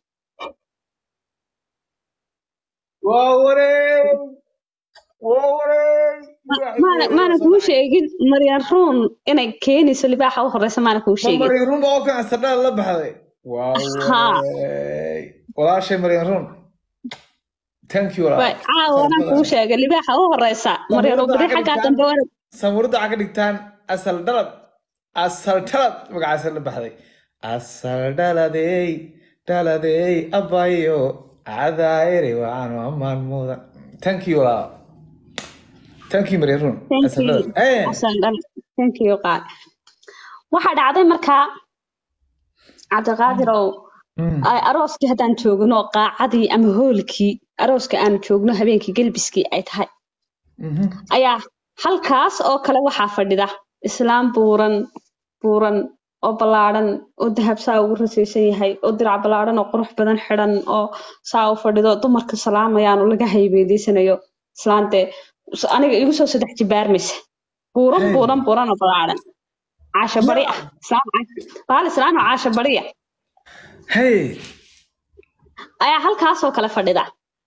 waa wareey waa wareey maana maana kuu sheegin maryan ruun inay keenayso libaaxa u horeysa maana kuu sheegin maryan run oo kan astardhaal la baxday Ha. waawey walaashay maryan run thank you Waay, walaal caawana kuu sheegay libaaxa u horeysa maryan oo beri xaggaa dambe wana samuurada waxaa ka dhigtaan asal dhalad asal dhalad magacaasa la baxday asal dhaladey dhaladey abayo cadaayere waanu amaan mudan thank you walaal thank you maryan run Thank asal you. dhalad Eh, Asal dhan. Thank you, qaad. waxaa dhacday markaa cabdiqaadirow mm, ay arooskii haddaan joogno qaacadii ama hoolkii arooska aanu joogno habeenkii gelbiskii ay tahay mhm. ayaa halkaas oo kale waxaa fadhida islaam buuran buuran oo ballaadhan oo dahab saa ugu rasaysan yahay oo dirac ballaadhan oo qurux badan xidhan oo saa u fadhido dumarka salaamayaan oo laga haybeedeysanayo islaante aniga igu soo saddex jibaarmaysa buuran Hey. buuran buuran oo ballaadhan caasha bari ah islaam caasha- baal islaam oo caasha bari ah hey ayaa halkaas oo kale fadhida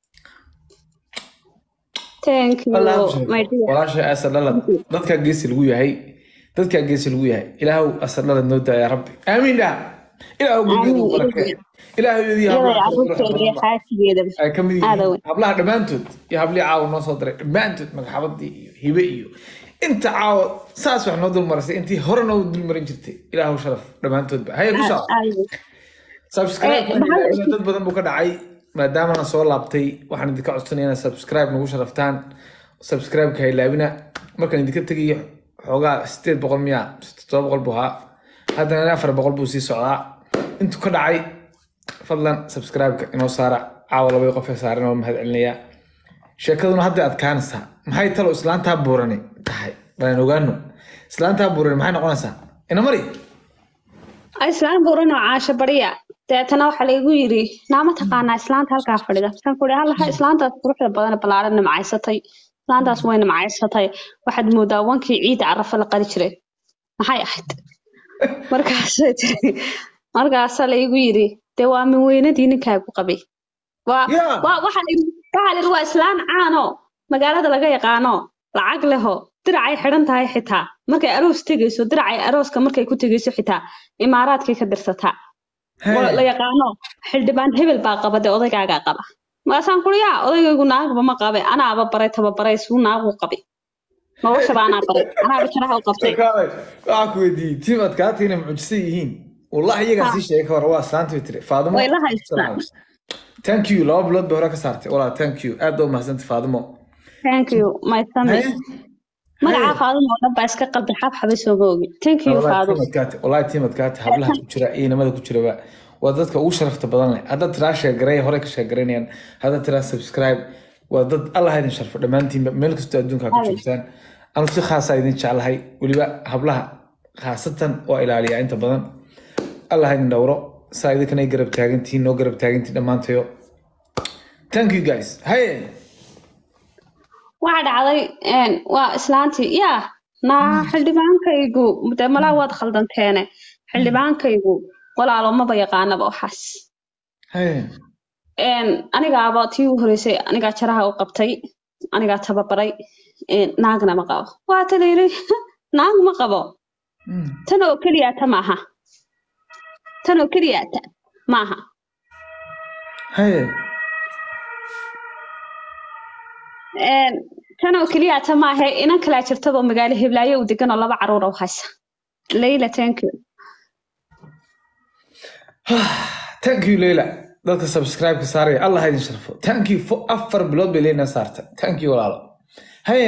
thank you my dear walaashay asal dhalad dadkaa geesi lagu yahay dadkaa geesi lagu yahay ilaahu asal dhalad noo daaya rabbi aamiin dha ilaahu gurgeedu Amiin. barakee ilaahu iyadii iyadoo hablaha carruurteeda iyo xaaskigeedaba ay ka mid Aad yihiin weyn. hablaha dhammaantood iyo hablihii caawa noo soo diray dhammaantood magaxabadii iyo hibe iyo inta caawa saas wax noo dulmarisay intii hore noo dulmarin jirtay ilaahu sharaf dhammaantoodba haya kushaa subscribe Eh, maxaa- dad badan buu ka dhacay maadaamana soo laabtay waxaan idinka codsanaya inaad subscribe nagu sharaftaan subscribe-ka ha ilaabina markaan idinka tegayo xoogaa sideed boqol miya todoba boqol buu ahaa haddana afar boqol buu sii socdaa intuu ka dhacay fadlan subscribe-ka inoo saara caawa labay qof ee saaran oo mahad celinayaa sheekaduna hadda adkaanaysaa maxay talo islaantaa buurani tahay balan ogaano islaantaa buurani maxay noqonaysaa ina mari islaan buuran oo caasho bariya deetana waxaa laygu yiri naama taqaanaa islaanta halkaa fadhida markaan ku ihi allaha islaantaas quruxda badan ballaaran namacaysatay islaantaas way namacaysatay waxaad moodaa wankii ciida carafa la qali jiray maxay ahayd markaasay tiri markaasaa laygu yiri dee waa min weynadii ninkaagu qabay waa Yeah. waa waxaa layidhi waxaa layidhi waa islaan caano magaalada laga yaqaano lacag leho diracay xidhan tahay xitaa markay aroos tegayso diracay arooska markay ku tegayso xitaa imaaraadkay ka dirsataa oo la yaqaano xildhibaan hebel baa qaba dee odaygaagaa qaba maasaan kuri yaa odaygaygu naagba ma qabe anaaba baray tababaray suu naagu qabay noloshaba anaa baray anaaba jaraha u qabtay Kaalay, waxaan ku weydiiyey tiim adkaata inay mucjisa yihiin wallahi iyagaa sii sheegay ka hor waa islaanta way tiri faadimo Way la haystaan. thank you laba bilood bay hore ka saartay walaa thank you aad baa umahadsantay faadimo thank you my family Haye. magacaa faadimo oo dhan baa iska qalbi xabxabay sooma ogi thank you Wallahi faadimo tiim adkaata wallahi tiim adkaata hablaha ku jira iyo inamada ku jiraba waa dadka ugu sharafta badan leh haddaad tiraa sheegaray hore ka sheegaraynayaan haddaad tiraa subscribe waa dad allah ha idin sharfo dhammaantiinba meel kastoo adduunka ka Amiin. joogtaan anu si khaasa idin jeclahay weliba hablaha khaasatan oo ilaaliya inta badan allah ha idin dhowro saa idinkana ay garab taagantihiin noo garab taagantihiin dhammaantayo thank you guys haye waxaa dhacday een, waa islaantii yaa naa xildhibaankaygu dee malaa waad khaldanteene xildhibaankaygu walaalo maba yaqaanaba waxaas haye een, anigaaba tii u horeysay anigaa jaraha u qabtay anigaa tababaray een, naagna ma qabo waa ta layiri naag ma qabo Mm. tan oo keliyaata maaha tan oo keliyaata maaha haye Een, tan oo keliyaata maahe inan kalaa jirtaba magaalo heblaayo u degan oo laba caruur u haysa layla thank you thank you leila dadka subscribe-ka saaraya allah ha idin sharfo thank you for afar bilood bay leena saartay thank you walaalo haye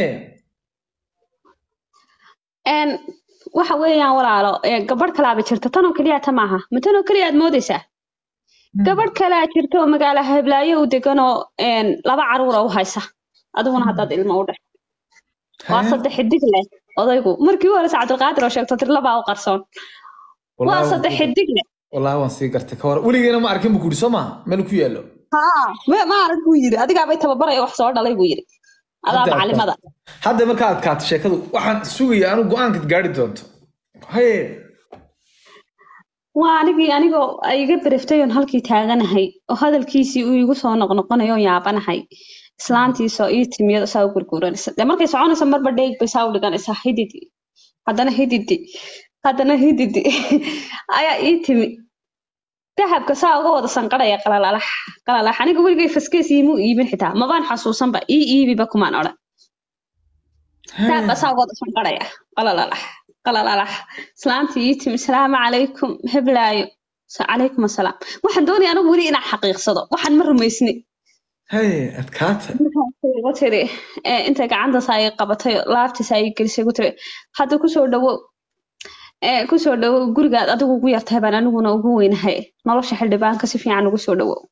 een waxa weeyaan walaalo ee, gabadh kalaaba jirta tan oo keliyaata maaha ma tan oo keliya aad moodaysaa gabadh kalaa jirta oo magaalo heblaayo u degan oo een, laba caruura u haysa adiguna haddaad ilmo u dhex waa Haye. saddex xidig leh odaygu markii u horeysa cabdilqaadir oo sheegto tir labaa u qarsoon waa Wallahi saddex waan- xidig leh wallahi waan sii gartay ka hor weligeena ma arkin bu kuri soo maha meel ku yaalo haa ma ma arag buu yiri adigaabay tababaraya wax soo dhalay buu yiri adaa Hadda macalimada hadda markaa adkaato sheekadu waxaan sugaya anu go-aanka gaari doonto haye waa anigii anigoo ay iga bereftay oon halkii taaganahay oo hadalkiisii uu igu soo noqnoqonayo oon yaabanahay islaantiisoo ii timiyado saa u gurguranaysa dee markay soconaysa marba dheeg bay saa u dhiganaysaa hididi haddana hididi haddana hididi ayaa ii timi dahabka saa uga wada sanqadhaya qalalalax qalalax aniga weligay faskees iimuu iibin xitaa mabaan xasuusanba ii iibiba kumaan odhan dahabka saa uga wada sanqadhaya qalalalax qalalalax islaantii ii timi salaamu calaykum heblaayo calaykum asalaam waxaan doonaya anigu weli inaan xaqiiqsado waxaan ma rumaysni haye adkaata markaasay igu tiri eh, intay gacantaas ay qabatay laabtiis ay gelisay igu tiri hadda kusoo dhawow eh, kusoo dhawow gurigaad adigu ugu yartahay baan aniguna ugu weynahay nolosha xildhibaanka si fiican ugu soo dhawow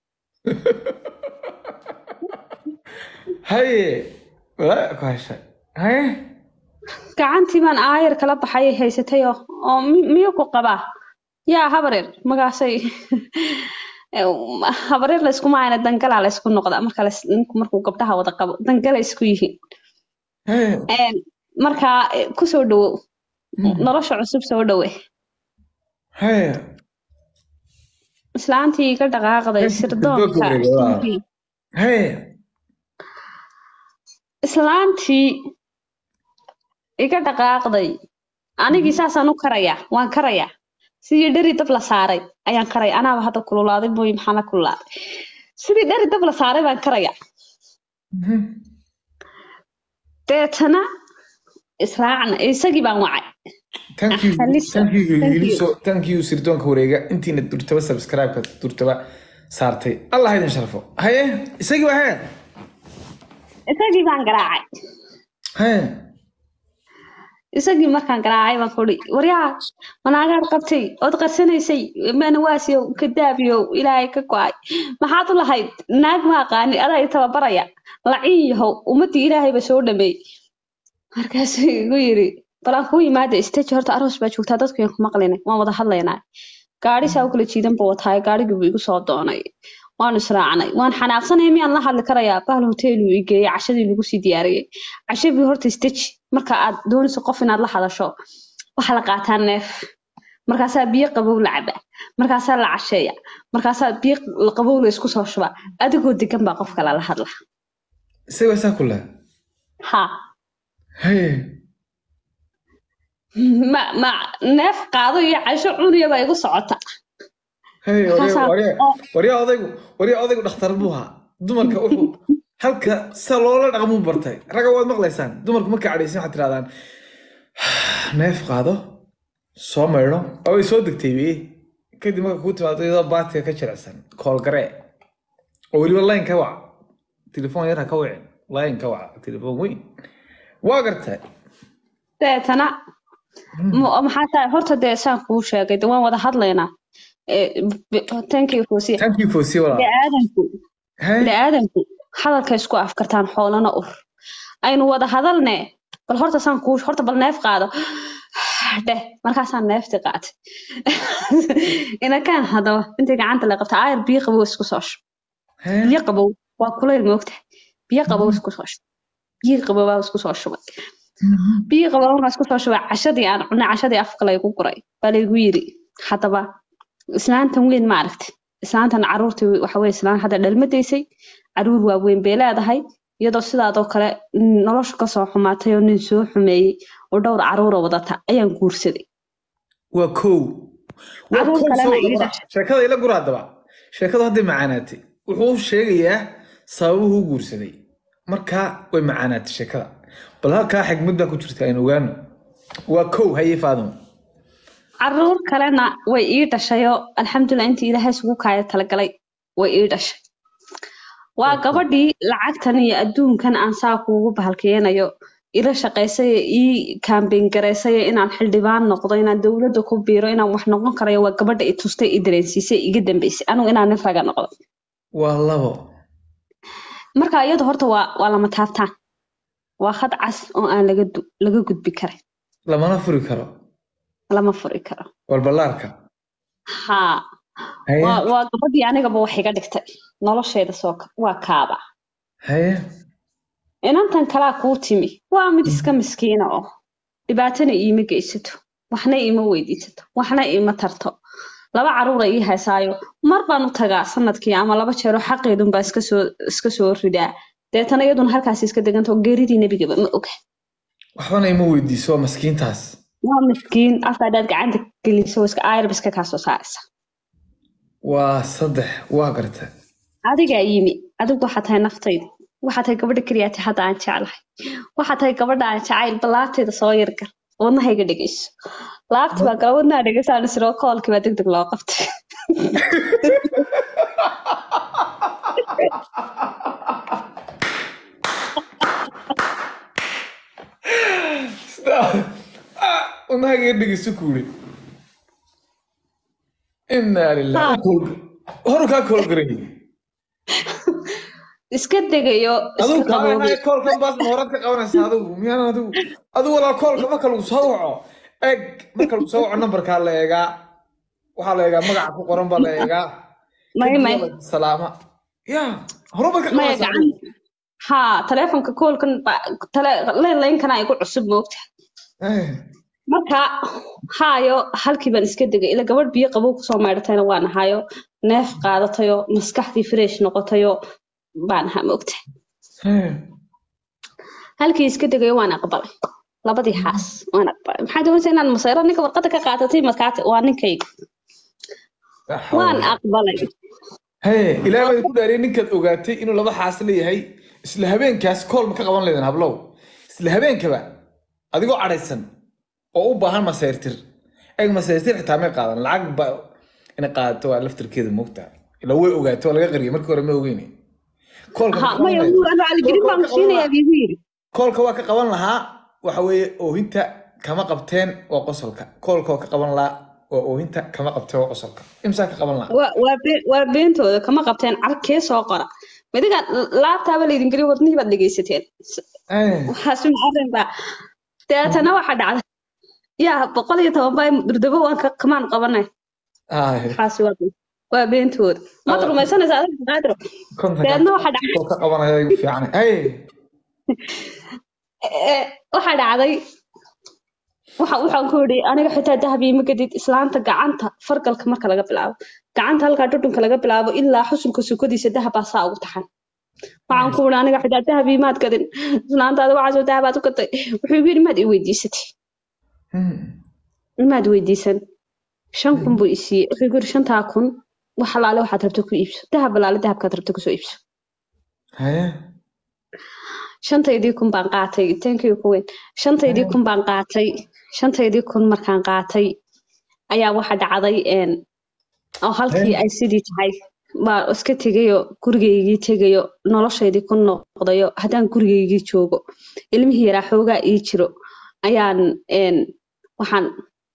haye walaa ku heshay haye gacantii baan aayar kala baxay ay haysatay oo oo mi- miyuu ku qabaa yaa habareer magaasay habareer layskuma ayna dangalaa laysku noqdaa marka lays- ninku markuu gabdhaha wada qabo dangala isku yihiin haye Een, markaa eh, kusoo dhawow nolosha cusub soo dhawe haye islaantii iga dhaqaaqday Meeshii sirdoonka sirdoonka wareegay, waa. islaantii- haye islaantii iga dhaqaaqday anigii saasaan u karayaa waan karayaa sidii dheri dab la saaray ayaan karaya anaaba hadda kululaaday mooy maxaa la kululaaday sidii dheri dab la saaray baan karayaa Mhm. deetana israacna isagii baan wacay thank you Halisa. thank you Thank you. Yeliso. thank you sirdoonka wareega intiina durtaba subscribe-ka durtaba saartay allah ha idin sharfo haye isagii waa haye isagii baan garaacay haye isagii markaan garaacay baan kuhi waryaa manaagaad qabtay ood qarsanaysay manawaasiyow kadaabiyow ilaahay ka go-ay maxaad u lahayd naag ma aqaani adaa i tababaraya laciin yahow ummaddii ilaahayba soo dhameey markaasuu igu yiri balaan kuu yimaada isteji horta aroos baa joogtaa dadku yaan ku maqlayna waan wada hadlaynaa gaadhi saa u kala jiidan buu wataayo gaadhigii buu igu soo doonay waanu israacnay waan xanaaqsanaya miyaan la hadli karayaa bahal hoteeluu i geeyey cashadii lagu sii diyaariyey cashadii horta isteji marka aad doonayso qof inaad la hadasho waxaa la qaataa neef markaasaa biyo qabow la cabaa markaasaa la casheeya markaasaa biyo qabow la isku soo shubaa adigoo degan baa qof kale la hadla isagii waa saa ku leh ha haye ma ma neef qaado iyo casho cuniya baa igu socota haye Markaasaa- waryaa oo- waryaa odaygu waryaa odaygu dhakhtar buu ahaa dumarka wuxuu halka sa loola dhaqmuu bartay ragga waad maqlaysaan dumarku markay cadhaysan waxaad tirahdaan neef qaado soo maydho oo way soo degtay be kadib marka kuu timaado iyadoo baatiga ka jirecsan koolgaree oo weliba line ka wac telefoon yar ha ka wicin line ka wac telefoon weyn waa gartay deetana ma- maxaa tahay horta dee saan kuu sheegay de waan wada hadlaynaa Eh, b- thank you Fawziya. thank you for see walaal bini'aadanku Haye. bini'aadanku hadalka isku afkartaan xoolana ur aynu wada hadalne bal horta saan kuu horta bal neef qaado dheh markaasaan neefti qaatay inakaan hadaba intay gacanta la qabta aayar biyo qabow isku soo shub Haye. biyo qabow waa kulayl moogtahay biyo qabow isku soo shub biyo qabow baa isku soo shubay biyo qabow markaa isku soo shubay cashadii aan cunay cashadii afka laygu guray baa laygu yiri haddaba islaantan weyn ma aragti islaantan caruurtii waxa weye islaan hadda dhalmadaysay caruur waaweyn bay leedahay iyadoo sidaadoo kale nolosha kasoo xumaatay oo nin soo xumeeyey oo dhowr caruura wadata ayaan guursaday waa kow waa Caruur kow kalena soo ii wada qora. dhashay. sheekada ila gura haddaba sheekadu hadday macaanaatay wuxuu sheegayaa sababuhu u guursaday markaa way macaanaatay sheekada bal halkaa xigmad baa ku jirta aynu ogaano waa kow haye faadimo caruur kalena way ii dhashayoo alxamdulilah intii ilaahay isugu kaaya talagalay way ii dhashay waa gabadhii lacagtan iyo adduunkan aan saa kuugu bahalkeenayo ila shaqaysay ii kaambeyn garaysay inaan xildhibaan noqdo inaan dowladda ku biiro inaan wax noqon karayo waa gabadha i tustay i dareensiisay iga dambeysay anigu inaan nin raga noqdo waa labo marka iyadu horta waa waa lama taabtaan waa khad cas oo aan laga du- laga gudbi karin lamana furi karo lama furi karo walballaarka haa haye waa waa gabadhii anigaba wax iga dhigtay nolosheeda soo ka- waa kaaba haye inantan kalaa kuu timi waa mid iska miskiina oo dhibaatana iima geysato waxna iima weydiisato waxna iima tarto laba caruura ii haysaayo mar baan u tagaa sanadkii ama laba jeero xaqeedun baa iska soo iska soo ridaa deetana iyaduna halkaas iska deganta oo geeridii nebigaba ma oga waxbana ima weydiiso waa maskiintaas waa miskiin afka haddaad gacanta geliso iska aayarba iska kaa soo saaraysa waa saddex waa garta adigaa yimi adigu waxaa tahay naftayda waxaa tahay gabadha keliyaati hadda aan jeclahay waxaa tahay gabadha aan jacayl ballaabteeda soo yargal wadnahayga dhegeyso laabti baa gala wadnaha dhegeysaan isiroo koolkii baa deg deg loo qabtay wadnahaaga dhegeyso kuuri inaa lilah horu kaa koolgaray iska degayo adigu iska qaboobay qabanaya koolkan baas moorad ka qabanaysa adigu miyaan adigu adigu walaa koolka marka lagu soo waco eg marka lagu soo waco nambarkaa la eegaa waxaa la eegaa magaca ku qoran baa la eegaa may may salaama ya horumar ka maya qabanaysa gacan haa taleefonka koolkan baa- tale- leynlaynkana igu cusub moogta Eh, marka haayo halkii baan iska degay ila gabadh biyo qabow kusoo maydhatayna waan ahayo neef qaadatayo maskaxdii fresh noqotayo baan ahaa moogta eh. halkii iska degayo waan aqbalay labadii xaas waan aqbalay maxaa doonaysa inaan masayro ninka warqada ka qaadatay markaate waa ninkayga waan aqbalay Hey, ilaahay baa ku dhaariyay ninkaad ogaatay inuu laba xaas leeyahay isla habeenkaas kool ma ka qaban leedan hablow isla habeenkaba adigoo cadhaysan oo u baahan masayrtir eg masayrtir xitaa may qaadan lacag ba inay qaadato waa laftirkeeda moogta ila way ogaatay waa laga qariyay markii hore ma ogeyne koolka ma ha qaban maya lahayd. wuu anu caligelin baan ku siinayaa biigu yidhi koolka waa ka qaban lahaa waxa weeye oohinta kama qabteen waa qosolka koolka waa ka qaban lahaa waa oohinta kama qabteen waa qosolka imsaa ka qaban lahaa waa waa been- waa beentooda kama qabteen carkee soo qora midiga laabtaaba laydin geliyo wadnihii baad dhegeysateen Eh, waxaasu arrin baa deetana waxaa dhacday yaa boqol iyo toban baa durdabo waan ka kamaan qabanay ay, waxaasi waa been- waa beentooda maad Allah. rumaysanaysa adiga qaadiro kontonka deedna waxaa dhacday oo ka qabanaya igu fiican hey ee, waxaa dhacday waxa waxaan ku yidhi aniga xitaa dahab iima gadid islaanta gacanta fargalka marka laga bilaabo gacanta halkaa dhudhunka laga bilaabo ilaa xusulka sukadiisa dahabaa saa ugu taxan waxaan ku yidhi aniga xitaa dahab iimaad gadin islaantaada waxaasoo dahabaad u gatay wuxuu igu yidhi maad i weydiisatay Hmm. maad weydiisan shan kun buu i siiyey wuxuu igu yidhi shantaa kun wax alaale waxaad rabto ku iibso dahab alaale dahabkaad rabto kusoo iibso Haye. shantaydii kun baan qaatay tankiyu ku weyn shantaydii kun baan qaatay shantaydii kun markaan qaatay ayaa waxa dhacday een oo halkii ay sidii tahay baa iska tegayo gurigaygii tegayo noloshaydii ku noqdayo haddaan gurigaygii joogo ilmihii yaraa xoogaa ii jiro ayaan een waxaan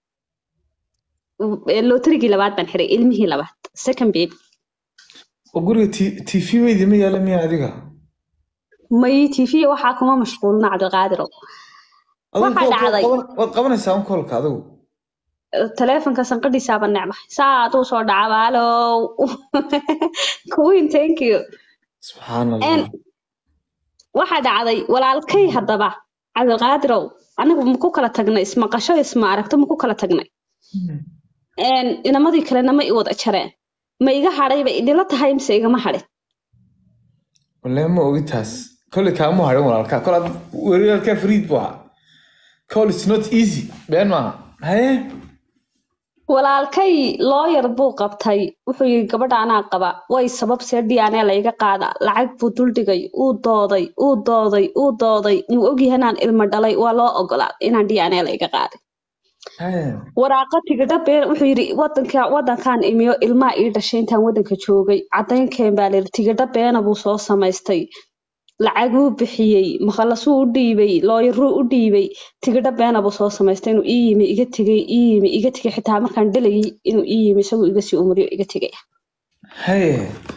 lootarigii labaad baan xiray ilmihii labaad second baby oo guriga T- tv weydi ma yaala miya adiga may tv waxaa kuma mashquulna cabdiqaadiro Adigu Waxaa koolka waad dhacday. qaban- waad qabanaysaa un koolka adigu taleefonka sanqadhiisaaba necbahay saa aduu soo dhaca baalow queen thank you subxaan En- allah waxaa dhacday walaalkay haddaba cabdiqaadirow anigu maku kala tagnay ismaqasho isma aragto maku kala tagnay En, inamadii kalena ma i wada jareen ma iga hadhay ba idila tahay mise igama hadhin wallahi ma ogi taas kolley kaama harin walaalka kol ad weerarkaa fariid buu ahaa call is not easy been maaha haye walaalkay looyar buu qabtay wuxuu yidhi gabadha anaa qaba way sabab see dhiyaanee layga qaada lacag buu duldhigay uu dooday uu dooday uu dooday inuu ogyahay inaan ilmo dhalay waa loo ogolaaday inaan dhiyaanee layga qaaday haye waraaqa tigidha been wuxuu yidhi wadanka wadankaan imiyo ilmaa ii dhashay intaan wadanka joogay caddaynkeen baa layidhi tigidha beena buu soo samaystay lacaguu bixiyey makhalasuu u dhiibay looyaruu u dhiibay tigidha beena buu soo samaystay inuu ii yimi iga tegay ii yimi iga tegay xitaa markaan dhalayay inuu ii yimi isagoo iga sii umriyo iga tegay haye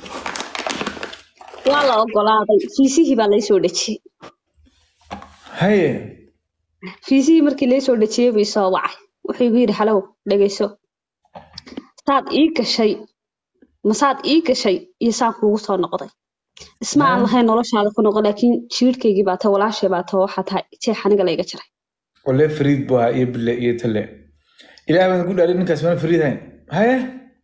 waa la ogolaaday fiisihii baa laysoo dhejiyey haye fiisihii markii laysoo dhejiyey buu isoo wacay wuxuu igu yidhi halow dhegayso saad ii gashay masaad ii gashay iyo saan kuugu soo noqday isma aan lahayn noloshaada ku noqon laakiin jiirhkaygii baa tahay walaashay baa tahay waxaa tahay jeex aniga layga jiray wallahi fariid buu ahaa iyo bille iyo talle ilaah baan ku dhaarin ninkaas mana fariid hayn haye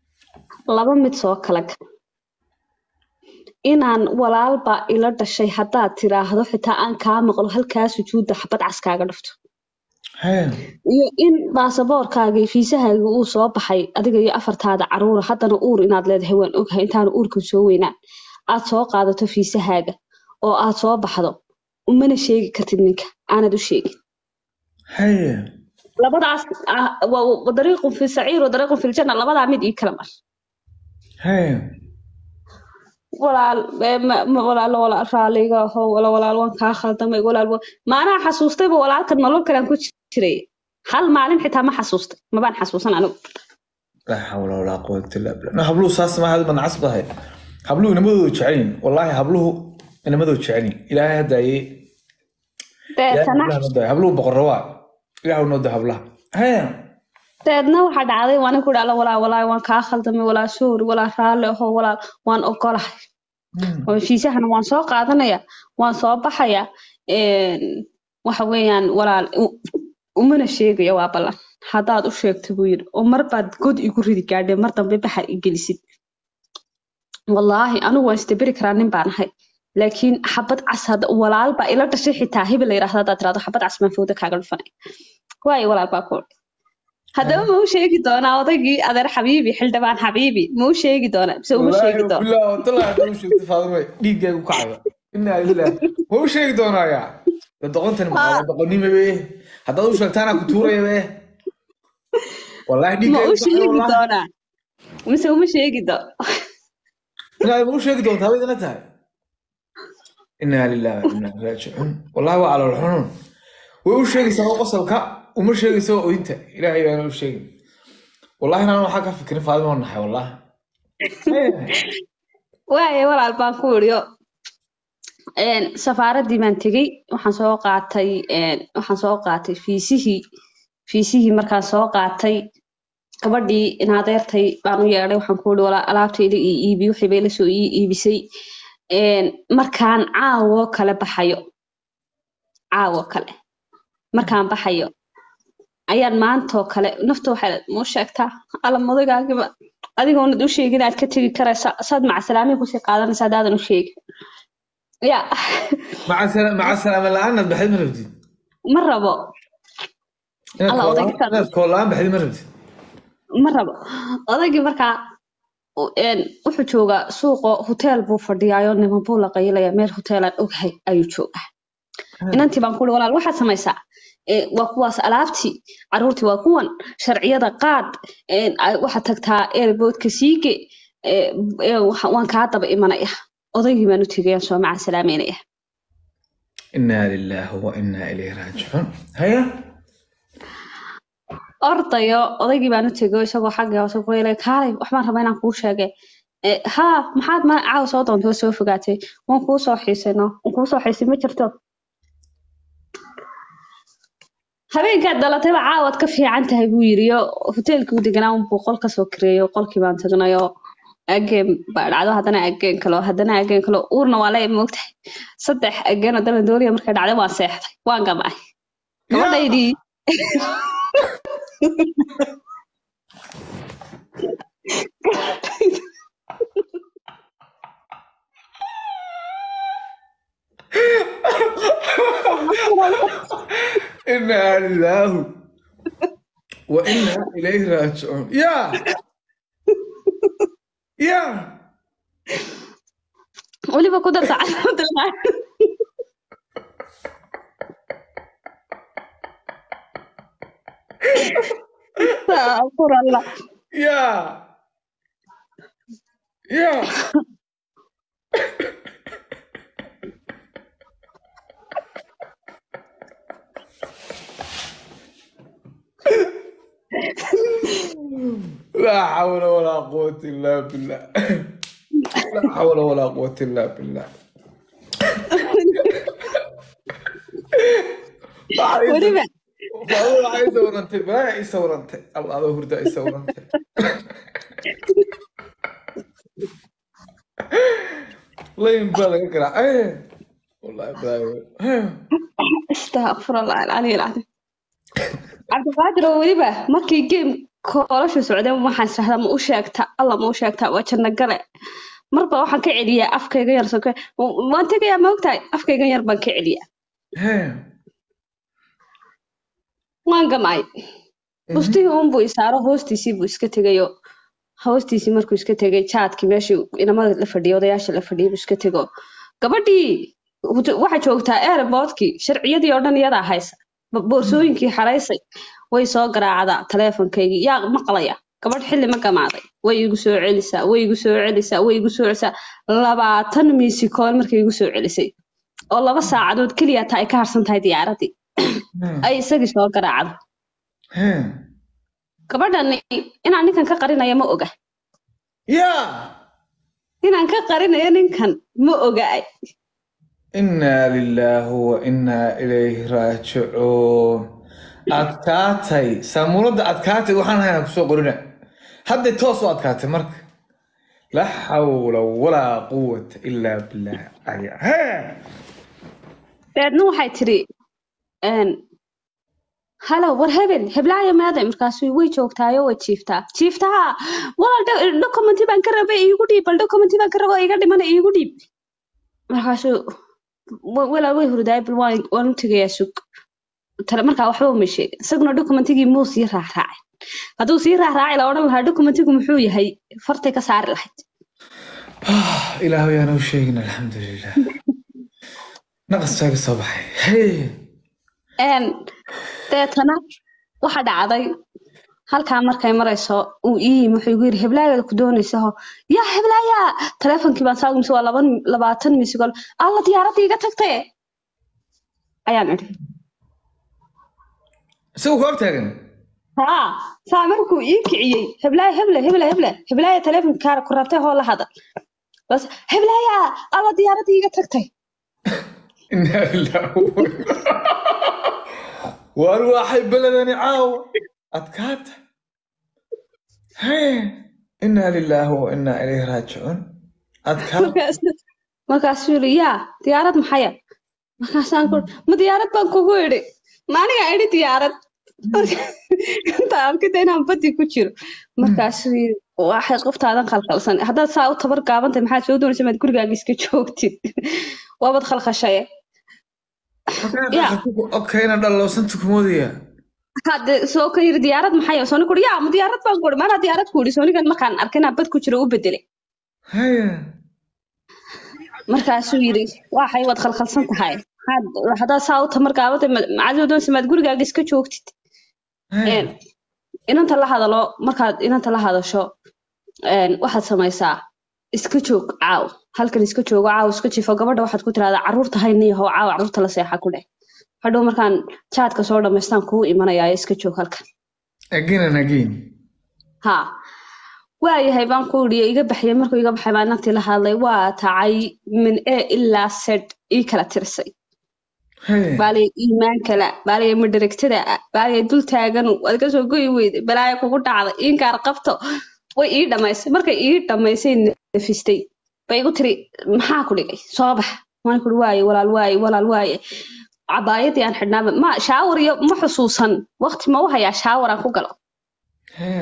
laba mid soo kala gal inaan walaalba ila dhashay haddaad tiraahdo xitaa aan kaa maqlo halkaa sujuudda xabad cas kaaga dhufto haya iyo in baasaboorkaaga iyo fiisahaaga uu soo baxay adiga iyo afartaada caruura haddana uur inaad leedahay waan ogahay intaanu uurkan soo weynaan aad soo qaadato fiisahaaga oo aad soo baxdo umana sheegi kartid ninka aanad u sheegin haya labadaas ah, waa waa dariiqun fi saciir wa dariiqun fi ljanna labadaa mid ii kala mar haya walaal ee, ma- ma- walaalo walaal raaliga aho wala walaal waan kaa khaldamay walaal wa- maanaa xasuustayba walaalka nolol kalean ku jiray hal maalin xitaa ma xasuustay mabaan xasuusan anigu laa xawla walaa quwata illa billah no habluhu saas ma hadma nacas bahay habluhu inamadooda jecelyin wallaahi habluhu inamadooda jecelyin ilaahay hadaaye deetana habluhu boqorro waa ilaahu noo da hablaha haya deedna waxaa dhacday waan ku dhala walaa walaa waan kaa khaldamay walaa soori walaa raalli aho walaal waan ogolahay oo fiisahana waan soo qaadanaya waan soo baxaya een, waxa weeyaan walaal u- umana sheegaya waa ballan haddaad u sheegto buu yidhi oo mar baad god igu ridi gaadhe mar dambe baxar i gelisid wallaahi anigu waan isdaberi karaa nin baan ahay laakiin xabad cas hadda walaal baa ila dhashay xitaa hebel la yidhaahdo haddaad tirahdo xabad cas baan fowda kaaga dhufanay waayo walaal baa ku odhi haddaba ma u sheegi doonaa odaygii adeer xabiibi xildhibaan xabiibi ma u sheegi doonaa mise uma sheegi doona billah wallahi hadda u sheegtay faadimo dhiiggaygu kacaya inaa lillaah ma u sheegi doonaayaa da doqontan maxaa doqonnimo be haddaad u sheegtaana ku tuuraya be wallahi ma dhiiggaygu u sheegi kacaya wallahi doonaa mise uma sheegi doono inaad ma u sheegi doontaa bay idina tahay inaa lillahi wa inaa ilaihi raajicuun wallahi waa calool xunun way u sheegaysaa oo qosolka uma sheegaysa oo oynta ilaahay baana u sheegin wallahi inaan waxaa ka fikirin faadimo naxay wallahi waaye walaal baan ku iriyo safaaraddii baan tegey waxaan soo qaatay een, waxaan soo qaatay fiisihii fiisihii markaan soo qaatay gabadhii in adeertay baan u yeedhay waxaan ku iri walaa alaabtayda ii iibi wixii bay la soo ii iibisay Een, markaan caawo kale baxayo caawo kale markaan baxayo ayaan maantoo kale nafta waxay muu sheegtaa alla mudagaagiba adigoonad u sheegin aad ka tegi karaysa saad macasalaamihi kusii qaadanaysa haddaadan u sheegin ya maca sala- maca salaama la-aanaad baxday ma rabtid ma rabo inaad Allah, koolaan- odayga- inaad koolaan baxday ma rabtid ma rabo odaygii markaa u- een, wuxuu joogaa suuqo hoteel buu fadhiyaayo niman buu la qayilaya meel hoteelaan ogahay ayuu joogaa inantii baan kuuri walaal waxaad samaysaa ee, waa kuwaas alaabtii caruurtii waa kuwan sharciyada qaad een, a- waxaad tagtaa airboodka siige ee, ee, waxa- waan kaa daba imanaya odaygii baan u tegayaan soo macaan salaameynaya inaa lilaahi wa inaa ilayhi raajicuun haya ordayo odaygii baan u tego isagoo xagga hoose ku leelay kaalay waxbaan rabaa inaan kuu sheege "Eh, haa maxaad ma caawa soo doontay oo soo fogaatay waan kuu soo xiisay no waan kuu soo xiisay ma jirto habeenkaad dhalatayba caawaad ka fiican tahay buu yiri yo hoteelkii u deganaa unbuu qol kasoo kireeyo qolkii baan tagnayoo ageen baa dhacdo haddana ageen kalo haddana ageen kalo uurna waa la moogtahay saddex ageen oo dalan dooriya markay dhacday waan seexday waan gamay gabadhaydii inaa lilaahi wa inaa ilayhi raajicuun ya ya weliba ku darta calaamad Astaghfir Allah. ya ya لا حول ولا قوة إلا بالله لا حول ولا قوة إلا بالله weliba والله عايز ورنت ما عايز ورنت الله هذا هردا عايز ورنت الله ينبالك اقرا ايه والله باي astaghfir Allah alcali alcadiim cabdiqaadir oo weliba markii game koolashu socdeen waxaan israhdaa ma u sheegta alla ma u sheegta waa janno gale marba waxaan ka celiyaa afkayga yar soke waan tegayaa ma ogtahay afkaygan yar baan ka celiyaa hee waan gamay bustihii unbuu isaaro hoostiisii buu iska tegayo hoostiisii markuu iska tegay jaadkii meeshii inamada la fadhiyay odayaasha la fadhiyay buu iska tego gabadhii waxaa joogtaa airboodkii sharciyadii oo dhan iyadaa haysa Ba- boorsooyinkii xaraysay way soo garaacdaa taleefonkaygii yaa maqlaya gabadh xilli ma gamaaday way igu soo celisaa way igu soo celisaa way igu soo celisaa labaatan miisikool markay igu soo celisay oo laba saacadood keliya taa ay ka harsan tahay diyaaradii ay isagii soo garaacdo hee gabadhani inaan ninkan ka qarinayo ma oga yaa inaan ka qarinayo ninkan ma oga inaa lilaahi wa inaa ilayhi raajicuun adkaatay saamuuladda adkaatay waxaan haynaa kusoo qorina hadday toos u adkaatay marka laa xawla walaa quwata ilaa billah cali hee deedna waxay tidhi een, halo war hebel heblaayo meeday markaasuu way joogtaayo way jiiftaa jiiftaa walaal do- documenti baan ka rabay iigu dhiib bal documenti baan ka raba iga dhimana iigu dhiib markaasuu "Wa- walaal way hurdaay bal waan waan u tegayaa sug tale markaa waxba uma sheegin isaguna documentigii muu sii raacraacay hadduu sii raacraacay la odhan lahaa documentigu muxuu yahay fartay ka saari lahayd ilaahu yaan u sheegin alxamdulilah naqaskaaga soo baxay hey Een, deetana waxa dhacday halkaa markay marayso uu ii yimi wuxuu igu yidhi heblaayada ku doonaysaho yaa heblaaya taleefonkii baan saa mise waa laban labaatan misigol alla diyaaradda iga tagtay ayaan idhi isagu ku ag taagan haa saa markuu ii kiciyey heblaaya heble heble heble heblaaya taleefonka kaara ku rabtay hoo la hadal bas heblaaya alla diyaaradda iga tagtay inaa lilaahi waar waxay beledani caawa adkaata hee inaa lilaahi wa inaa ilayhi raajicuun adkaata markaas markaasuu yidhi yaa diyaarad maxaya markaasaan ku ma diyaarad baan kugu idhi ma aniga idhi diyaarad inta arkida inaan badi ku jiro markaasuu yidhi waxay qoftaadan khalkhalsan haddaad saa u tabar gaabantahay maxaad soo doonaysa maad gurigaaga iska joogtid waabad khalkhashaye yaa okayna dhallowsanta kumoodaya hadde soo ka yidhi diyaarad maxaya sooni kuri yaa ma diyaarad baan ku idhi maanaa diyaarad ku idhi soonigan markaan arkay inaan bad ku jiro u bedelay haya markaasuu yidhi waxay waad khalkhalsan tahay maxaad haddaad saa u tamar gaabantahay maxaad soo doonaysa maad gurigaaga iska joogtid haya Een, inanta la hadalo markaad inanta la hadasho een, waxaad samaysaa iska joog caaw halkan iska joogo caaw iska jifo gabadha waxaad ku tirahdaa caruurta hayniyaho caaw caruurta la seexa ku dheh hadhow markaan jaadka soo dhammaystaan kuu imanayaa iska joog halkan again and again ha waayahay baan ku idhi iga baxyay markuu iga baxay baa inantii la hadlay waa tacay min e ilaa sed ii kala tirsay haya baalay iimaan kala baalay madharagtada ah baalay dul taaganu waad ka soo goyi weyday balaaya kugu dhacday inkaar qabto way ii dhamaysay markay ii dhamaysay nafistay bay igu tiri maxaa ku dhigay soo bax waan kuri waaye walaal waaye walaal waaye cabaayadii aan xidhnaaba ma shaawar iyo ma xusuusan waqti ma u hayaa shaawar aan ku galo haya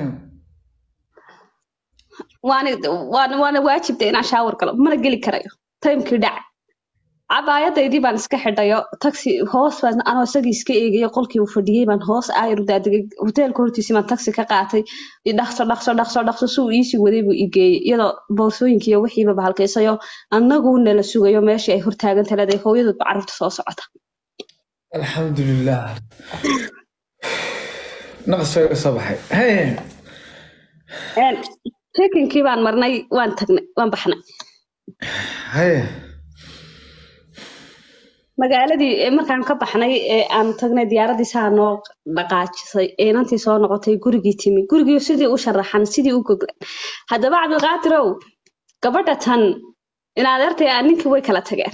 waana waana waana waajibta inaan shaawar galo mana geli karayo taymkii dhac cabaayadaydii baan iska xidhayo taxi hoos baan anoo isagii iska eegayo qolkii uu fadhiyey baan hoos aayar u daadegay hoteelka hortiisii baan taxi ka qaatay i dhaqso dhaqso dhaqso dhaqso suu iisii waday buu i geeyey iyadoo boorsooyinkii iyo wixiiba bahalkaysayo annagu nala sugayo meeshii ay hortaagan taladay hooyadoodba carruurta soo socota alxamdulilah naqaskaaga soo baxay haya Een, check-inkii baan marnay waan tagnay waan baxnay haya magaaladii ee markaan ka baxnay ee aan tagnay diyaaradii saa noo dhaqaajisay ee inantii soo noqotay gurigii timi gurigii sidii u sharaxan sidii u goglan haddaba cabdiqaadirow gabadha tan in adeertay aa ninkii way kala tageen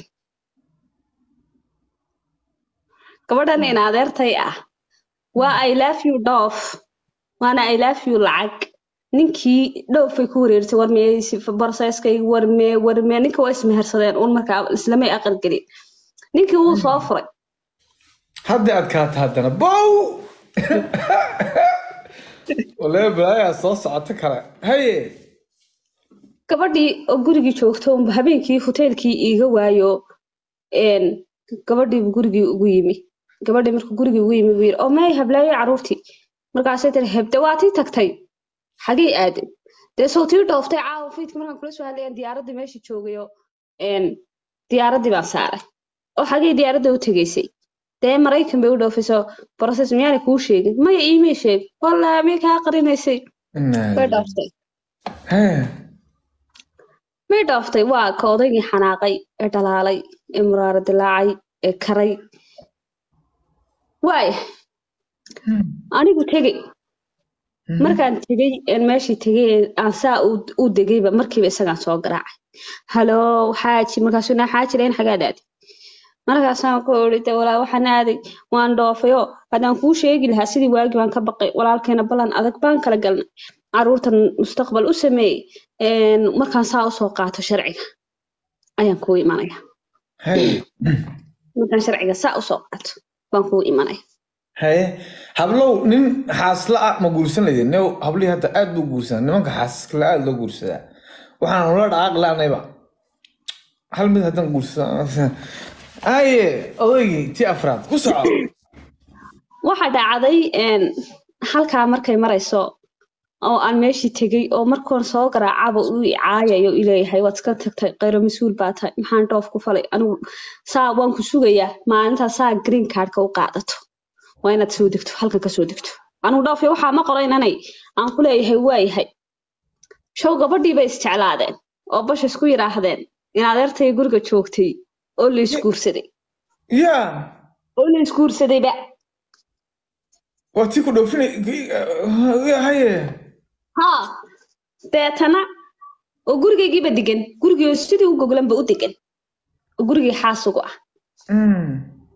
gabadhan in adeertay ah waa i love you dhoof waana i love you lacag ninkii dhoofay ku wareersay warmee borseskayga warmee warmee ninka waa ismehersadeen uun markaa islamay aqalgelin ninkii wuu soo furay hadda adkaata haddana bow walee balaayaa soo socota kale haye gabadhii oo gurigii joogto unba habeenkii hoteelkii iiga waayo een, gabadhiibu gurigii ugu yimi gabadhii markuu gurigii ugu yimi buu yidhi oo meey hablaayay caruurtii markaasay tiri hebde waa tii tagtay xagee aaday dee soo tii dhooftay caawa fiidka markaan kula soo hadlayaan diyaaraddii meesha joogayo een, diyaaraddii baan saaray oo xagee diyaaradda u tegaysay dee maraykan bay u dhoofayso process miyaanay kuu sheegin maya iimay sheeg wallaahi miyay kaa qarinaysay way dhooftay haye may dhooftay waa ka odaygii xanaaqay ee dhalaalay ee muraaro dilaacay ee karay waaya anigu tegey markaan tegey een meeshii tegey ee aan saa u- u degayba markiiba isagaan soo garaacay haloo xaaji markaasuu naa xaaji layn xagaad aaday markaasaan ku iri de walaa waxaan aaday waan dhoofay oo haddaan kuu sheegi lahaa sidii waagi baan ka baqay walaalkeena ballan adag baan kala galnay caruurtan mustaqbal u sameeyey een, markaan saa usoo qaato sharciga ayaan kuu imanaya haye markaan sharciga saa usoo qaato baan kuu imanaya haye hablow nin xaasla ah ma guursan laydin new hablihii hadda aad buu guursanaa nimanka xaasaskala aad loo guursadaa waxaan ula dhaqaaq laanayba hal mid haddaan guursan haye odaygii tii afraad ku soco waxaa dhacday een, halkaa markay marayso oo aan meeshii tegey oo markoon soo garaacaba uu i caayayo ileeyahay waad iska tagtay qayro mas-uul baa tahay maxaan dhoof ku falay anigu saa waan ku sugayaa maalintaa saa green cardka u qaadato waa inaad soo degto halkan ka soo degto anigu dhoofi waxaa ma qoraynanay aan ku leeyahay waayahay show gabadhii bay isjeclaadeen oo bash isku yidhaahdeen in adeertay guriga joogtay oo la isguursaday ya oo la isguursadayba waa tii ku dhoofinay haye haa deetana oo gurigaygiiba degan gurigii sidii u goglanba u degan oo gurigii xaasugu ah Mm.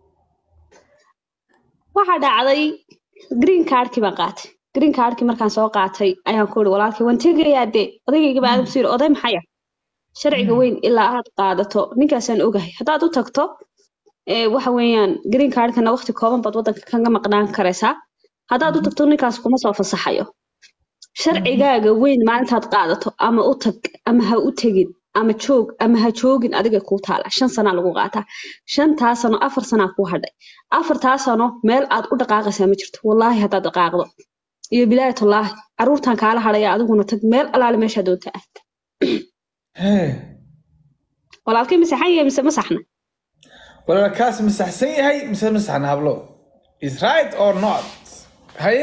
waxaa dhacday green cardkii baan qaatay green cardkii markaan soo qaatay ayaan ku ihi walaalkii waan tegayaa dee odaygaygiba aadam suu yidhi oday maxaya sharciga weyn ilaa aad qaadato ninkaasaan ogahay haddaad u tagto ee waxa weeyaan green cardkana waqti kooban baad waddanka kaga maqnaan karaysaa haddaad u tagto ninkaas kuma soo fasaxayo sharcigaaga weyn maalintaad qaadato ama u tag ama ha u tegin ama joog ama ha joogin adiga kuu taala shan sanaa lagu qaataa shantaa sano afar sanaa kuu hadhay afartaa sano meel aad u dhaqaaqaysaa ma jirto wallaahi haddaad dhaqaaqdo iyo bilaayatullaahi caruurtan kaala hadhaya adiguna tag meel alaale meeshaa doonta aad haye walaalkay masaxan yahay mise masaxna walaal kaas masaxsan yahay mise masaxna hablo is right or not haye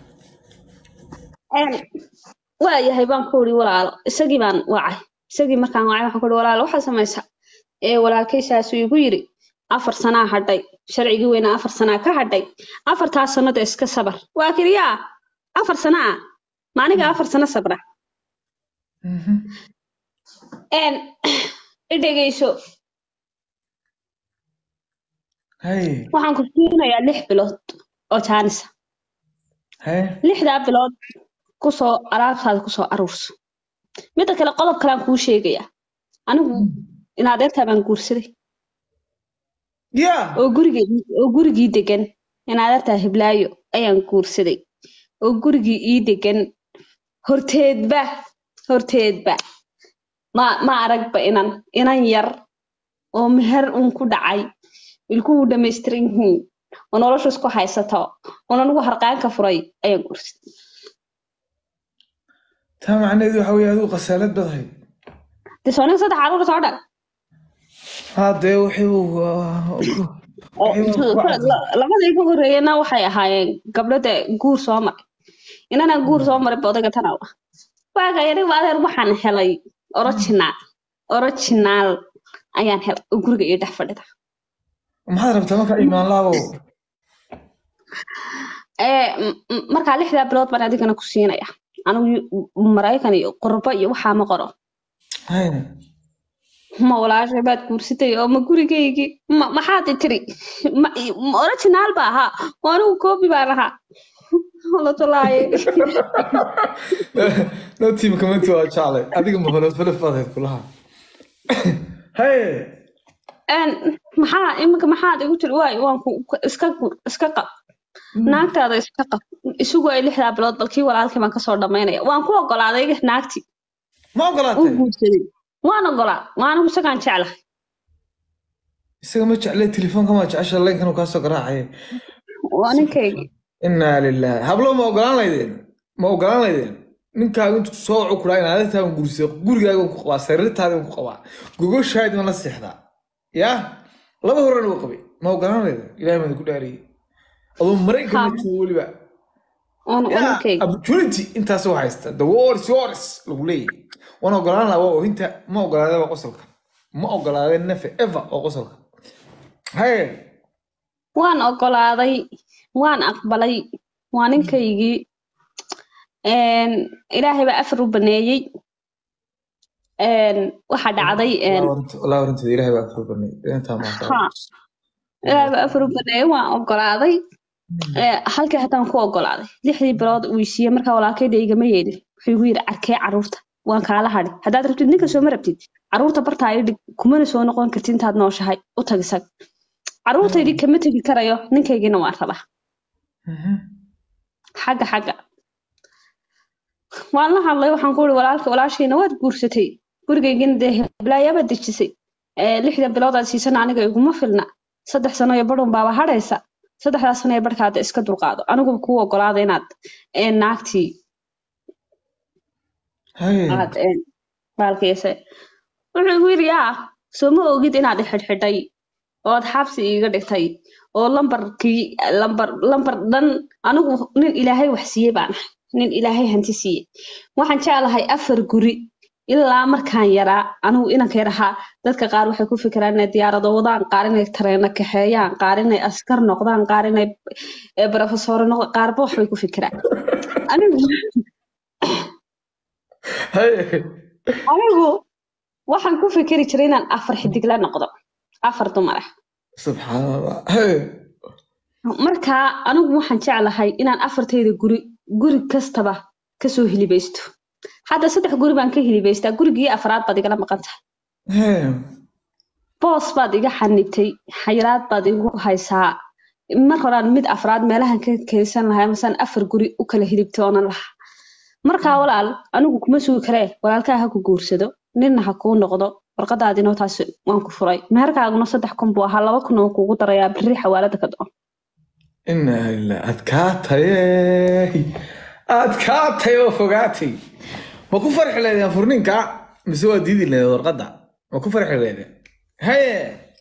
waa yahay baan ku iri walaalo isagii baan wacay isagii markaan wacay waxaan ku iri walaalo waxaa samaysa ee walaalkay saasuu igu yiri afar sanaa hadhay sharcigii weynaa afar sanaa ka hadhay afartaa sanada iska sabar waa kiriyaa afar sana ah maaniga afar sano sabra Een, i dhegeyso haye waxaan ku siinayaa lix bilood oo jaanisa haye lixdaa bilood kusoo alaabtaada kusoo aruurso midda kale qodob kalean kuu sheegayaa anigu in adeertaa baan guursaday ya oo gurigii oo gurigii degan in adeertaa hiblaayo ayaan guursaday oo gurigii ii degan horteedba horteedba ma ma aragba inan inan yar oo meher uun ku dhacay ilkuhu dhamaystiran yihiin oo nolosha isku haysato oon anigu harqaanka furay ayaan guursaday taa macnaheedu waxa weye adigu khasaalad badahay dee sooniga saddex caruur soo dhan hadee wixii uu oo Waxay waa ku caddahay. la- labadii ka horreeyana waxay ahaayeen gabdho dee guur soo maray inanaan guur soo maray ba odayga tana ah waaga aniga adeer waxaan helay original original ayaan helay oo guriga iyo dhex fadhida maxaad rabtaa marka imaan laabo ee m- m- markaa lixdaa bilood baan adigana ku siinaya anigu yu- maraykan iyo qurbo iyo waxaa ma qoro haye ma walaashay baad guursatay oo ma gurigaygii ma maxaad i tiri ma ma original ba ahaa oo anigu koobi baan ahaa latolaaye no team committee waa jeclay adiga ma holof holof baad hayd kulaha haye Een, maxaa iminka maxaad igu tiri waay waan ku ku- iska gur iska qab naagtaada iska qab isugu ay lixdaa bilood balkii walaalkii baan kasoo dhamaynaya waan ku ogolaaday naagtii ma uu ogolaatay guursaday waan ogolaa waana isagaan jeclahay isaga ma jeclay telefoonka ma jecesha leenkan uu kaasoo garaacay waa ninkaygi inaa lillahi hablo ma ogolaan laydeen ma ogolaan laydeen ninkaaga intu soo wacu kuraa in adagtaagan guursay gurigaaga ku qabaa sariirtaada ku qabaa gogoshaadi ma la seexdaa yaa laba horena uu qabay ma ogolaan laydeen ilahay maada ku dhaariyey adoo maraykan ma joogo weliba waan waa yaa ninkaygi opportunity intaas u haysta the wars yours lagu leeyahay waan ogolaan lahaa waa oohinta ma ogolaadeen waa qosolka ma ogolaadeen nefe ever oo qosolka haye waan ogolaaday waan aqbalay waa ninkaygii Een, ilaahay baa afar u baneeyey Een, waxaa dhacday een, walaa warinteeda ilahay baa afar banay intaa maanta ha ilaahay baa afar u baneeyey waan ogolaaday Ee, halkii hataan ku ogolaaday lixdii bilood uu isiiyey markaa walaalkayda igama yeelin wuxuu igu yidhi arkee caruurta waan kaala hadhi haddaad rabtid ninka sooma rabtid caruurta bartaa ii dhig kumana soo noqon kartid intaad nooshahay u tag isag caruurtaydii kama tegi karayo ninkaygiina waan rabaa xagga xagga waan la hadlay waxaan ku uri walaalka walaashiina waad guursatay gurigaygina dee heblaayabaad dejisay Ee, lixda bilood aad siisana aniga iguma filna saddex sano iyo badhun baaba hadhaysa saddexdaas sano ee barhkaada iska dulqaado aniguba kuu ogolaada inaad ee, naagtii haye aad ee, baalkiisa wuxuu igu yidhi yaa soo ma ogid inaad i xidhxidhay ood xabsi iiga dhigtay oo lambarkii lambar lambar dhan anigu nin ilaahay wax siiyey baan ahay nin ilaahay hanti siiyey waxaan jeclahay afar guri ilaa markaan yaraa anigu inanka yar ahaa dadka qaar waxay ku fikiraan inay diyaarado wadaan qaar inay tareeno kaxeeyaan qaar inay askar noqdaan qaar inay eh, barofesoro noqdaan qaarba waxbay ku fikiraan anigu haye anigu waxaan ku fikiri jiray inaan afar xidig la noqdo afar dumar ah subxaan allah haye markaa anigu waxaan jeclahay inaan afartayda guri guri kastaba kasoo hilibaysto hadda saddex guri baan ka hilibaystaa gurigii afraad baad igala maqan tahay haye boos baad iga xanibtay xayiraad baad igu haysaa mar horaan mid afraad meelahan ka kaysan lahaa masaan afar guri u kala hilibtay oonan lahaa markaa walaal anigu kuma sugi karee walaalkaa ha ku guursado ninna ha kuu noqdo warqadaadinoo taas waan ku furay meherkaaguna saddex kun buu ahaa laba kun oo kuugu darayaa berri xawaalada ka do inaa lillahi adkaatay adkaatay oo fogaatay ma ku farxi leedeen furninka mise waa diidi leedeen warqadda ma ku farxi leedeen haye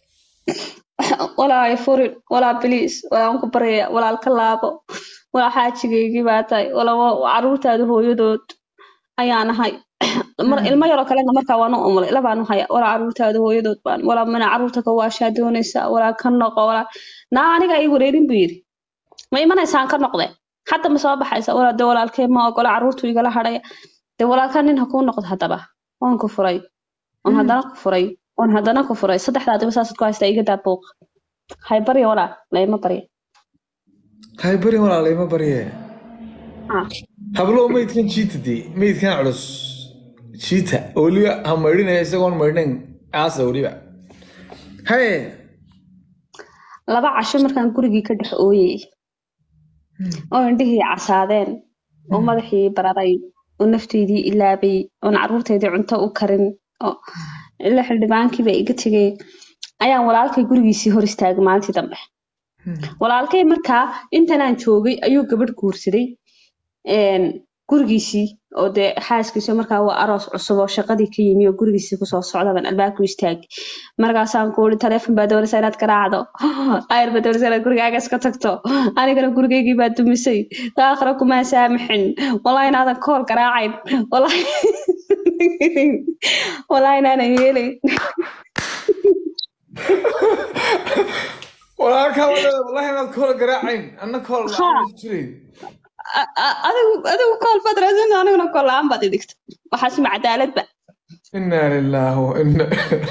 walaa ay furin walaa biliis walaan ku baryaya walaal ka laabo walaa xaajigaygii baa tahay walaa caruurtaada hooyadood ayaan ahay mar ilmo yaroo kalena markaa waan u umulay labaan u haya walaa caruurtaada hooyadood baan walaa mana caruurta ka waashaa doonaysaa walaa ka noqo walaa naa aniga ii wareerin buu yidhi ma imanaysaan ka noqde hadda ma soo baxaysa walaa de walaalkee ma ogola caruurtu igala hadhaya de walaalkaa nin ha kuu noqdo haddaba waan ku furay oon haddana ku furay oon haddana ku furay saddexdaadiba saasad ku haystaa iga daa buuq hay barya walaa layma barya hay bari walaalay ma barye Ah. hablow meydkan jiita dee meydkan culus jiita oo weliba ha maydhinaya isagoon maydhnayn aasa weliba haye laba casho markaan gurigii ka dhex ooyey oo indhihii casaadeen oo madaxii bararay oo nafteydii ilaabay oon caruurteydii cunto u karin oo ila xildhibaankiiba iga tegay ayaan walaalkay gurigiisii hor istaagay maalintii dambe walaalkay markaa intanaan joogay ayuu gabadh guursaday een, gurigiisii oo dee xaaskiisa markaa waa aroos cusub oo shaqadii ka yimi oo gurigiisii kusoo socda baan albaabku istaagay markaasaan ku uri taleefon baa doonaysa inaad garaacdo ayar baa doonaysa inaad gurigaaga iska tagto anigana gurigaygii baa dumisay aakhira kumaa saamaxin wallahi inaadan kool garaacayn wallahi wallahi inaanan yeelayn walaalkaa wadada wallahi inaad koola garaacayn anna koola la-aan jirayn A- a- adigu adigu kool baad raadsan aniguna kool la-aan baad idigta waxaas ma cadaaladba inaa lilaahi wa inaa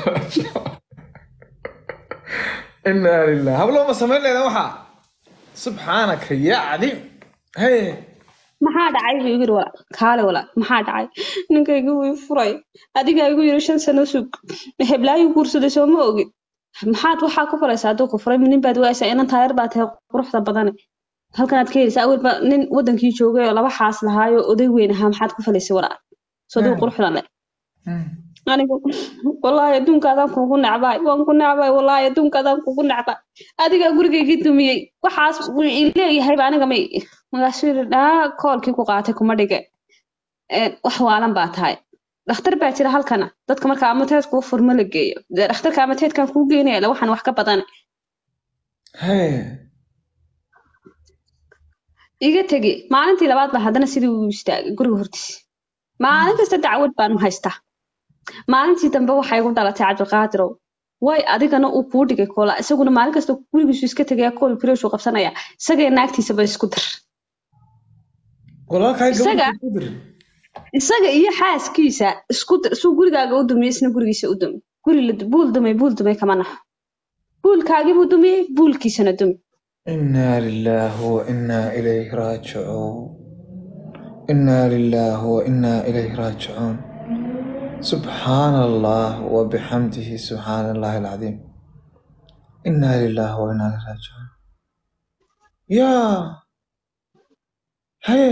inaa lilah hablo ma samayn leeda waxaa subxaanaka yaa cadiim haye maxaa dhacay buu igu yiri walaal kaale walaal maxaa dhacay ninkaygu wuu i furay adigaa igu yiri shan sano sug heblaayu guursaday soo ma ogin maxaad waxaa ku faraysaa hadduu ku furay nin baad waaysaa inan taayar baa tahay quruxda badane halkanaad ka helaysaa awalba nin wadankii joogay oo laba xaas lahaayo oday weyn ahaa maxaad ku falaysay walaal soo dib Mm. quruxdan leh Mm. anigu wallaahi adduunkaadaan kugu necbaay waan ku necbaay wallaahi adduunkaadaan kugu necbaay adigaa gurigaygii dumiyey waxaas wuu ii leeyahayba aniga may markaasuu yidhi dhaa koolkii ku qaatay kuma dhige Een, wax waalan baa tahay dhakhtar baa jira halkana dadka marka amateed kuu furmo la geeyo dee dhakhtarka amateedkan kuu geynaya le waxaan wax ka badan Hey. iga tegi maalintii labaad baa haddana sidii uu istaagay guriga hortiisa maalin kasta dacwad baanu haystaa maalintii dambe waxay igu dhalatay cabdiqaadirow way adigana uu kuu dhigay koola isaguna maalin kasta gurigiisu iska tegaya kool bireeshuu qabsanaya isagee naagtiisaba isku dir walaalkaa Isaga? gabadha ku dir isaga iyo xaaskiisa isku dir suu gurigaaga u dumiyey isna gurigiisa u dumi guri la buul dumay buul dumay kama naxo buulkaagii buu dumiyey buulkiisana dumi إنا لله وإنا إليه راجعون إنا لله وإنا إليه راجعون سبحان الله وبحمده سبحان الله العظيم إنا لله وإنا إليه راجعون يا هي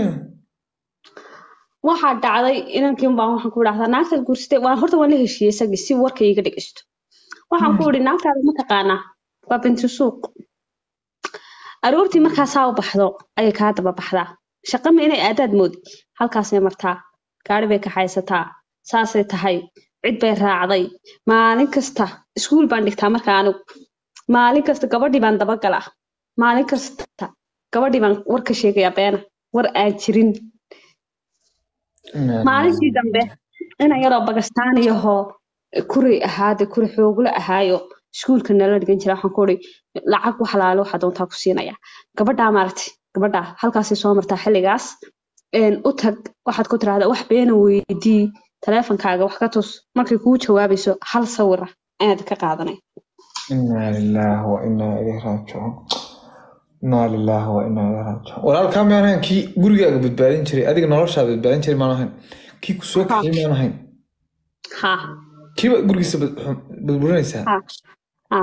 waxaa dhacday inankii baan waxaan ku idhahdaa naagtaad guursatay waan horta waan la heshiiyey isagii si warka iiga dhegeysto waxaan ku idhi naagtaada ma taqaanaa waa binti suuq aroortii markaasaa u baxdo ayay kaa daba baxdaa shaqama inay aadaad moodi halkaasay martaa gaari bay kaxaysataa saasay tahay cid bay raacday maalin kasta iskuul baan dhigtaa marka anigu maalin kasta gabadhii baan dabagalaa maalin kasta gabadhii baan war ka sheegayaa beena war aan jirin maalintii dambe inan yaroo bagastaaniyahoo kuray ahaade kuri xoogla ahaayo iskuulka nala dhigan jira waxaan ku uri lacag wax laalo waxaa doontaa ku siinaya gabadhaa maaragtay gabadhaa halkaasay soo martaa xilligaas een, u tag waxaad ku tirahdaa wax beena weydii taleefonkaaga wax ka tus markay kuu jawaabayso hal sawira ayaad ka qaadanay إنا لله وإنا إليه راجعون إنا لله وإنا إليه راجعون walaalkaa miyaan ahayn kii gurigaaga badbaadin jiray adiga noloshaa badbaadin jiray maan ahayn kii ku soo kaxay miyaan ahayn ha kiiba gurigiisa bad- badburinaysaa ha ha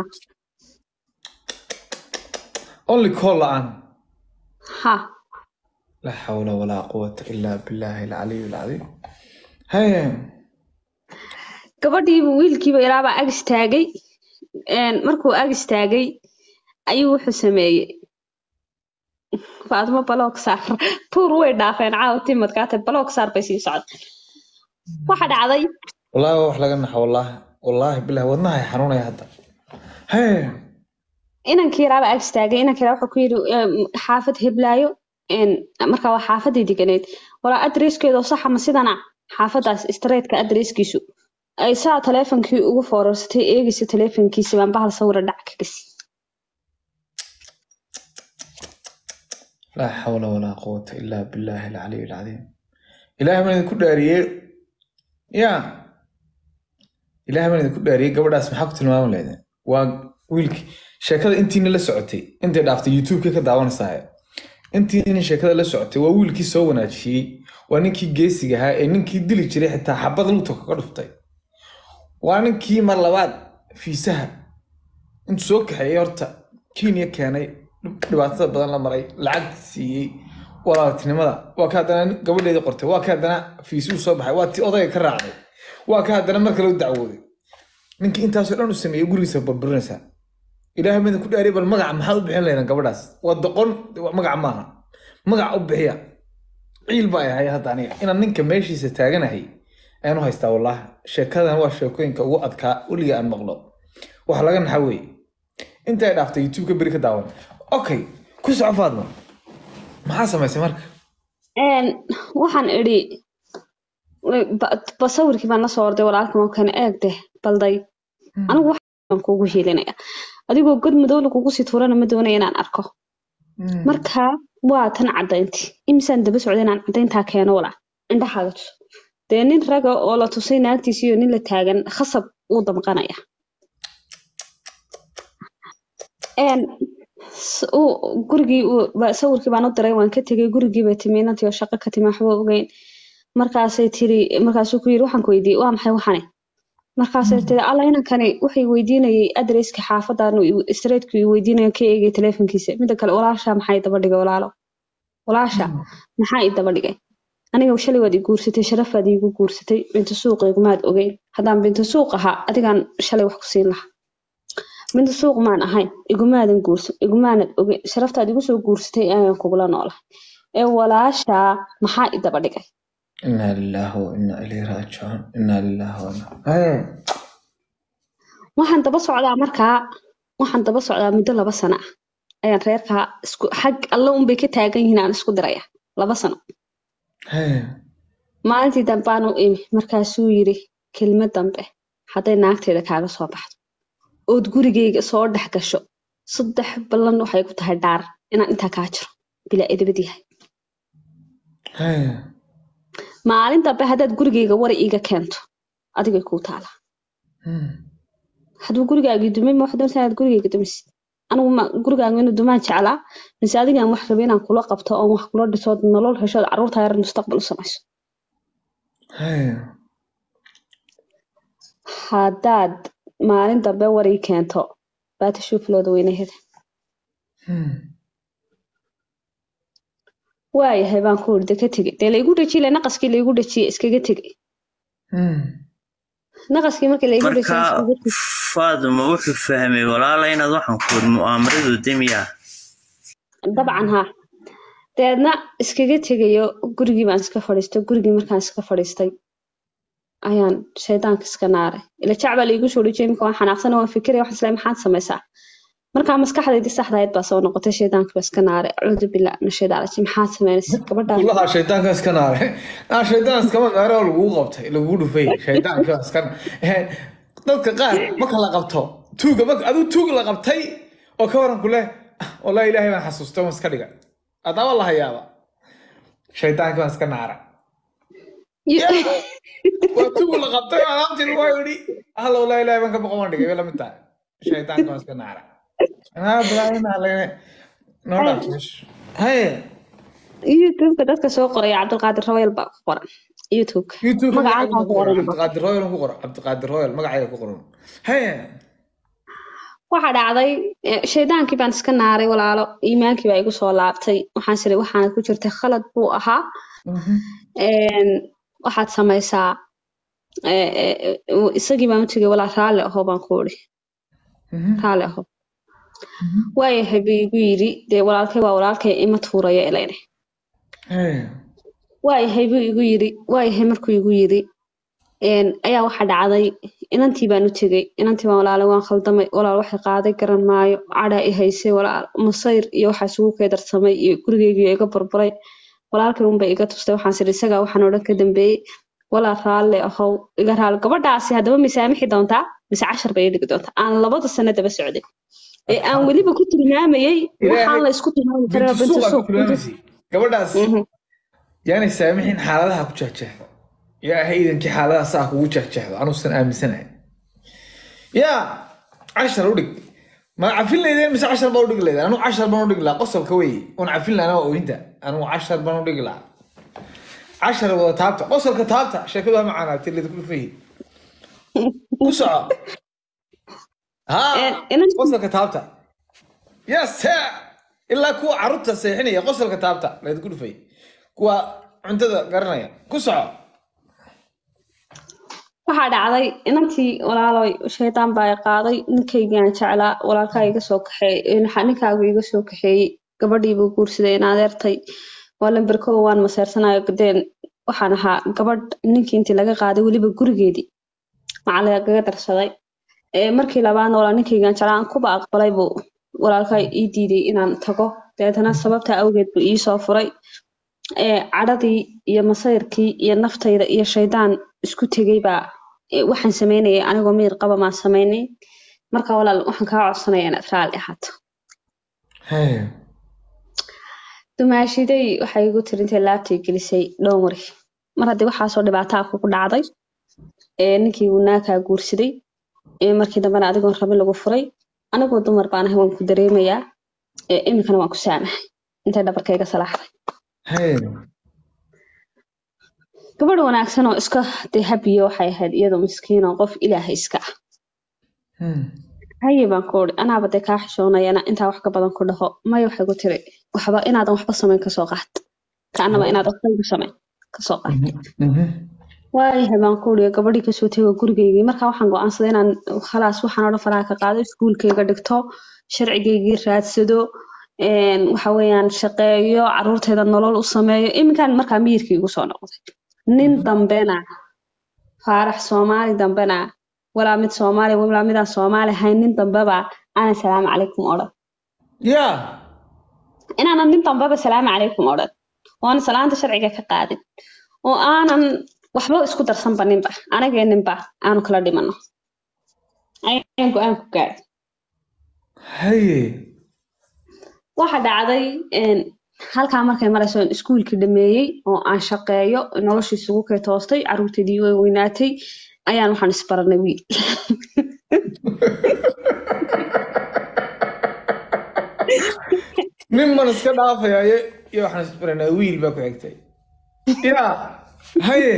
only call la-aan ha لا حول ولا قوة إلا بالله العلي العظيم هيا gabadhiiba wiilkiiba ilaabaa ag istaagay een, markuu ag istaagay ayuu wuxuu sameeyey faatimo baloog saar tuur way dhaafeen caawa timadkaate baloog saar bay sii socda waxa dhacday والله wax laga naxo والله والله بالله wadnaha xanuunaya hadda هيا inankii yaraaba ag istaagay inankii yaraa wuxuu ku yidhi "Em, xaafad heblaayo een, markaa waa xaafadii deganeed walaa adreeskeeda oo saxa ma sidana xaafadaas streetka adreeskiisu ay saa taleefonkii ugu foorarsatay eegaysa taleefonkiisa baan bahal sawira dhac ka gasi لا حول ولا قوة إلا بالله العلي العظيم إلهي من ku dhaariyey ya ilaahay baan idinku dhaariyey gabadhaas maxaa ku tilmaami leedeen waa wiilkii sheekada intiina la socotay intay dhaaftay youtube-ka ka daawanaysaa intiina sheekada la socotay waa wiilkii soo wanaajiyey waa ninkii geesiga ahaa ee ninkii dili jiray xitaa xabad lugta kaga dhuftay waa ninkii mar labaad fiisaha intuu soo kaxeeyey horta kenya keenay dhibaatada badan la maray lacag siiyey walaaltinimada waa ka haddana gabadheedii qortay waa ka haddana fiisuu soo baxay waa tii odayga ka raacday waa ka haddana mar kale u dacwooday ninkii intaasoo dhan u sameeyey gurigiisa burburinaysaa ilaahay midin ku dhaariy bal magaca maxaad u bixin lahaydaan gabadhaas waa doqon magaca maaha magaca u bixiya ciil baa ahay hadda aniga inaan ninka meeshiisa taaganahay ayaan u haystaa wallaahi sheekadan waa sheekooyinka ugu adkaa weliga aan maqlo waxa laga naxa weeye inta ay dhaaftay youtube-ka beri ka daawan okay ku soco faadma maxaa samaysay marka Een, waxaan idhi ba- ba sawirkii baan la soo orday walaalkan oo kane eeg deh balday anigu waxaan kuugu hiilinaya adigoo god madow lagugu sii tuurana ma doonaya inaan arko marka waa tan cadaynti imisaan daba socda inaan cadayntaa keeno walaa indhahaaga tuso dee nin raga oo la tusay naagtiisa iyo nin la taagan khasab wuu damqanaya Een, s- uu- gurigii uu- ba- sawirkii baan u diray waan ka tegay gurigii bay timi inantii oo shaqo ka timi waxba ogeyn markaasay tiri markaasuu ku yiri waxaan ku weydiiyey waa maxay waxane markaasay tiri alla inankani waxay weydiinayay adreska xaafadan streetku i weydiinaya ka eegay teleefonkiisa mida kale walaasha maxaa i daba dhigay walaalo walaasha maxaa i daba dhigay aniga shalay waad i guursatay sharafaad iigu guursatay binta suuq igumaad ogeyn haddaan binta suuq ahaa adigaan shalay wax ku siin lahaa binta suuq maan ahayn igumaadan guursan igumaanad ogeyn sharaftaad igu soo guursatay ayaan kugula noolahay ee walaashaa maxaa i daba dhigay inaa lilaahi wa inaa ilayhi raajicuun inaa lilaahi wa inaa Hee. waxaan daba socdaa markaa waxaan daba socdaa muddo laba sano ah ayaan reerkaa isku xag alla unbay ka taagan yihiin aan isku diraya laba sano Hee. maalintii dambaanu imi markaasuu yiri kelmad dambe hadday naagteeda kaaga soo baxdo ood gurigayga soo dhex gasho saddex ballan waxay ku tahay dhaar inaan intaa kaa jiro bilaa edabad yahay Hee. maalin dambe haddaad gurigayga wari iiga keento adigay kuu taala Hmm. hadduu gurigaagii dumay ma waxaad doontaa inaad gurigayga dumisid anigu ma gurigaaga inuu dumaan jeclaa mise adigaan wax rabay inaan kula qabto oon wax kula dhiso ood nolol heshood carruurta yar mustaqbal u samayso Hee. haddaad maalin dambe warii keento baata shuuflooda weynaheda Hmm. waayahay baan ku iri de ka tegey dee laigu dhejiyey le naqaskii laigu dhejiyey iskaga tegey Hmm. naqaskii markii laigu dhejiyey marka iskaga tegey faaduma wuxuu fahmay walaala inaad waxaan ku iri mu'aamaradu demiya dabcan haa dabeedna iskaga tegayo gurigii baan iska fadhiistay gurigii markaan iska fadhiistay ayaan shaydaanka iska naaray ila jacbaa laigu soo dhejiyey imika waan xanaaqsana waan fikiraya waxaan islahay maxaad samaysaa markaa maskaxdaydii saxda ahayd baa soo noqotay shaydaanka baa iska naaray acuudu billah min shaytaan rajiim maxaad samaynaysa gabadhaan Kullaha shaydaanka iska naare. Ah shaydaan iskama naare oo lagu qabtay, lagu dhufay. Shaydaanka iska Hee. Dadka qaar marka la qabto, tuuga marka aduu tuug la qabtay oo ka waran kule, ah, wallahi ilaahay baan xasuustay waan iska dhigay. Adaba la hayaaba. Shaydaanka baan iska naara. Waa tuug la qabtay oo alaabtii lagu yidhi, halla wallahi ilaahay baan ka boqon waan dhigay, way la mid tahay. Shaydaanka baan iska naara. Ah, bilaayna halay. Noo dhaafis. Hee. youtubeka dadka soo qoraya cabdulqaadir rawayl baa ku qoran youtubeka youtube magacaaga ku qoran cabdiqaadir royal ku qoro cabdiqaadir royal magacayga ku qoran hee waxaa dhacday eh, shaydaankii baan iska naaray walaalo iimaankii baa igu soo laabtay waxaan siri waxaana ku jirtay khalad buu ahaa Een, waxaad samaysaa eh, eh, eh, isagii baan u tegay walaa raalli aho baan ku iri raalli aho waayahay buu igu yidhi dee walaalkay waa walaalkay ima tuuraya ilayne hee waayahay buu igu yidhi waayahay markuu igu yidhi een, ayaa waxa dhacday inantii baan u tegey inantii baan walaalo waan khaldamay walaal waxay qaaday garan maayo cadhaa i haysay walaal masayr iyo waxaa isugu keedarsamay iyo gurigeygiiyo iga burburay walaalkay unbay iga tustay waxaan siri isagaa waxaan odhan ka dambeeyey walaal raalle ahow iga raali gabadhaasi haddaba misaamixi doontaa mise cashar bay ii dhigi doontaa aan labada sano daba socday ee aan weliba ku tilmaamayey waxaan la isku tilmaami karaa bintu binta suuq suuq ku tilmaamaysay gabadhaas Mhm. yaanay saamixin xaaladaha ku jahjahda yaa haydankii xaaladaha saa kugu jahjahdo anuusan aaminsanahay yaa cashar u dhig ma cafin laydeen mise cashar baa u dhigi laydeen anugu cashar baan u dhigi lahaa qosolka wey un cafin lahana waa ooyinta anugu cashar baan u dhigi lahaa cashar wada taabta qosolka taabta sheekadu waa macaanaatay laydinku fahi ku soco haa Een, inan- qosolka taabta yes sir. ilaa kuwa carruurta seexinaya qosolka taabta laydinku dhufay kuwa cuntada garanaya ku soco waxaa dhacday inantii walaaloy shaydaan baa i qaaday ninkaygaan jeclaa walaalkaa iga soo kaxeeyey ninkaagu iga soo kaxeeyey gabadhii buu guursaday in adeertay waa lamber kow waan maseersanayo deen waxaan ahaa gabadh ninkii intii laga qaaday weliba gurigeedii maxaa lagaga darsaday Ee, markii labaadna walaal ninkaygaan jeclaa aan kuba aqbalay buu walaalkaa ii diiday inaan tago dabeetana sababta awgeed buu ii soo furay ee cadhadii iyo masayrkii iyo naftayda iyo shaydaan isku tegay baa ee, waxaan sameynayay anigoo miyir qaba maan samaynay marka walaal waxaan kaa codsanaya inaad raalli ahaato dumaashiday waxay igu tiri intay laabtay gelisay dhowmari mar haddii waxaasoo dhibaataa kugu dhacday ee ninkii uu naakaa guursaday ee markii dambena adigoon rabin lagu furay anigoo dumar baan ahay waan ku dareemayaa ee iminkana waan ku saamahay intay dhabarkayga salaaxday gabadh wanaagsan oo iska dee habiyo waxay ahayd iyadoo miskiin oo qof ilaahay iska ah Hmm. haye baan ku uri anaaba dee kaa xishoonayana intaa wax ka badan ku dhaho maya waxay ku tiri waxba inaadan waxba samayn kasoo qaat kaanaba inaad waxba igu samayn kasoo qaat Mhm. waayahay baan ku uri gabadhii kasoo tego gurigeygii markaa waxaan go'aansaday inaan khalaas waxaan oo dhan faraha ka qaado iskuulkayga dhigto sharcigaygii raadsado een, waxa weeyaan shaqeeyo caruurteeda nolol u sameeyo iminkaan markaa miyirkii igu soo noqday nin dambena faarax soomaali dambena walaa mid soomaali walaa midaan soomaali ahayn nin dambeba aanan salaamu calaykum odhan ya inaanan nin dambeba salaamu calaykum odhan oona salaanta sharciga ka qaadin oo aanan waxba isku darsanba ninba anagee ninba aanu kala dhimano ayaan go-aan ku gaadhay haye waxa dhacday een, halkaa markay marayso in iskuulkii dhameeyey oo aan shaqeeyo noloshii isugu kay toostay caruurteedii way weynaatay ayaan waxaan isbaranay wiil nin man iska dhaafayaye iyo waxaan isbaranaa wiil baa ku xigtay ya haye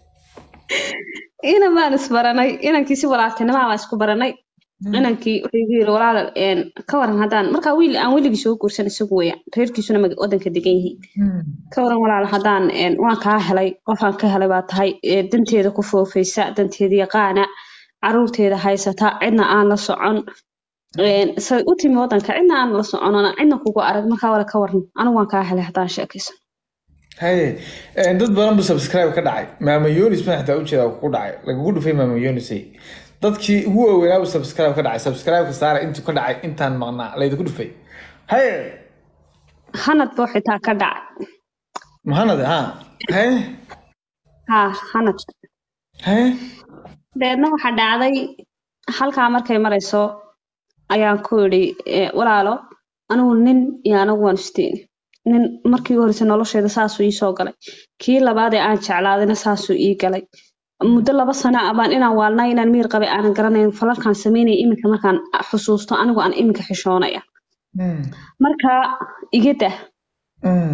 inan baan isbaranay inankii si walaaltinimaa baan isku baranay inankii wuxuu igu yiri walaal een, ka waran haddaan markaa wiil aan weligii soo guursan isagu weeyaan reerkiisuna maga- wadanka degan yihiin ka waran walaal haddaan een, waan kaa helay qofaan ka helay baa tahay ee, danteeda ku foofaysa danteeda yaqaana caruurteeda haysata cidna aan la socon een, say u timi wadanka cidna aan la soconona cidna kugu arag markaa wala ka waran anigu waan kaa helay haddaan sheekaysan haye Eh, dad badan bu subscribe ka dhacay maama yonis baan xitaa ujeeda ku dhacay lagagu dhufay maama yonisay dadkii ugu waaweynaa bu subscribe ka dhacay subscribe-ka saara intuu ka dhacay intaan maqnaa laydiku dhufay haye hanad buu xitaa ka dhacay mahanad ha haye haa hanad haye dabeedna waxaa dhacday halkaa markay marayso ayaan ku idhi eh, walaalo anigu nin iyo anigu waan isteeni nin markii u horreysay nolosheeda saasuu ii soo galay kii labaad ee aan jeclaadayna saasuu ii galay muddo laba sano ah baan inaan waalnaa inaan miyir qabay aanan garanayn falalkaan samaynaya iminka markaan xusuusto anigu aan iminka xishoonaya Mm, marka iga dah mm.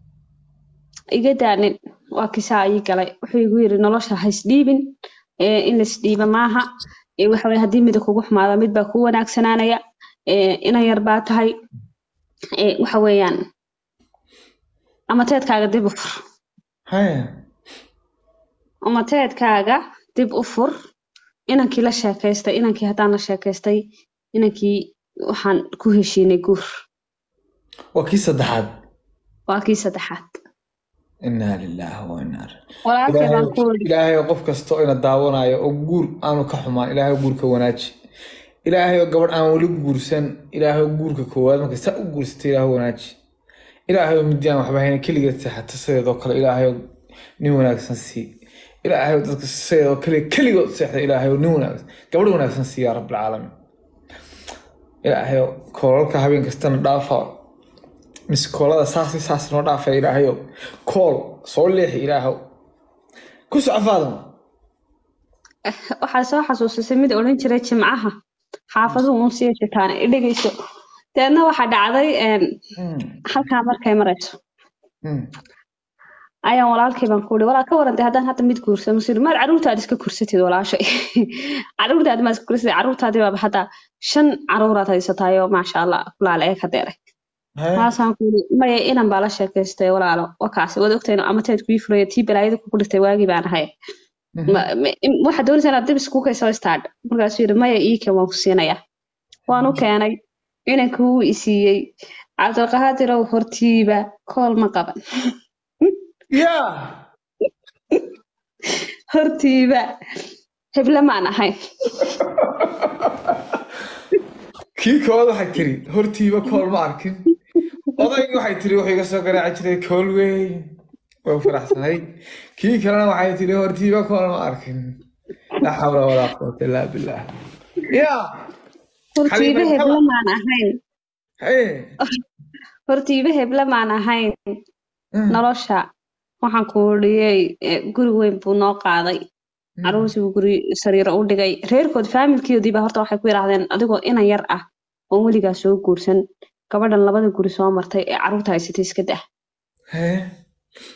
iga daanin waa kisaa ii galay wuxuu igu yiri nolosha ha isdhiibin ee, in laisdhiiba maaha ee, waxa weye haddii mida kugu xumaada mid baa kuu wanaagsanaanaya ee, inan yar baa tahay ee, waxa weeyaan amateedkaaga dib u fur haye amateedkaaga dib u fur inankii la sheekaystay inankii haddaan la sheekaystay inankii waxaan ku heshiinay guur waa kii saddexaad waa kii saddexaad inaa lilaahi wa inaa walaalkay baan ku wadi ilaahay qof kasta oo ina daawanayo oo guur aanu ka xumaan ilaahay guurka wanaaji ilaahay oo gabadh aan weli guursan ilaahay oo guurka koowaad marka saa u guursatay ilaahay wanaaji ilaahay oo midi aan waxba hayna keligeed seexata sideedoo kale ilaahay oo nin wanaagsan sii ilaahay oo dadka sideedoo kale keligood seexda ilaahay oo nin wanaagsan gabadh wanaagsan sii yaa rabbilcaalamiin ilaahay oo koolalka habeen kastana dhaafa mise koolada saasi saas noo dhaafay ilaahay oo kool soo leexi ilaahow ku soco faadama waxaa soo xasuusisay mid odhan jiray jimcaha xaafaduhu uun sii jitaan i dhegeyso deedna waxaa dhacday een, halkaa markay marayso ayaan walaalkay baan ku uri walaal ka waran dee haddaan hadda mid guursa masir maad caruurtaad iska kursatid walaashay caruurtaad maad iska kursatid caruurtaadii baaba hadda shan caruuraad haysataayoo maasha allah kulaala ee ka deeray taasaan ku uri maya inan baa la sheekaystay walaalo wakaasi waad ogtahay inuu amateed kuu furaya tii balaayada kugu dhirtay waagii baan ahay Ma- ma- im- waxaad doonaysaa inaad dib iskugu kaysoo istaadh markaasuu yidhi maya ii keen waan ku siinayaa waan u keenay inanka wuu i siiyey cabdilqaadirow hortiiba kool ma qaban ya hortiiba heble maan ahayn kii kood waxay tiri hortiiba kool ma arkin odaygii waxay tiri wuxuu iga soo garaaci jiray kool weyn way faraxsanayd kii kalena waxay tiri hortiiba kool ma arkin laa xawla walaa quwata illaa billah ya hortiiba Xaliima, heble maan ahayn haye hortiiba heble maan ahayn nolosha waxaan ku dhiyey guri weyn buu noo qaaday caruurtii buu guri sariiro u dhigay reerkood faamilkoodiiba horta waxay ku yidhaahdeen adigoo inan yar ah oon weligaa soo guursan gabadhan labada guri soo martay ee caruurta haysatay iska dah haye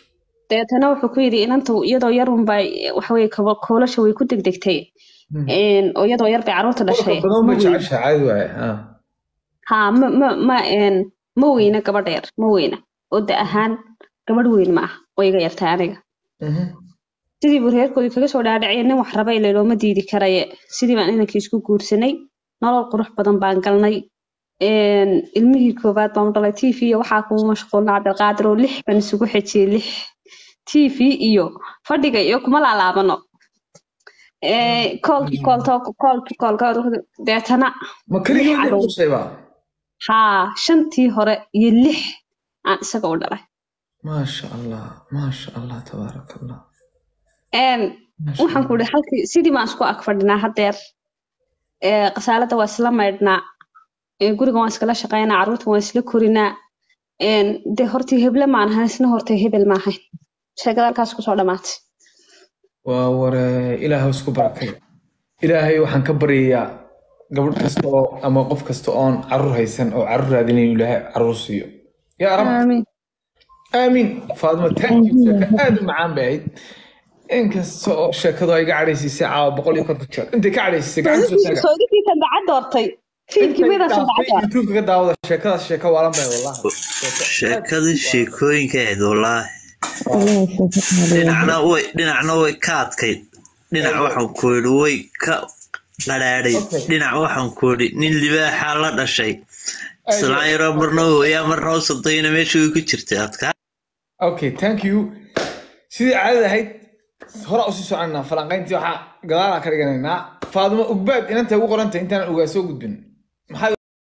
deetana wuxuu ku yidhi inanta iyadoo yar unbay waxaweye koolasha way ku degdegtay Een, oo iyadoo yar bay carruurta dhashay Qolka badan ma bay weyn- jeceshahay caadi waaye ha ha ma ma ma een, ma weyna gabadha yar ma weyna oo da ahaan gabadh weyn ma ah oo iga yartay aniga Mhm. sidii buu reerkoodii kaga soo dhaadhaciyay nin wax raba ile looma diidi karaye sidii baan inankii isku guursanay nolol qurux badan baan galnay Een, ilmihii koowaad baan u dhalay t v iyo waxaa kuma mashquulna cabdilqaadir oo lix baan isugu xejiyey lix t v iyo fadhiga iyo kuma laalaabano Ee, koolki koolto koolki koolka deetana ma keligii Lix caruur. dhashayba haa shantii hore iyo lix aan isaga u dhalay maasha allah maasha allah tabaaraka allah Een, Maasha waxaan ku ihi halkii sidii baan isku ag fadhinaa haddeer Ee, qasaalada waa isla maydhnaa Ee, guriga waan iskala shaqaynaa carruurta waan isla korinaa Een, dee hortii heble maan ahayn isna hortay hebel ma ahayn sheekada halkaas kusoo dhamaatay waa ware ilaahay isku barakay ilaahay waxaan ka baryayaa gabadh kasta oo ama qof kasta oon carruur haysan oo carruur raadinayo ilaahay carruur siiyo yaa rab aamiin aamiin faadimo thank you sheeko aad u macaan bay ahayd inkasta oo sheekadu ay iga cadhaysiisay caawa boqol iyo konton jeer intay ka cadhaysiisay gacan soo taaga soodikiisan dacad doortay fiidkimidasan dacad doortay youtube ka daawada sheekadaas sheeko waalan bay wallahi sheekadii sheekooyinkeed wallaahi dhinacna way dhinacna way ka adkayd dhinac waxaan ku yidhi way ka qadhaadhay dhinac waxaan ku yidhi nin libaaxaa la dhashay islaan yaroo marna hooyaa marna u sodayna meesha way ku jirtay adkaa okay thank you sidii caadada ahayd hore usii soconaa falanqayntii waxaa gadaalaa ka dhiganaynaa faadimo ugbaad inanta ugu qorantay intaan ogaa soo gudbin maxaa